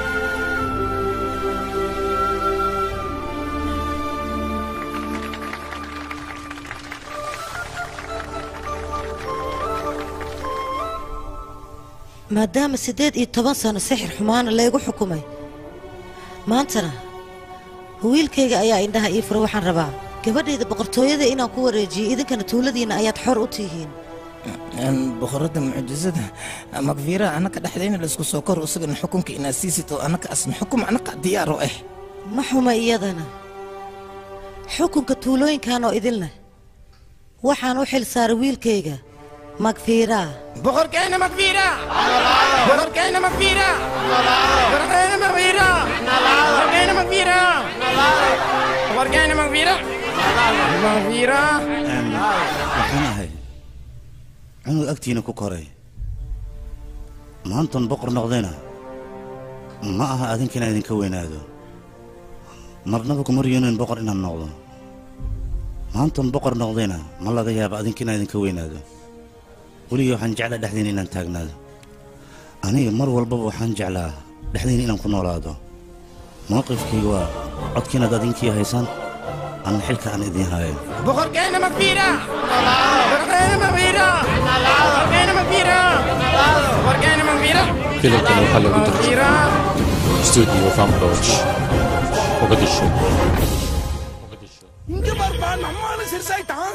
maadaama siddeed iyo toban sano sixir xumaana laygu xukumay maantana wiilkayga ayaa indhaha ii fura waxaan rabaa gabadhayda boqortooyada inaan ku wareejiyo idinkana tuuladiinna ayaad xor u tihiin boqorada mucjisada makfiira anaka dhexdayna laisku soo kor isagana xukunka inaad siisid oo anaka asna xukum anaka diyaar u ah ma xuma iyadana xukunka tuulooyinkan oo idin leh waxaan u xil saaray wiilkayga magfiiraa boqorkeena makfiira boqorkeena makfiira boqorkeena makfiira boqorkeena makfiira boqorkeena makfiira makfiira waxaan ahay cunug agtiina ku koray maantan boqor noqdayna ma aha adinkina idinka weynaado marnaba kuma riyoonin boqor inaan noqdo maantan boqor noqdayna ma laga yaaba adinkina idinka weynaado weligii waxaan jeclaa dhexdiina inaan taagnaado aniga mar walbaba waxaan jeclaa dhexdiina inaan ku noolaado mowqifkayga waa codkiinaad adinkii haysaan anna xilka aan idiin haayo boqorkeena makfiira boqorkeena makfiira boqorkeena makfiira boqorkeena makfiira filimkan waxaa lagu dirjay makfiira studio fanboch mogadisho gabar baan maxmaana sirsaytaa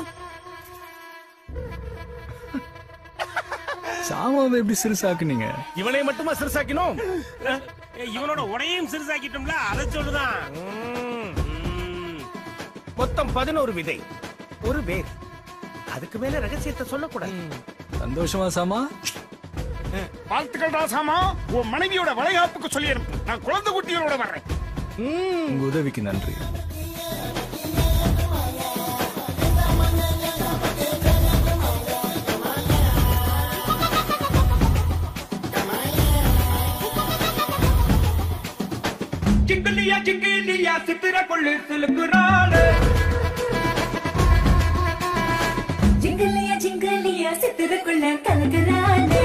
சாமாவை எப்படி சிறுசாக்குனீங்க இவனை மட்டுமா சிறுசாக்கினோம் அஹ், இவனோட உடையும் சிறுசாக்கிட்டோம்ல அதை சொல்லுதான் ம், ம். மொத்தம் பதினோரு விதை ஒரு வேர் அதுக்கு மேல ரகசியத்தை சொல்லக்கூடாது சந்தோஷமா சாமா வாழ்த்துக்கள் ராசாமா உன் மனைவியோட வளைகாப்புக்கு சொல்லி அனுப்பு நான் குழந்தை குட்டிகளோட வர்றேன் உங்க உதவிக்கு நன்றி ஜிங்கிலியா ஜிங்கிலியா சித்திர கொள்ளு சிலுக்குறாளே ஜிங்கலியா ஜிங்கலியா சித்திரக்குள்ள கலக்குறானே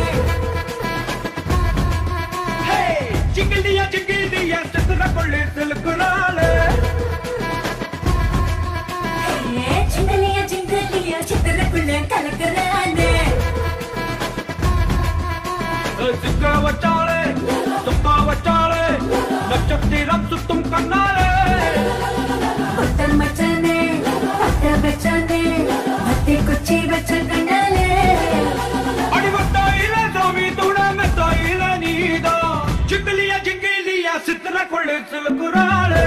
ஹே ஜிங்கிலியா ஜிங்கிலியா சித்திர கொள்ளு சிலுக்குறாளே ஏ, ஜிங்கலியா ஜிங்கலியா சித்திரக்குள்ள கலக்குறானே சிக்க வச்சாலே துப்பா வச்சாலே நட்சத்திரம் சுத்தும் கண்ணாலே பொத்தல் மச்சானே பத்த வச்சானே பத்தி குச்சி வச்ச கண்ணாலே அடிவட்டாயில சாமி துணமெத்தாயில நீதா ஜிங்கிலியா ஜிங்கிலியா சித்திர கொள்ளு சிலுக்குறாளே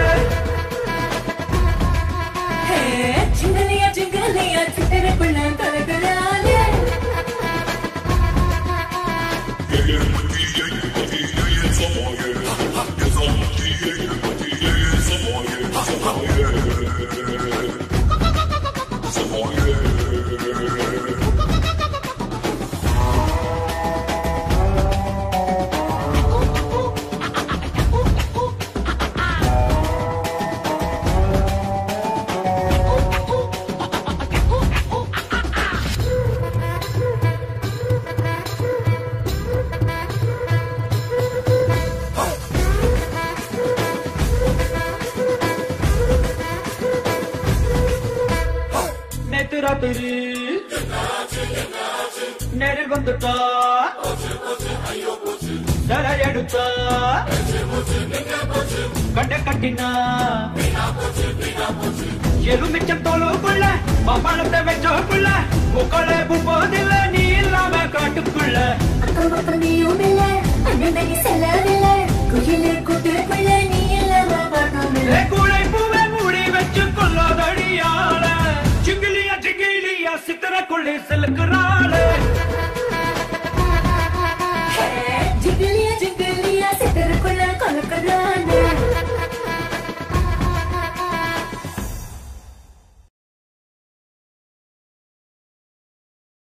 ஏ, ஜிங்கலியா ஜிங்கலியா சித்திரக்குள்ள கலக்குறானே நேத்து ராத்திரி நேரில் வந்துட்டா தலை எடுத்தா கண்ட கட்டினா எலுமிச்சம் தோலுக்குள்ள மாம்பழத்தை வச்சோக்குள்ள முக்களை போதில்ல நீ இல்லாம காட்டுக்குள்ள அக்கம் பக்கம் நீயும் இல்ல அண்ணன் தனி செல்லவில்ல குயிலே கூட்டுக்குள்ள நீ இல்லாம பாட்டும் இல்ல ஏ கூடை பூவை மூடி வச்சு கொள்ளாதடியால சிங்கிலியா சிங்கிலியா சித்திர கொள்ளி செலுக்குற